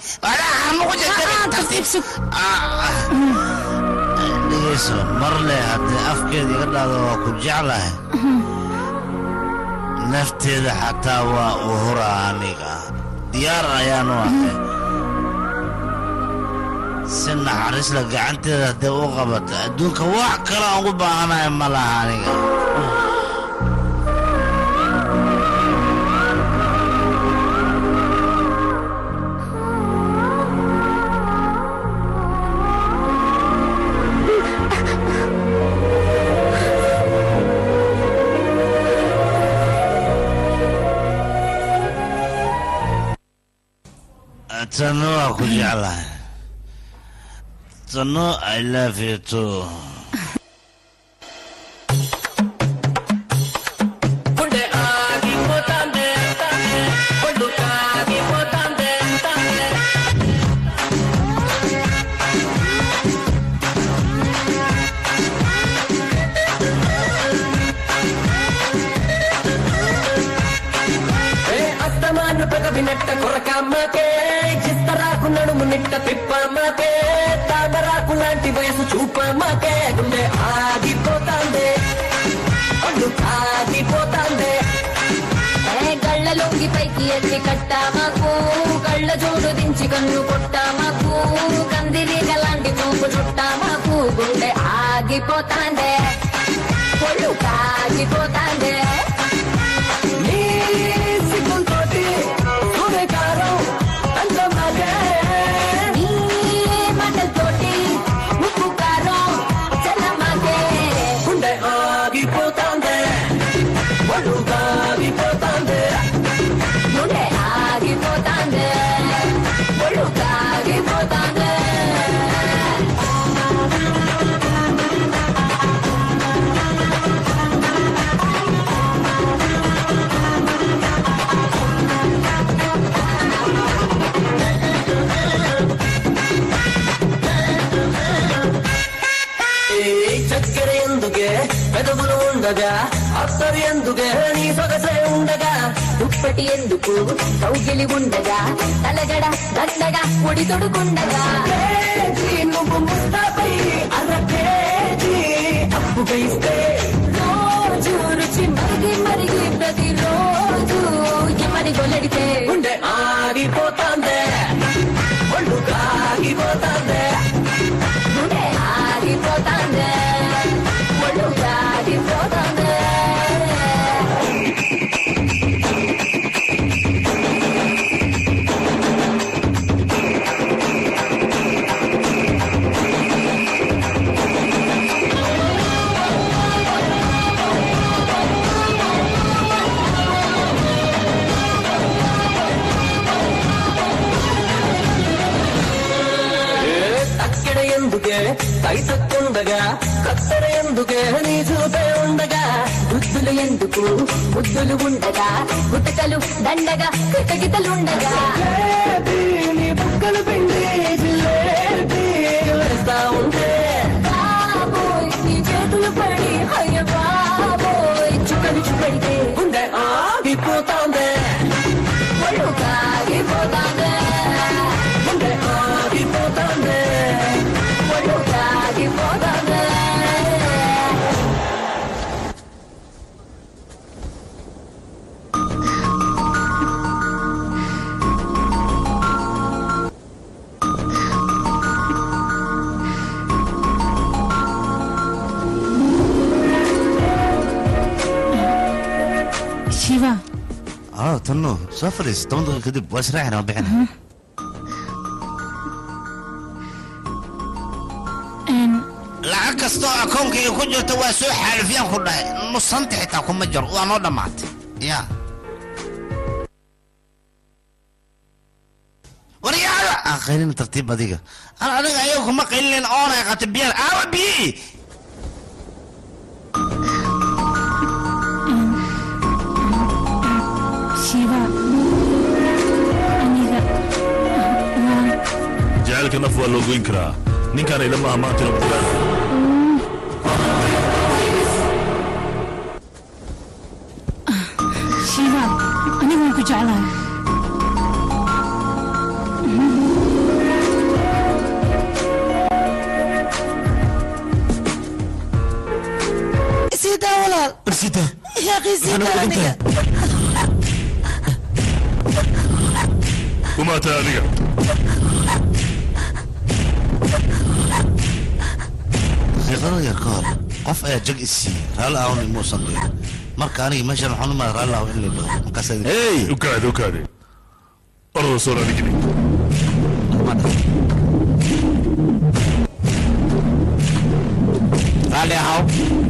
dhegeyso marle haddii afkeeda iga dhahdo waa ku jeclahay nafteeda xataa waa uhura aniga diyaar ayaan u ahay si naxariisla gacanteeda hadday u qabato adduunka wax kale aan ugu baahanahay ma laha aniga tano waa ku jeclahay tano i love you too గుండె ఆగిపోతాందే ఒళ్ళు కాగిపోతాందే ఏ అస్తమాను పెదవినట్ట కొరకమ్మకే చిత్తరాకు నడుము నిట్ట తిప్పమ్మకే తామరాకు లాంటి వయసు చూపమ్మకే గుండె ఆగిపోతాందే ఒళ్ళు కాగిపోతాందే కళ్ళ లొంగి పైకి ఎత్తి కట్టా మాకు కళ్ళ జోడు దించి కన్ను కొట్టా మాకు కందిరి గలాంటి చూపు చుట్టా మాకు గుండె ఆగిపోతాందే ఒళ్ళు కాగిపోతాందే నీ సిగ్గుతోటి సూర్యకారం అందమాగే నీ మాటలతోటి ఉప్పు కారం చల్లమాగే గుండె ఆగిపోతాందే ఒళ్ళు కాగిపోతాందే గుండె ఆగిపోతాందే ఒళ్ళు కాగిపోతాందే ఈ చక్కెర ఎందుకే పెదవులు ఉండగా అత్తరు ఎందుకే నీ సొగసే ఉండగా దుప్పటి ఎందుకు కౌగిలి ఉండగా తలగడ దండగా ఒడి తొడుకుండగా కేజీ నువ్వు ముస్తాపై అర కేజీ అప్పుగా ఇస్తే రోజు రుచి మరిగి మరిగి ప్రతిరోజు ఎమరి గొలడితే గుండె ఆగిపోతాందే ఒళ్ళు కాగిపోతాందే గుండె ఆగిపోతాందే ఒళ్ళు ఆగిపోతాందే ఎందుకే కైతక్కుండగా కత్తెర ఎందుకే నీ చూపే ఉండగా బుద్ధులు ఎందుకు బుద్ధులు ఉండగా గుట్టకలు దండగా కిటకిటలుండగా నీ బుక్కలు పిండి జిలేబీ వేస్తా ఉంటే బాబోయ్ నీ చేతులు పడి అయ్య బాబోయ్ చుక్కలు చుపెడితే గుండె ఆగిపోతాందే ఒళ్ళు కాగిపోతాందే గుండె ఆగిపోతాందే ఒళ్ళు కాగిపోతాందే shiva اه تنو soo fadhiis toban daqiiqo kadib waa israacina waa bixina lacag kastoo akoonkayga ku jirta waa soo xaalifyaan ku dhahay nusanti xitaa kuma jiro waa noo dhammaatay ya waryaada aan qaylina tartiib adiga an adiga ayaga kuma qaylinayn oona qata biyaha aawa biyi shiva aniga waan jacaylka naf waa loo goyn karaa ninkaan ilama amaantina bugaan shiva aniga waan ku jeclahay isiidaa walaal barsita yaaqii siidaa aniga kumaa tahay adiga daqiiqado yar ka hor qof ayaa jag is siiyey raalli ahwn imuusan dhihin marka aniga meeshan waxaan u maray raalli ahw in la dhaho markaas hey ukaade ukaade orada soo raadhigini raalli ahaw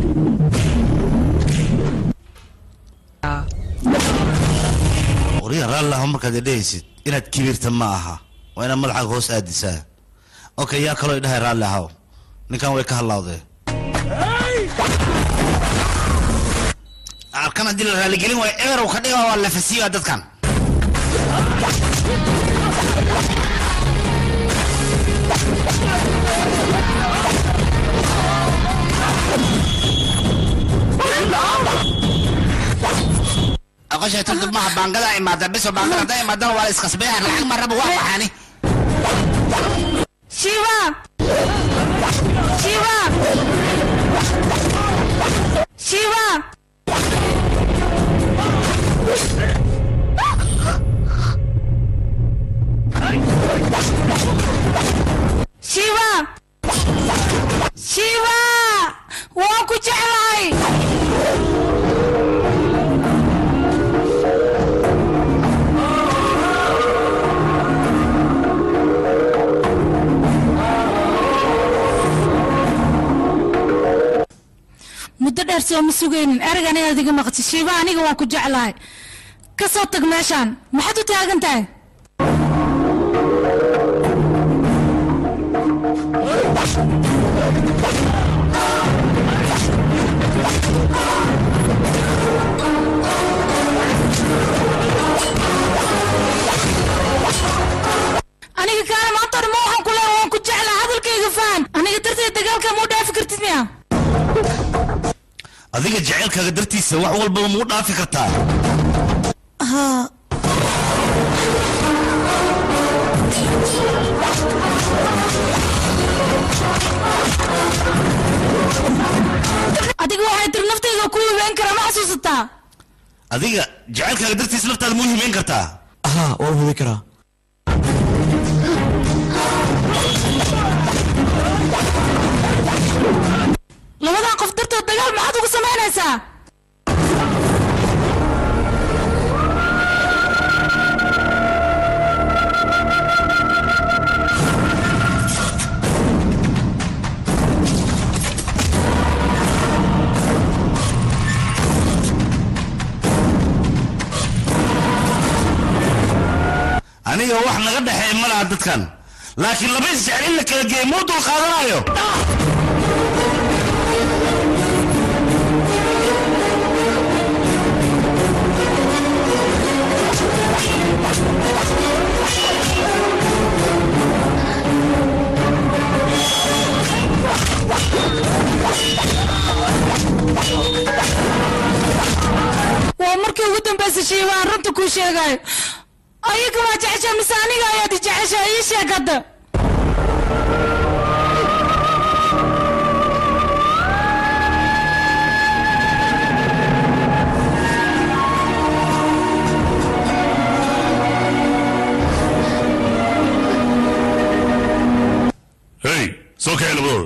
wariya raalli ahw markaad idhahaysid inaad kibirta ma aha waa inaad madaxaaga hoos aadisaa okay yaa kaloo idhahay raalli ahaw ninkan way ka hadlaawdee arkan haddii la raaligelin waayo eberow ka dhiga waa la fasiiya dadkan aqoshay turdub maha baangada imaada biso baangada hadday imaadana waa la iskasbeeya lacag ma raba waa baxaani shiva shiva shiva shiva shiva waan ku jeclahay muddo dheer soo ma sugaynin ereg anigaad iga maqti shiiba aniga waan ku jeclahay ka soo tag meeshaan maxaad u taagan tahay aniga kaana maanta dhan ma waxaan ku leeyahay waan ku jeclahay hadalkayga faham aniga darteed dagaalka muu dhaafi kartid miya adiga jacaylkaaga dartiisa wax walbaba muu dhaafi kartaa haa adiga waxay tiri naftayda ku hubeen karaa ma xasuusataa adiga jacaylkaaga dartiisa naftaada muu himeyn kartaa ها waan hudi karaa labadan qof dartood dagaal maxaad ugu samaynaysaa aniga wax naga dhexeey ma laha dadkan laakiin laba isjecel in la kala geeyo dee muu dul qaadanayo waa markii ugu dambaysay shiiba aan runta kuu sheegayo ayaga waa jeceshaa mise aniga ayaad i jeceshaa ii sheeg hadda hey soo kaxee labadooda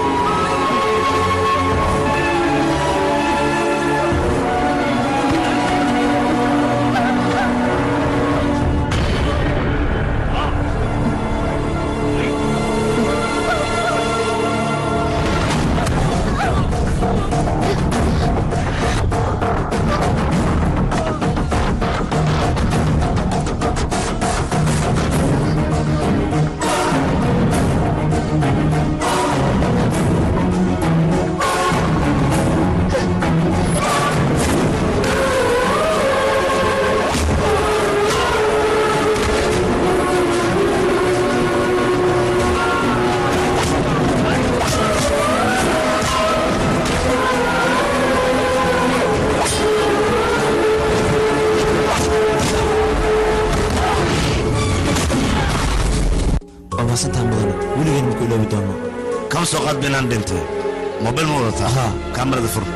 waa mahadsantaha mudane weligeen maku iloobi doono kama soo qaad binaan dhintay mobil ma wadataa ha kaamarada fur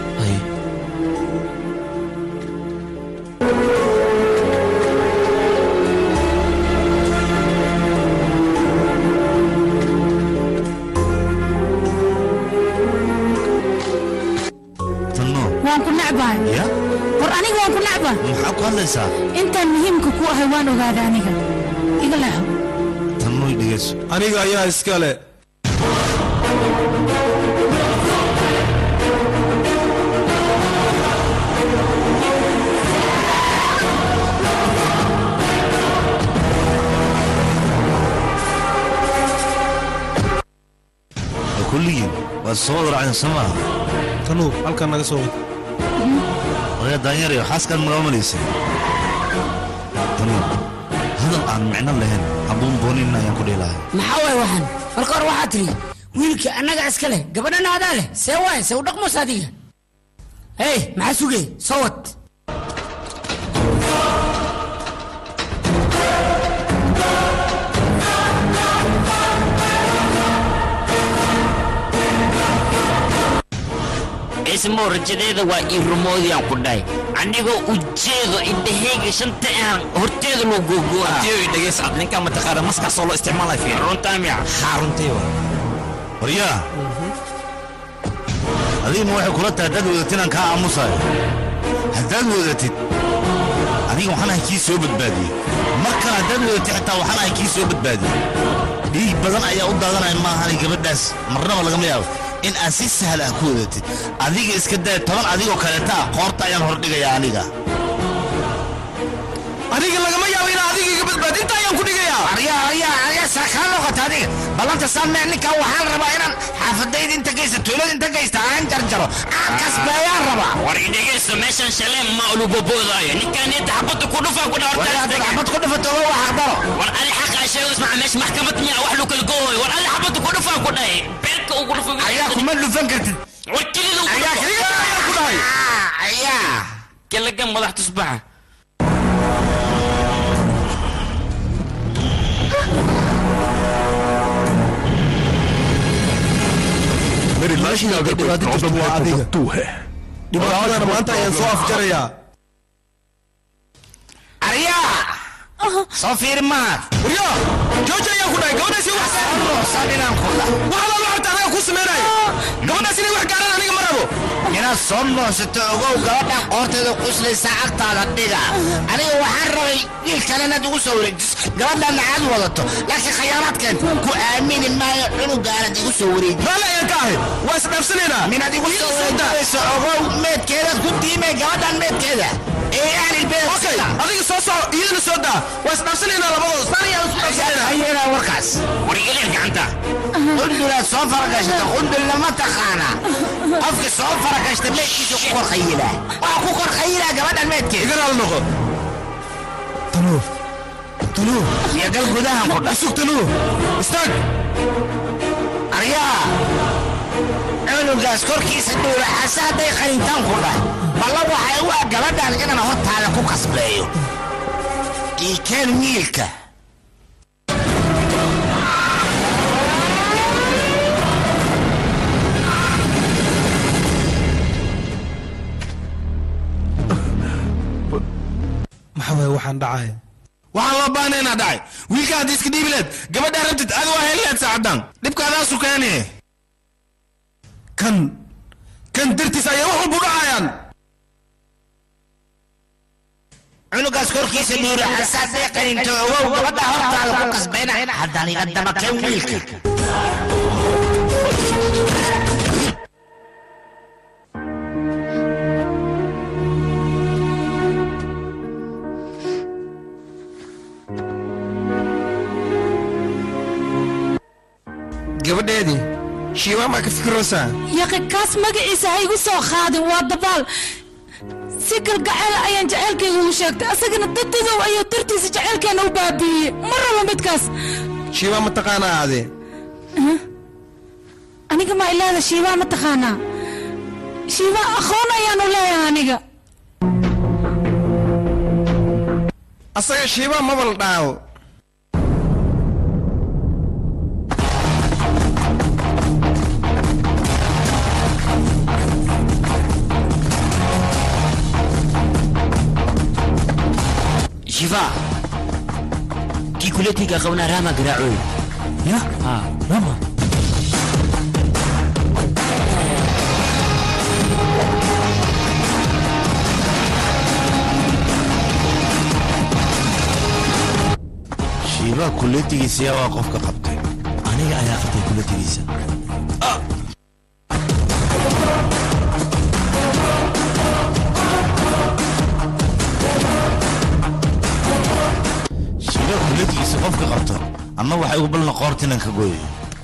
tanno waan ku necbahay ya war aniga waan ku necbahay maxaa ku hadlaysaa intaan muhiimka ku ahay waan ogaaday aniga iga leexo tanno i dhegeyso aniga ayaa iskale kulligiin waad soo wada raacdeen soo maaha tanuur halkan naga soo wad oya daanyarayo xaaskaan magaa malaysay tanuur hadal aan micno lahayn habuun boonin ayaan ku dhihi lahay maxaa waay waxaan marka hore waxaa tiri wiilka annaga iska leh gabadhana adaa leh see waay see u dhaqmos adiga hey maxaa sugay soo wad ismo rajadeeda waa ii rumoodiyaan ku dhahay anigoo ujeedo indhahayga shanta aan horteeda loo googooha tiyo dhegeys ad ninkaa mataqaana maskaasoo loo isticmaalay fiir runtaa miya haa runtii wa waryaa adigma waxay kula tahay haddaad wadatid inaan kaa aamusayo haddaad wadatid aniga waxaan ahay kii soo badbaadiyey mar kale haddaad wadatid xitaa waxaan ahay kii soo badbaadiyey dhiig badan ayaa u daadanaya maahan gabadhaas marnaba lagama yaabo in aad si sahal ah ku wadatid adiga iska daya toban adigoo kaleeta ah qoorta ayaan hordhigayaa aniga adiga lagama yaabo inaa adiga iga badbaad inta ayaan ku dhigayaa aryaa aryaa aryaa saakaa noqota adiga ballanta saamee ninkaa waxaan rabaa inaan xaafadayda inta geysta tuulada inta geysta aan jarjaro aan kasbeeyaan rabaa war idhegeyso meeshan shaleen ma uluboboodayo ninkaaneta xabadda ku dhufaa ku xabad ku dhufato waa xaqdaro war ali xaqa sheego ismaca meesha maxkamad miya wax lu kala goohoy war ali xabadda ku dhufaa ku dhahay beerka ugu dhufa ayaa kuma dhufan kartid war kelida ayaa keliga ku dhahay ayaa kelaga madax tusbaxa मेरी लाश में अगर कोई प्रॉब्लम है तो वो तू है dhibaatadana maanta ayaan soo afjarayaa aryaa soo fiiri mahad waryaa jooji ayaan ku dhahay gabadhaasi wax saadhinaan ku dha wax alaala horta anaga ku sameynaya gabadhaas inay wax gaaraan aniga ma rabo inaad soo noosato ogow gabadhan qoorteeda quslaysa agtaada dhiga aniga waxaan rabay wiil kale inaad igu soo wareejiso gabadhaadna aad wadato laakiin khayaanaadkeen ku aamini maayo cunugaanad igu soo wareeji raalli ayaan ka ahay waa isdhaafsanaynaa minaad igu soo wareejinayso ogow meedkeedaad ku diimay gabadhan meedkeeda okay adiga soo soco iyadana soo daa waa isdhaafsanaynaa labadooda saan ayaa isku dhaafsanaynaa hayeena warkaas warigeliya gacanta qundulaad soo faragashata qundulna ma taqaana qofki soo faragashta meedkiisa ku kor khayilaa waa ku kor khayilaa gabadhan meedkeeda iganaal noqo tanuu tanuu iyo gal gudahan ku dha isug tanuu istaag aryaa cunugaas korkiisa dhuula xase hadday qarintaan ku dhah balla waxay u ah gabadhan inaan hortaada ku kasbeeyo iikeen wiilka maxaa waaye waxaan dhacaya waxaan loo baahnay inaa dhacay wiilka haddii iska dhiibi leed gabadhaa rabtid adi waa heli leed saacadan dhibkaadaasu keeni kan kan dartiis ayay wax walbu dhacayaan cunugaas korkiisa dhuula xase hadday qarinto ogow gabadha hortaada ku kasbayna haddaan iga dabakeen wiilka gabadheedii shiiwaa maa ka fikiraysaa yaqi kaas magaciisa ha igu soo qaadin waa dabaal si galgaceel ayaan jaceylkayga ugu sheegtay asagana dadadow ayuu dartiisa jaceylkeena u baabiiyey ma rabo midkaas shiiwaa ma taqaanaa aade aniga ma ilaada shiibaa ma taqaanaa shiibaa aqoon ayaanu leeyahay aniga asaga shiibaa mabal dhaawo شفاء كي كلتي قونا راما قراعوي يا ها راما shiibaa kuletigiisa yaa waa qofka qabtay aniga ayaa qabtay kuletigiisa shiibaa kuletigiisa qofka qabto ama waxay ugu balna qoortinan ka gooyayo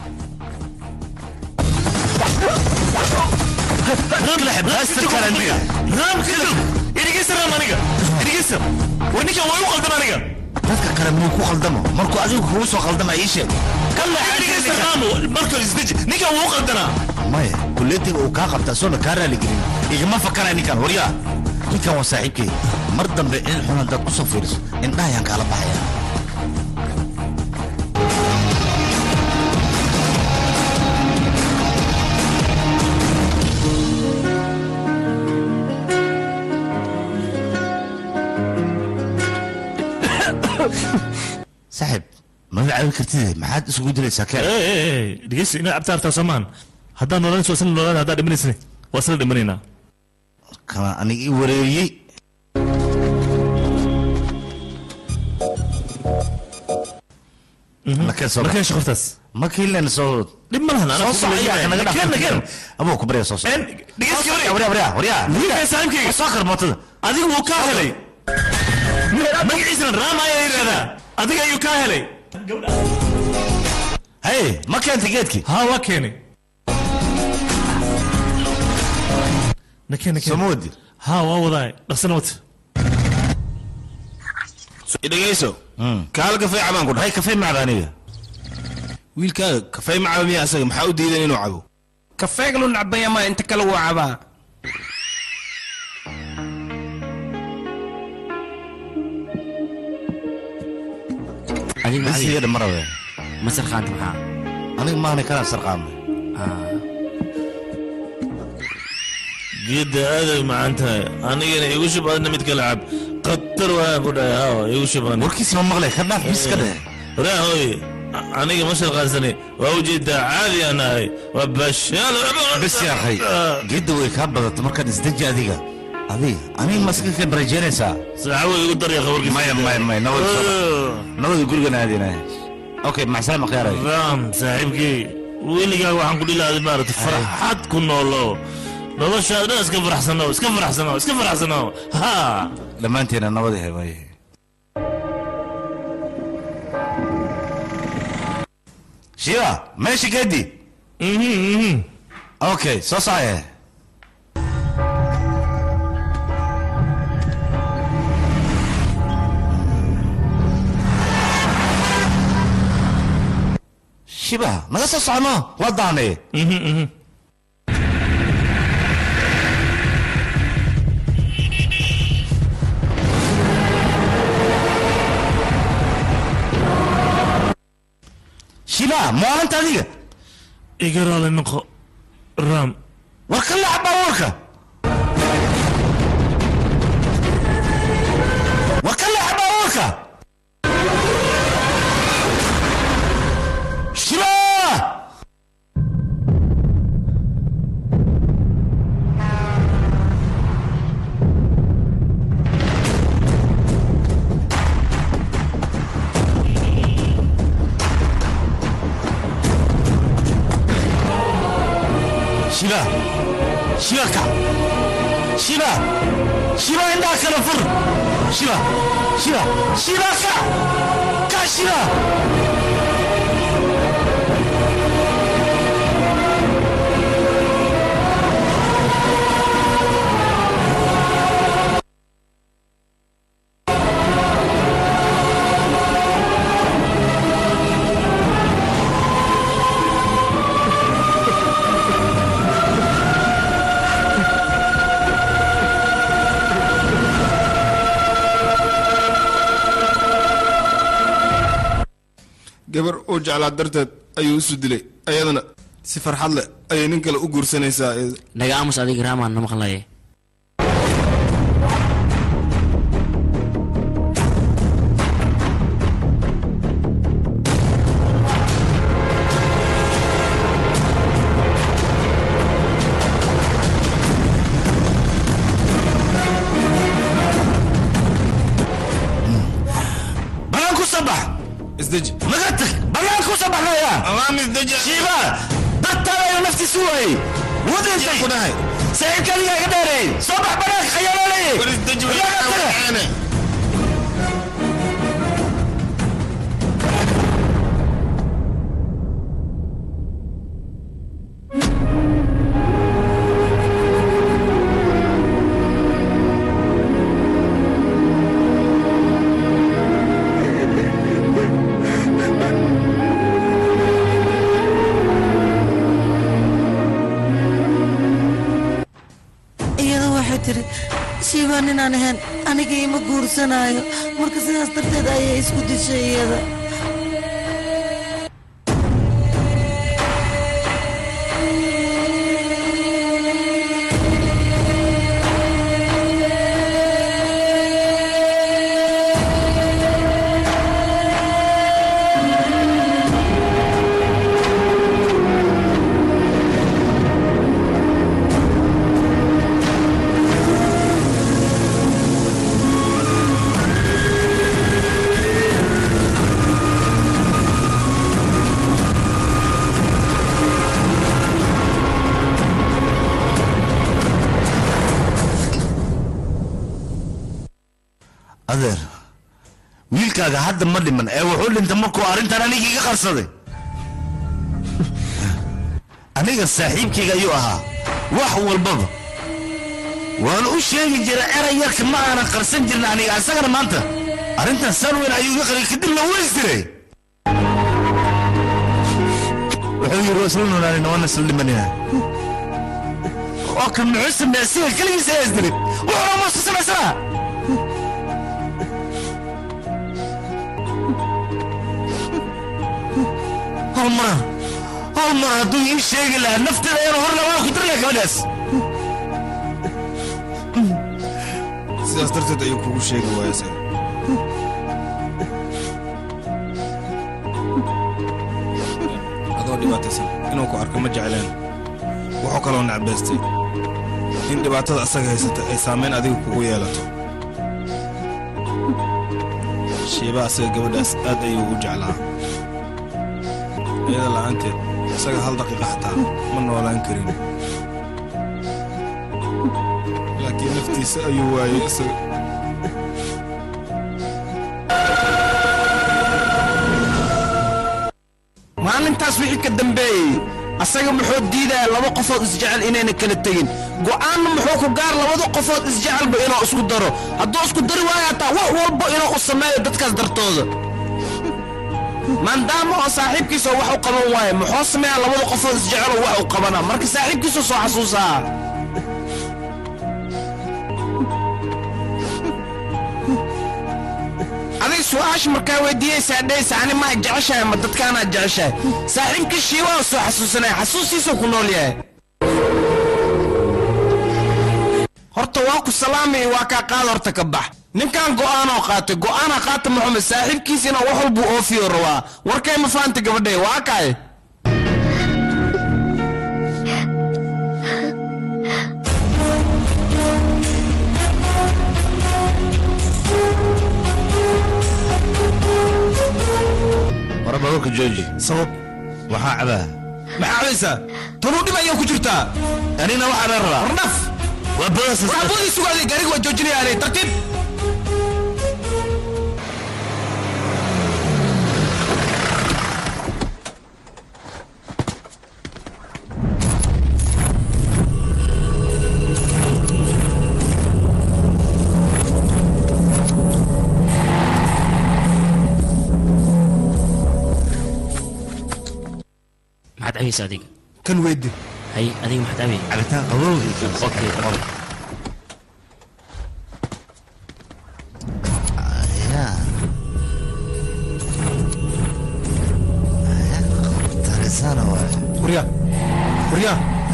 رام بلاستر كان عندي. رام كده إرجيس رام أنيجا إرجيس ونيكا ويو قلدم أنيجا dadka kale muu ku khaldamo markuu adigu kugu soo khaldama ii sheeg كلا إرجيس رام مركز إزدج نيكا ويو قلدنا maya kuletiga uu kaa qabta soona kaa raaligelin igama fakanay ninkan waryaa ninkan waa saaxiibkay mar dambe in xun haddaad ku soo fiiriso indhahayaan kaala baxaya saaxiib ma caawin kartid maxaad isugu dilaysaa keen dhegeysi inaad cabtaartaa soomaan haddaan noolaan soo isla noolaan haddaa dhimanaysne waa isla dhimanaynaa kana aniga ii wareeriyey markeen shaqoftaas ma kiilen soo dhib ma lahan soo soco iyaa naga dhaaf abuu ku barya soo soco dhegeysi waryaa waryaa waryaa wiilkaa saaxiibkayga soo kar mootada adigu wuu kaa helay magaciisana raama ayaa yidhahdaa adiga ayuu kaa helay hey ma keentay geedkii haa waa keenay nakeen nakeen soo ma wadi haa waa wadaay dhaqsana wata dhegeyso kaal kafay cabaan ku dhahay kafay macaba aniga wiilkaaga kafay macaba miya asaga maxaa u diidan inuu cabo kafeeglu nacbaya ma inta kale wuu cabaa adiga bisi yadha marabe ma sarqaanta maxaa aniga maana kana sarqaamay geedda aaday macaan tahay anigana igu shub adna mid kala cab qatar waan ku dhahay hawa igu shub ani warkiisi ma maqlay ka dhaaf bis ka dheh waraa hooye aniga ma sharqaansani waa ujeedaa caadi aan ahay waa bashaal bis yaa akhay geedda way kaa badato markaad isdeji adiga adiga aniga maska ka barajeynaysaa saaxawo igu darya qabarkiisa maya maya maya nabad nabada gurigan aadinaya okay maxsalaam khiyaaray raam saaxiibkii weligaa waxaan ku dhilaaday maarata farxad ku noolo noloshaad dhan iska faraxsano iska faraxsano iska faraxsano ha dhammaanteena nabad he waaye shiba meesha gedi okay soo socye shiba naga soo socono waa daane shiba maalinta adiga igaraale noqo ram war ka laca baabuurka war ka laca baabuurka shiba shiba shiba ka shiba shiba indhaha kala fur shiba shiba shiba ka ka shiba gabar uu jeclaa darteed ayuu isu dilay ayadana si farxad leh ayay nin kale u guursanaysaa iyada. naga aamus adiga raamaan na maqlaye banaan ku soo bax isdeji naga tag banaan ku soo baxnaya amaam isdeji shiba dadtaada ayuu naftiisu waayey wadintan ku dhahay saaxiibkaadiga iga dheereey soo bax banaanka khayaalaalay war isdeji way caane iyadu waxay tiri shiiba ninaan ahayn aniga ima guursanaayo marka sidaas darteed ayay isku dishay iyada adeer wiilkaaga hadda ma dhiman ee wuxuu dhintay markuu arrintan aniga iga qarsaday aniga saaxiibkayga ayuu ahaa wax walbaba waan u sheegi jiray eray yarka ma aanan qarsan jirin aniga isagana maanta arrintan saan weyn ayuu iga qariyay kadibna wuu isdiray wuxuu yidhi waa isla noolaanina waana isla dhimanina oo kan muxuu sameeya siga keligiisa ayaa isdiray wuxuuna muusu samaysanaa hal mar hal mar hadduu ii sheegi lahaa nafteeda ayaan hor lahaa ku dir lahaa gabadhaas sidaas darteed ayuu kugu sheegi waayase adoo dhibaataysan inuu ku arko ma jecleen wuxuu kaloo necbaystay in dhibaatada asaga haysata ay saamayn adiga kugu yeelato shiiba asaga gabadhaas aad ayuu u jeclaa iyada la'aanteed isaga hal daqiiqa xataa ma noolaan karin laakiin naftiisa ayuu waayey isaga maalintaas wixii ka dambeeyey asaga muxuu diidaya laba qofood isjecel inayna kala tegin go'aanna muxuu ku gaar labada qofood isjecelba inuu isku daro hadduu isku dari waayo hataa wax walba inuu u sameeyo dadkaas dartooda maadaama oo saaxiibkiisa wax u qaban waaye muxuu sameeyaa labada qofood isjeceloo wax u qabanaa marka saaxiibkiisa soo xasuusaa adiga su-aasha markaa weydiiyeysaa dheysa ani maa jeceshahay ma dadkaanaa jeceshahay saaxiibkii shiiwaa soo xasuusanaya xasuustiisuu ku nool yahay horta waa ku salaamay waa kaa qaad horta ka bax ninkan go'aanoo qaatay go'aana qaata maxamed saaxiibkiisina wax walbuu oofiyo rabaa warkay ma faanta gabadhay waa kaay wara baabuurka jooji sabab waxaa cabaa maxaa cabaysaa tanuu dhib ayaa ku jirtaa anina waxaa la rabaa warnaf waa bodas waxaa boodii sugaaday gaariga waa joojinayaanay tartiib maxaad cabaysa adiga kan weydi hay adiga maxaad cabay cabitaan qabow okay tarisana waay warya warya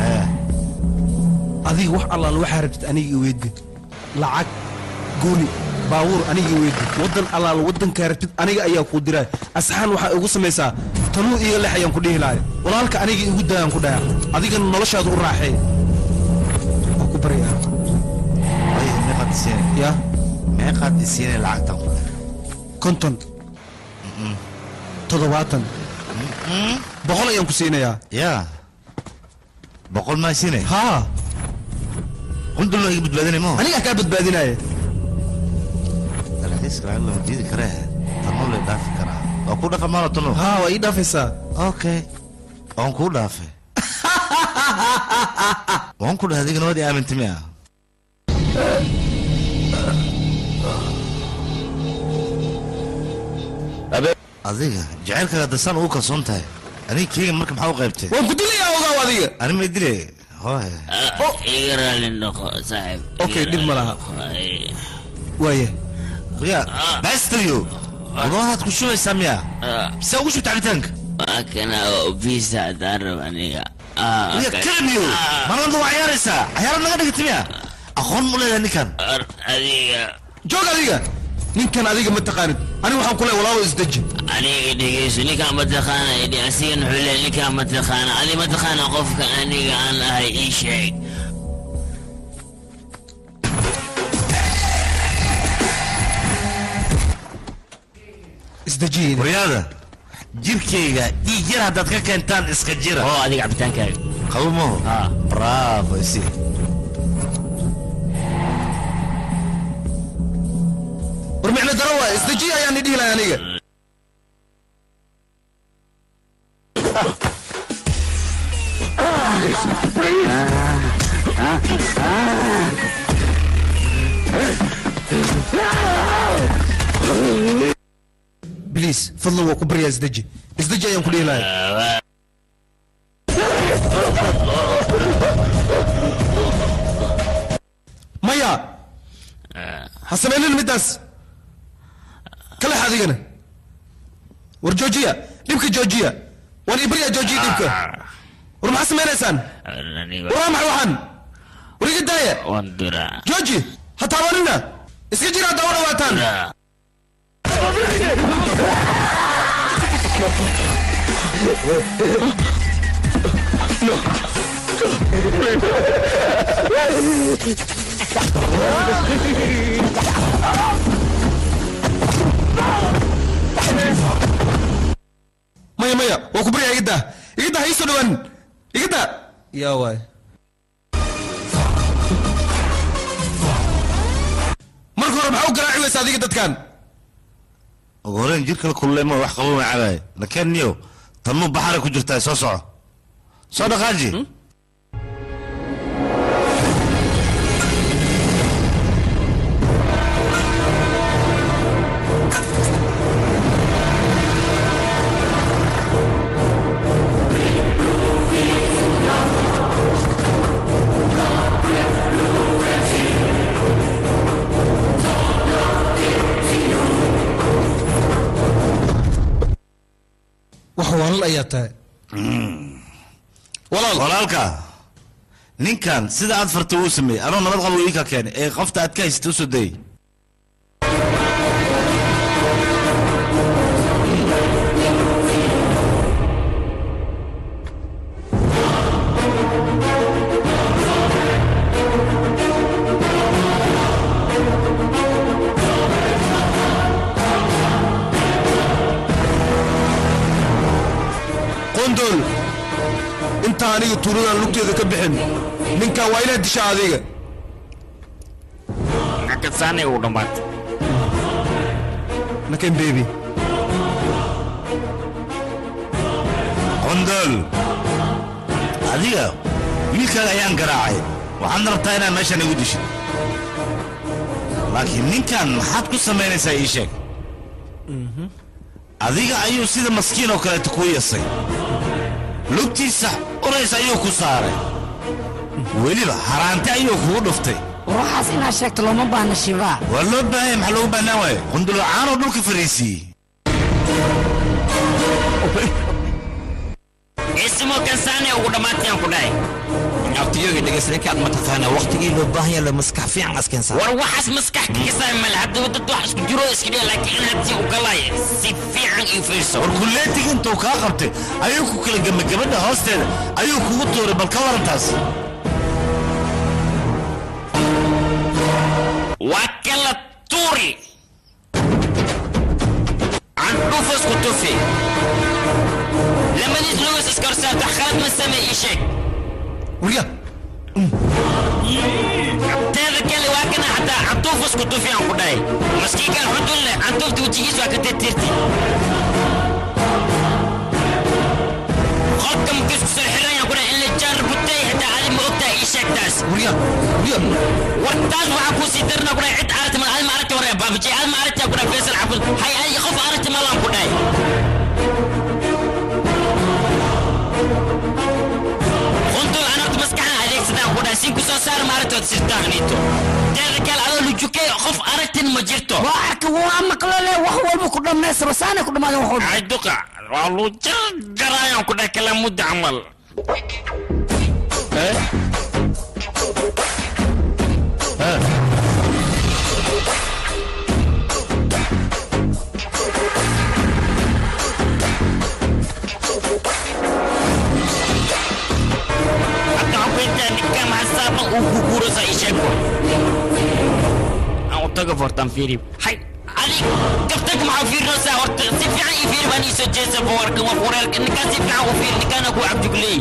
adiga wax allaal waxaa rabtid aniga i weydi lacag guri baabuur aniga i weydi waddan allaal waddankaa rabtid aniga ayaa kuu diraa asxaan waxaa igu samaysaa tanuu iga lex ayaan ku dhihi lahay walaalka aniga igu daayaan ku dhaha adigana noloshaada u raaxee waa ku baryaa meeqaad isiinay ya meeqaad isiinay lacagtan ku leh konton toddobaatan boqol ayaan ku siinayaa ya boqol maa siinay haa qundul ma iga badbaadinay mo anigaa kaa badbaadinaya dalxiiska lacag lama diidi karee tanuu lay dhaafi karaa waa ku dhafa maala tanu haa waa ii dhaafaysaa okay waan kuu dhaafay waan ku dhahay adigana waad i aamintay miya adiga jacaylkaaga dasaan ugu kalsoon tahay aniga keyga marka maxaa u qaybtay waan ku dilayaa ogaaw adiga ani may dile hooy iga raali noqo saaxiib okay dhib ma laha waaya ya bastayo wadoohaad ku shubaysaa miya mise ugu shubta cabitaanka waa kana visa haddaan rabo aniga ya kalamiyo marnada waa ciyaaraysaa cayaarad naga dhigata miya aqoon mu leedahay ninkan adiga joog adiga ninkan adiga ma taqaanid aniga waxaan ku leeyahay walaalo isdeji aniga dhegeyso ninkaan ma taqaana idhi asigan wuxuu leeyahay ninkaan ma taqaana adi ma taqaana qofka aniga aan ahay ii sheeg isdejiye waryaada jirkayga dhiig yar haddaad ka keentaan iska jira oo adiga cabitaankaaga qabo maho bravo isi war micno daro waa isdejiye ayaan idhihi lahay aniga bliis fadlan waa ku baryaa isdeji isdeji ayaan ku dhihi lahay maya ha samaynin middaas kalex adigana war joojiya dhibka joojiya waan ibaryaa joojiya dhibka war maxaa samaynaysaan war waa maxay waxaan war iga daaya waan dura jooji ha taabanina iska jira haddaa u dhawaataan maya maya waa ku baryaa igada igada ha iisoo dhawaan igada yaa waay marka hore maxaa u garaaci weysa adiga dadkan ugu horeyn jirka la kululay ma wax qabo ma cabaay lakeen niyo tanuu baxaray ku jirtaa soo soco soo dhaqaaji wax waalal ayaa tahay walaalka ninkan sida aad farta uu sameeyey anoo nabad qabo ii ka keenay ee qofta aad ka haysata usoo dayay qondol inta aniga tuuladan lugteeda ka bixin ninkan waa inaad disha adiga nakasaanay uu dhammaatay nakan bebi qondol adiga wiilkaaga ayaan garaacay waxaadna rabtaa inaad meeshan igu dishid laakiin ninkan maxaad ku samaynaysaa ii sheeg adiga ayuu sida maskiin oo kaleeta kuu yasay lugtiisa urays ayuu ku saaray weliba haraante ayuu kugu dhuftay waxaas inaad sheegto looma baahna shibaa waa loo baahanya maxaa loogu baahnaan waaye qundulacaanoo dhulka fariisiiyey ismo kansaanay ugu dhammaatayaan ku dhahay abtiyoga dhegeysanaykaad ma taqaana waqtigii loo baahan yahay la maskax fiican askensaa war waxaas maskax kaga saay male haddaba dad wax isku jiro iska dhiga laakiin in haddii u galay si fiican ii fiirso war kulleetiga intuu kaa qabtay ayuu ku kala gama gabadha hoosteeda ayuu kugu tuuray bal ka warantaas waa kala tuuri candhufas ku tufi lamadiis lugas iskarsaarta khalad ma samee ii sheeg warya teeda kale waa kana hataa cantuufas ku tufi aan ku dhahay maskiinkan xudun leh cantuufta wejigiis waa ka tirtirti qofka markiis kusoo xirayaan ku dhahay in la jaar butay hataa adi ma ogtahay ii sheeg taas warya warya war taas waxaa kuu sii darna ku dhahay cid aragti mal adi ma aragti hore baabajay adi ma aragti ku dhahay faysal xafud hay adi qof aragti malaan ku dhahay quntul anagta maskaxan adeegsadaan ku dhahay siin kusoo saar maalintood sirtaaqniito teeda kale adoo lujukay qof aragtin ma jirto waa arka waa maqlo leh wax walba ku dhammaystiro saanay ku dhammaadeen wax walba ay duqa waa luu jarjarayaan ku dhahay kala mudda camal haddaan ku intaa ninka maxasaaban uu kuguurasa ii sheeg aan u tago fortaan fiiri hay adi gaftag maxaa fiirinaysaa horta si fiican ii fiiri baan ii soo jeesa bowarkan waa wareerka ninkaan si fiican u fiiri ninkaana ku cabdugleey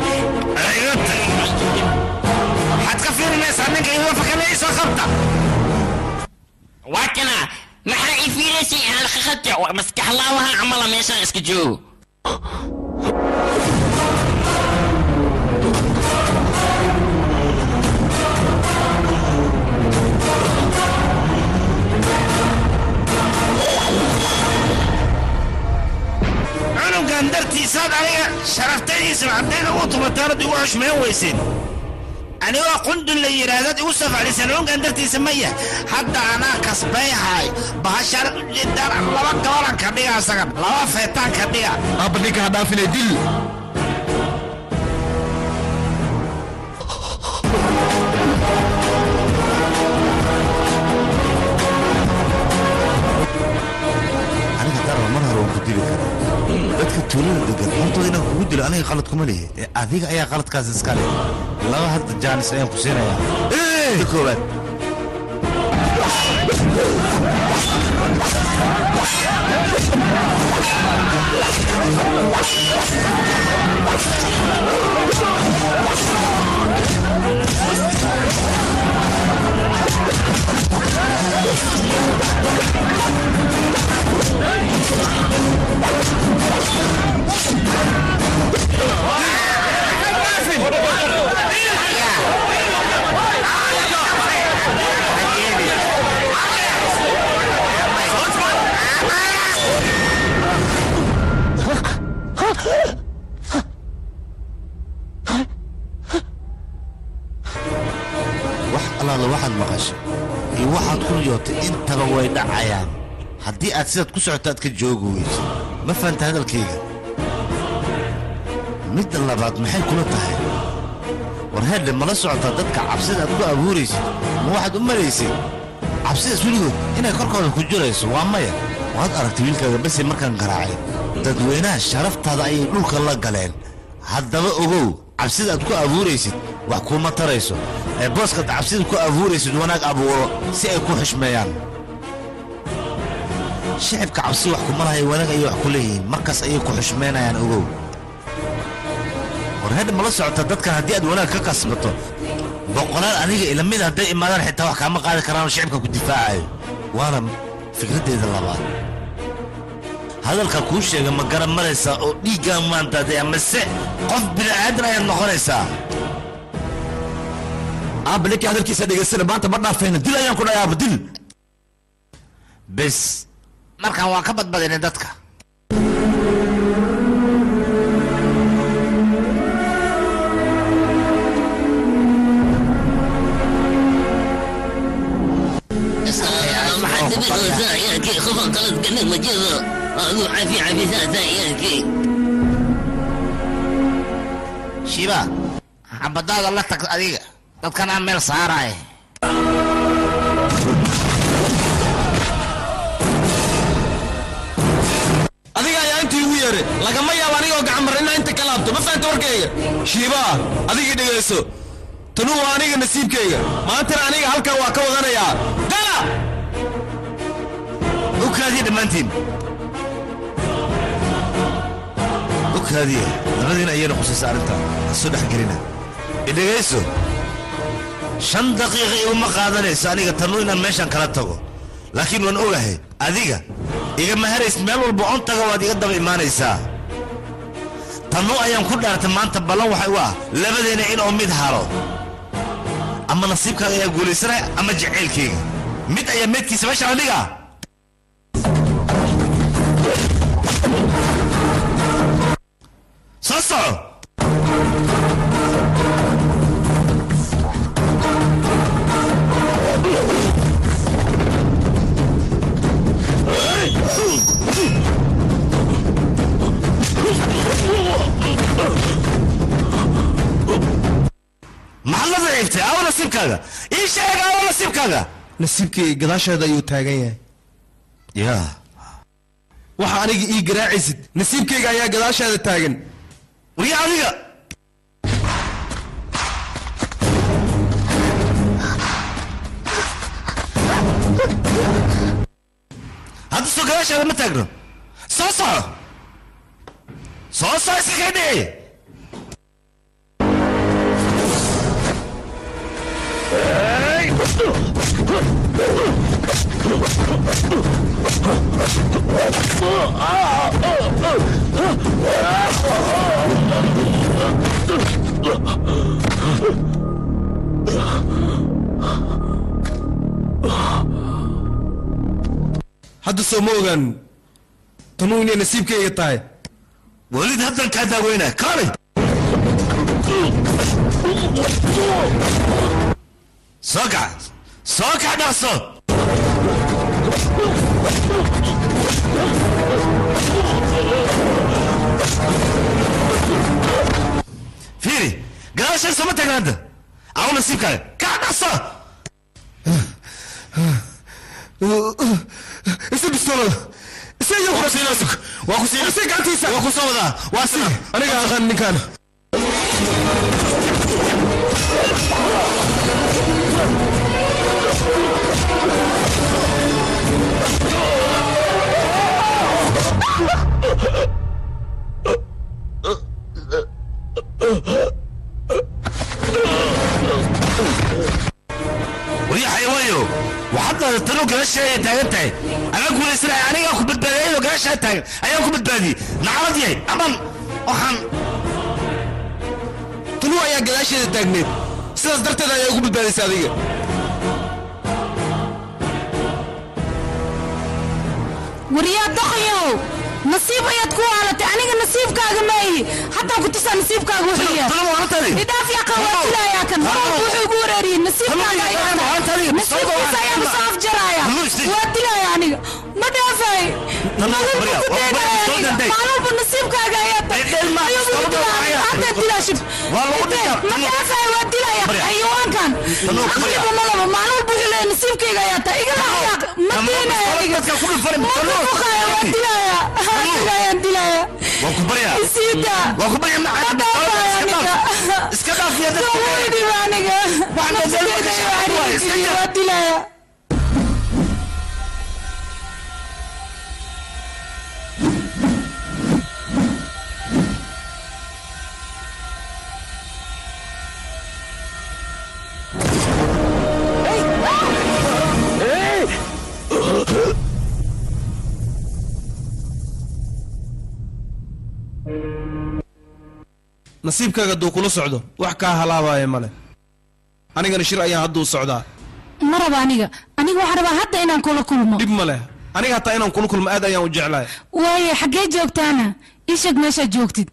waxaad ka fiirinaysaa ninka idoo fakale ii soo qabta waa kana maxaa ii fiiraysay halqaqadka maskax laawaha camala meeshaan iska joogo cunugan dartiisaad aniga sharaftadiisa haddayna u tumataanad igu xushmayn weysin anigoo qundun la yidhaahdaad igu safaclisan cunugan dartiisa maya hadda anaa kasbayhay bahashaanad u jeedaan laba gabalan ka dhiga asagan laba feetaan ka dhiga aabba ninka ha dhaafine dil aniga daraba mar hore waan ku dili karaa dadka tuulada degan hortooda inaan kugu dilo aniga qalad kuma lihi ee adiga ayaa qaladkaas iska leh laba hadda jaanis ayaan ku siinayaa ta koowaad Thank you. allaala waxaad maqashay iyo waxaad ku riyootay intaba way dhacayaan haddii aad sidaad ku socoto aad ka joogi weyso ma fahanta hadalkayga midda labaad maxay kula tahay war heedhe mala socotaa dadka cabsida aad ku abuuraysid ma waxaad u malaysay cabsidaas weligood inay korkooda ku jirayso waa maya waad aragtay wiilkaaga base markaan garaacay dadweynaha sharaftaada ayay dhulka la galeen haddaba ogow cabsida aad ku abuuraysid wax kuuma tarayso ee booskaad cabsida ku abuuraysid wanaag abuuro si ay ku xushmeeyaan shicibka cabsi wax kuma lahay wanaag ayay wax ku leeyihiin markaas ayay ku xushmeynayaan ogow war hedha mala socota dadkan haddii aad wanaag ka kasbato boqolaal aniga ila mid hadday imaadaan xitaa wax kaama qaadi karaan oo shicibka ku difaacayo waana fikraddeeda labaad hadalka kuu sheega ma garan maraysaa oo dhiiggaa maantaade amase qof bini'aadan ayaad noqonaysaa aabba ninkii hadalkiisa dhegaysana maanta ma dhaafayna dil ayaan ku dhahay aabba dil bes markaan waan ka badbadinay dadka maxaad dabicoosaa ciyaalkii qofan qalad galin ma jiro aduu cafi cafisaasaa ciyaalkii shiba xabadaada la tag adiga dadkanaa meel saaraaye adiga ayaa intii ugu yeeray lagama yaabo anigoo gacan mar inaa inta ka laabto ma fahanta warkayga shiibaa adigii dhegayso tanu waa aniga nasiibkayga maantana aniga halkan waa ka wadanayaa gala ukaadiya dhammaantiin ukaadiya labadiina ayayna khusaysa arrinta ha soo dhex gelina idhegayso shan daqiiqa iguma qaadanayso aniga tanu inaan meeshan kala tago laakiin waan ogahay adiga igama harays meel walba on taga waad iga daba imaanaysaa tanu ayaan ku dhaartay maanta ballan waxay u ah labadeena inuu mid haro ama nasiibkaaga ayaa guulaysanaya ama jacaylkayga mid ayaa meydkiisa meesha la dhigaa soo soco maxaad la daciiftay aawo nasiibkaaga ii sheeg aawo nasiibkaaga nasiibkii gadaasheeda ayuu taagan yahay yaa waxa aniga ii garaacaysid nasiibkayga ayaa gadaasheeda taagan wariya adiga hadda soo gadaasheeda ma taagno soo soco soo soco iska kaydhici hadda soo ma ogaan tanuu inay nasiibkayga tahay welid haddan kaa daaweynaya kaalay soo kac soo kac dhaqso fiiri gadaashan sooma tagna hadda aw nasiibkaaga kac dhaqso isa bistoolada isa iyo waa kusiinaa waa kusiinaa isa gacantiisa waa kusoo wadaa waa sina aniga aqaan ninkaan wariya xayawaayo waxaad tanu gadaasha ay taagan tahay agaa guulaysanaya anigaa ku badbaadiyay iyadoo gadaashaa taagan ayaan ku badbaadiyey nacalad yahay aman waxaan tanu ayaa gadaasheeda taagneed sidaas darteed ayaa ugu badbaadaysa adiga waryaa doqayow nasiib ayaad ku waalatay aniga nasiibkaaga maayi haddaan ku tusaa nasiibkaaga wuxuu yahay idhaaf yaqa waa dilaayaa kan mar walba wuxuu igu wareeriyey nasiibkaaga ayaan nasiibkiisa ayaan soo afjaraya waa dilaya aniga ma dhaafay maalwalba nasiibkaaga ayaa hadda dilaashib ma dhaafay waa dilaya xayawaankan aqliba malaba maalin walba wuxuu leeyahay nasiibkayga ayaa taa igala xayaaq ma diinaya aniga ma kufuqaya waa dilaya dilaya dilaya waa ku baryaa isiida waa ku baryaa ma dhaafay aniga iska dhaaf iyo dadka Daweydi baa aniga nafsadeyda iyo xariirkayga waa dilaya nasiibkaaga hadduu kula socdo wax kaa halaabaya male anigana shir ayaan hadda u socdaa ma raba aniga aniga waxaan rabaa hadda inaan kula kulmo dhib ma leh aniga hataa inaan kula kulmo aad ayaan u jeclahay waaye xaggee joogtaana ii sheeg meeshaad joogtid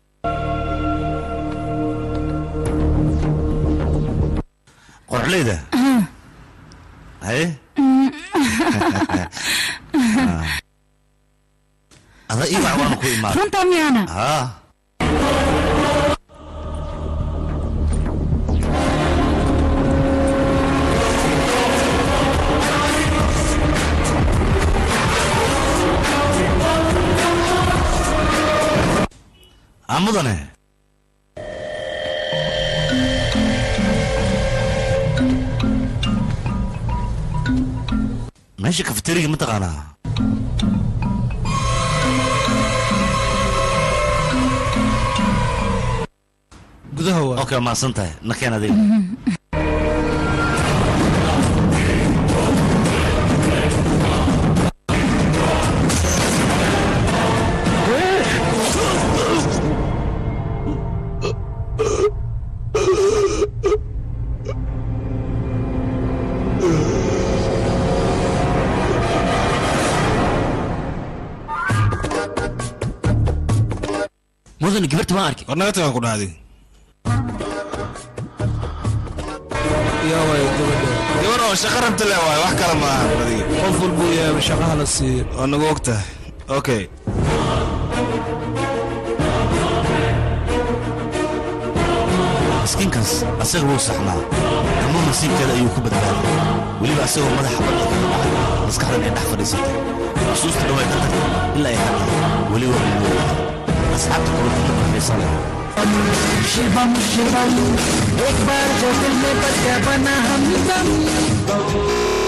qorxleyda haye ada ii wax waana ku imaada runtaa miyaana haa aa mudane meesha kafeteriga ma taqaanaa gudaha waa okay maasan tahay nakeen adiga mudan gabarta waan arkay war naga tagaan ku dhahdi yaa waay gabadha gabar oo shaqo rabta le waay wax kale maaha adiga qof walbuu yahay shaqaha la siiyo waa nagu og tahay okay miskiinkaas asaga wuu saxnaa ama nasiibkeeda ayuu ku badbaaday weliba asagoo madaxa badda kaga dhacay maskaxdan ay dhex fadhiisatay xusuusta dhaway ka tagtay ilaa ay hadda weli waa ilooda asxaabta kale kuma farxiisa leh Shivam शिवम एक बार जो दिल में बस गया बना हम दम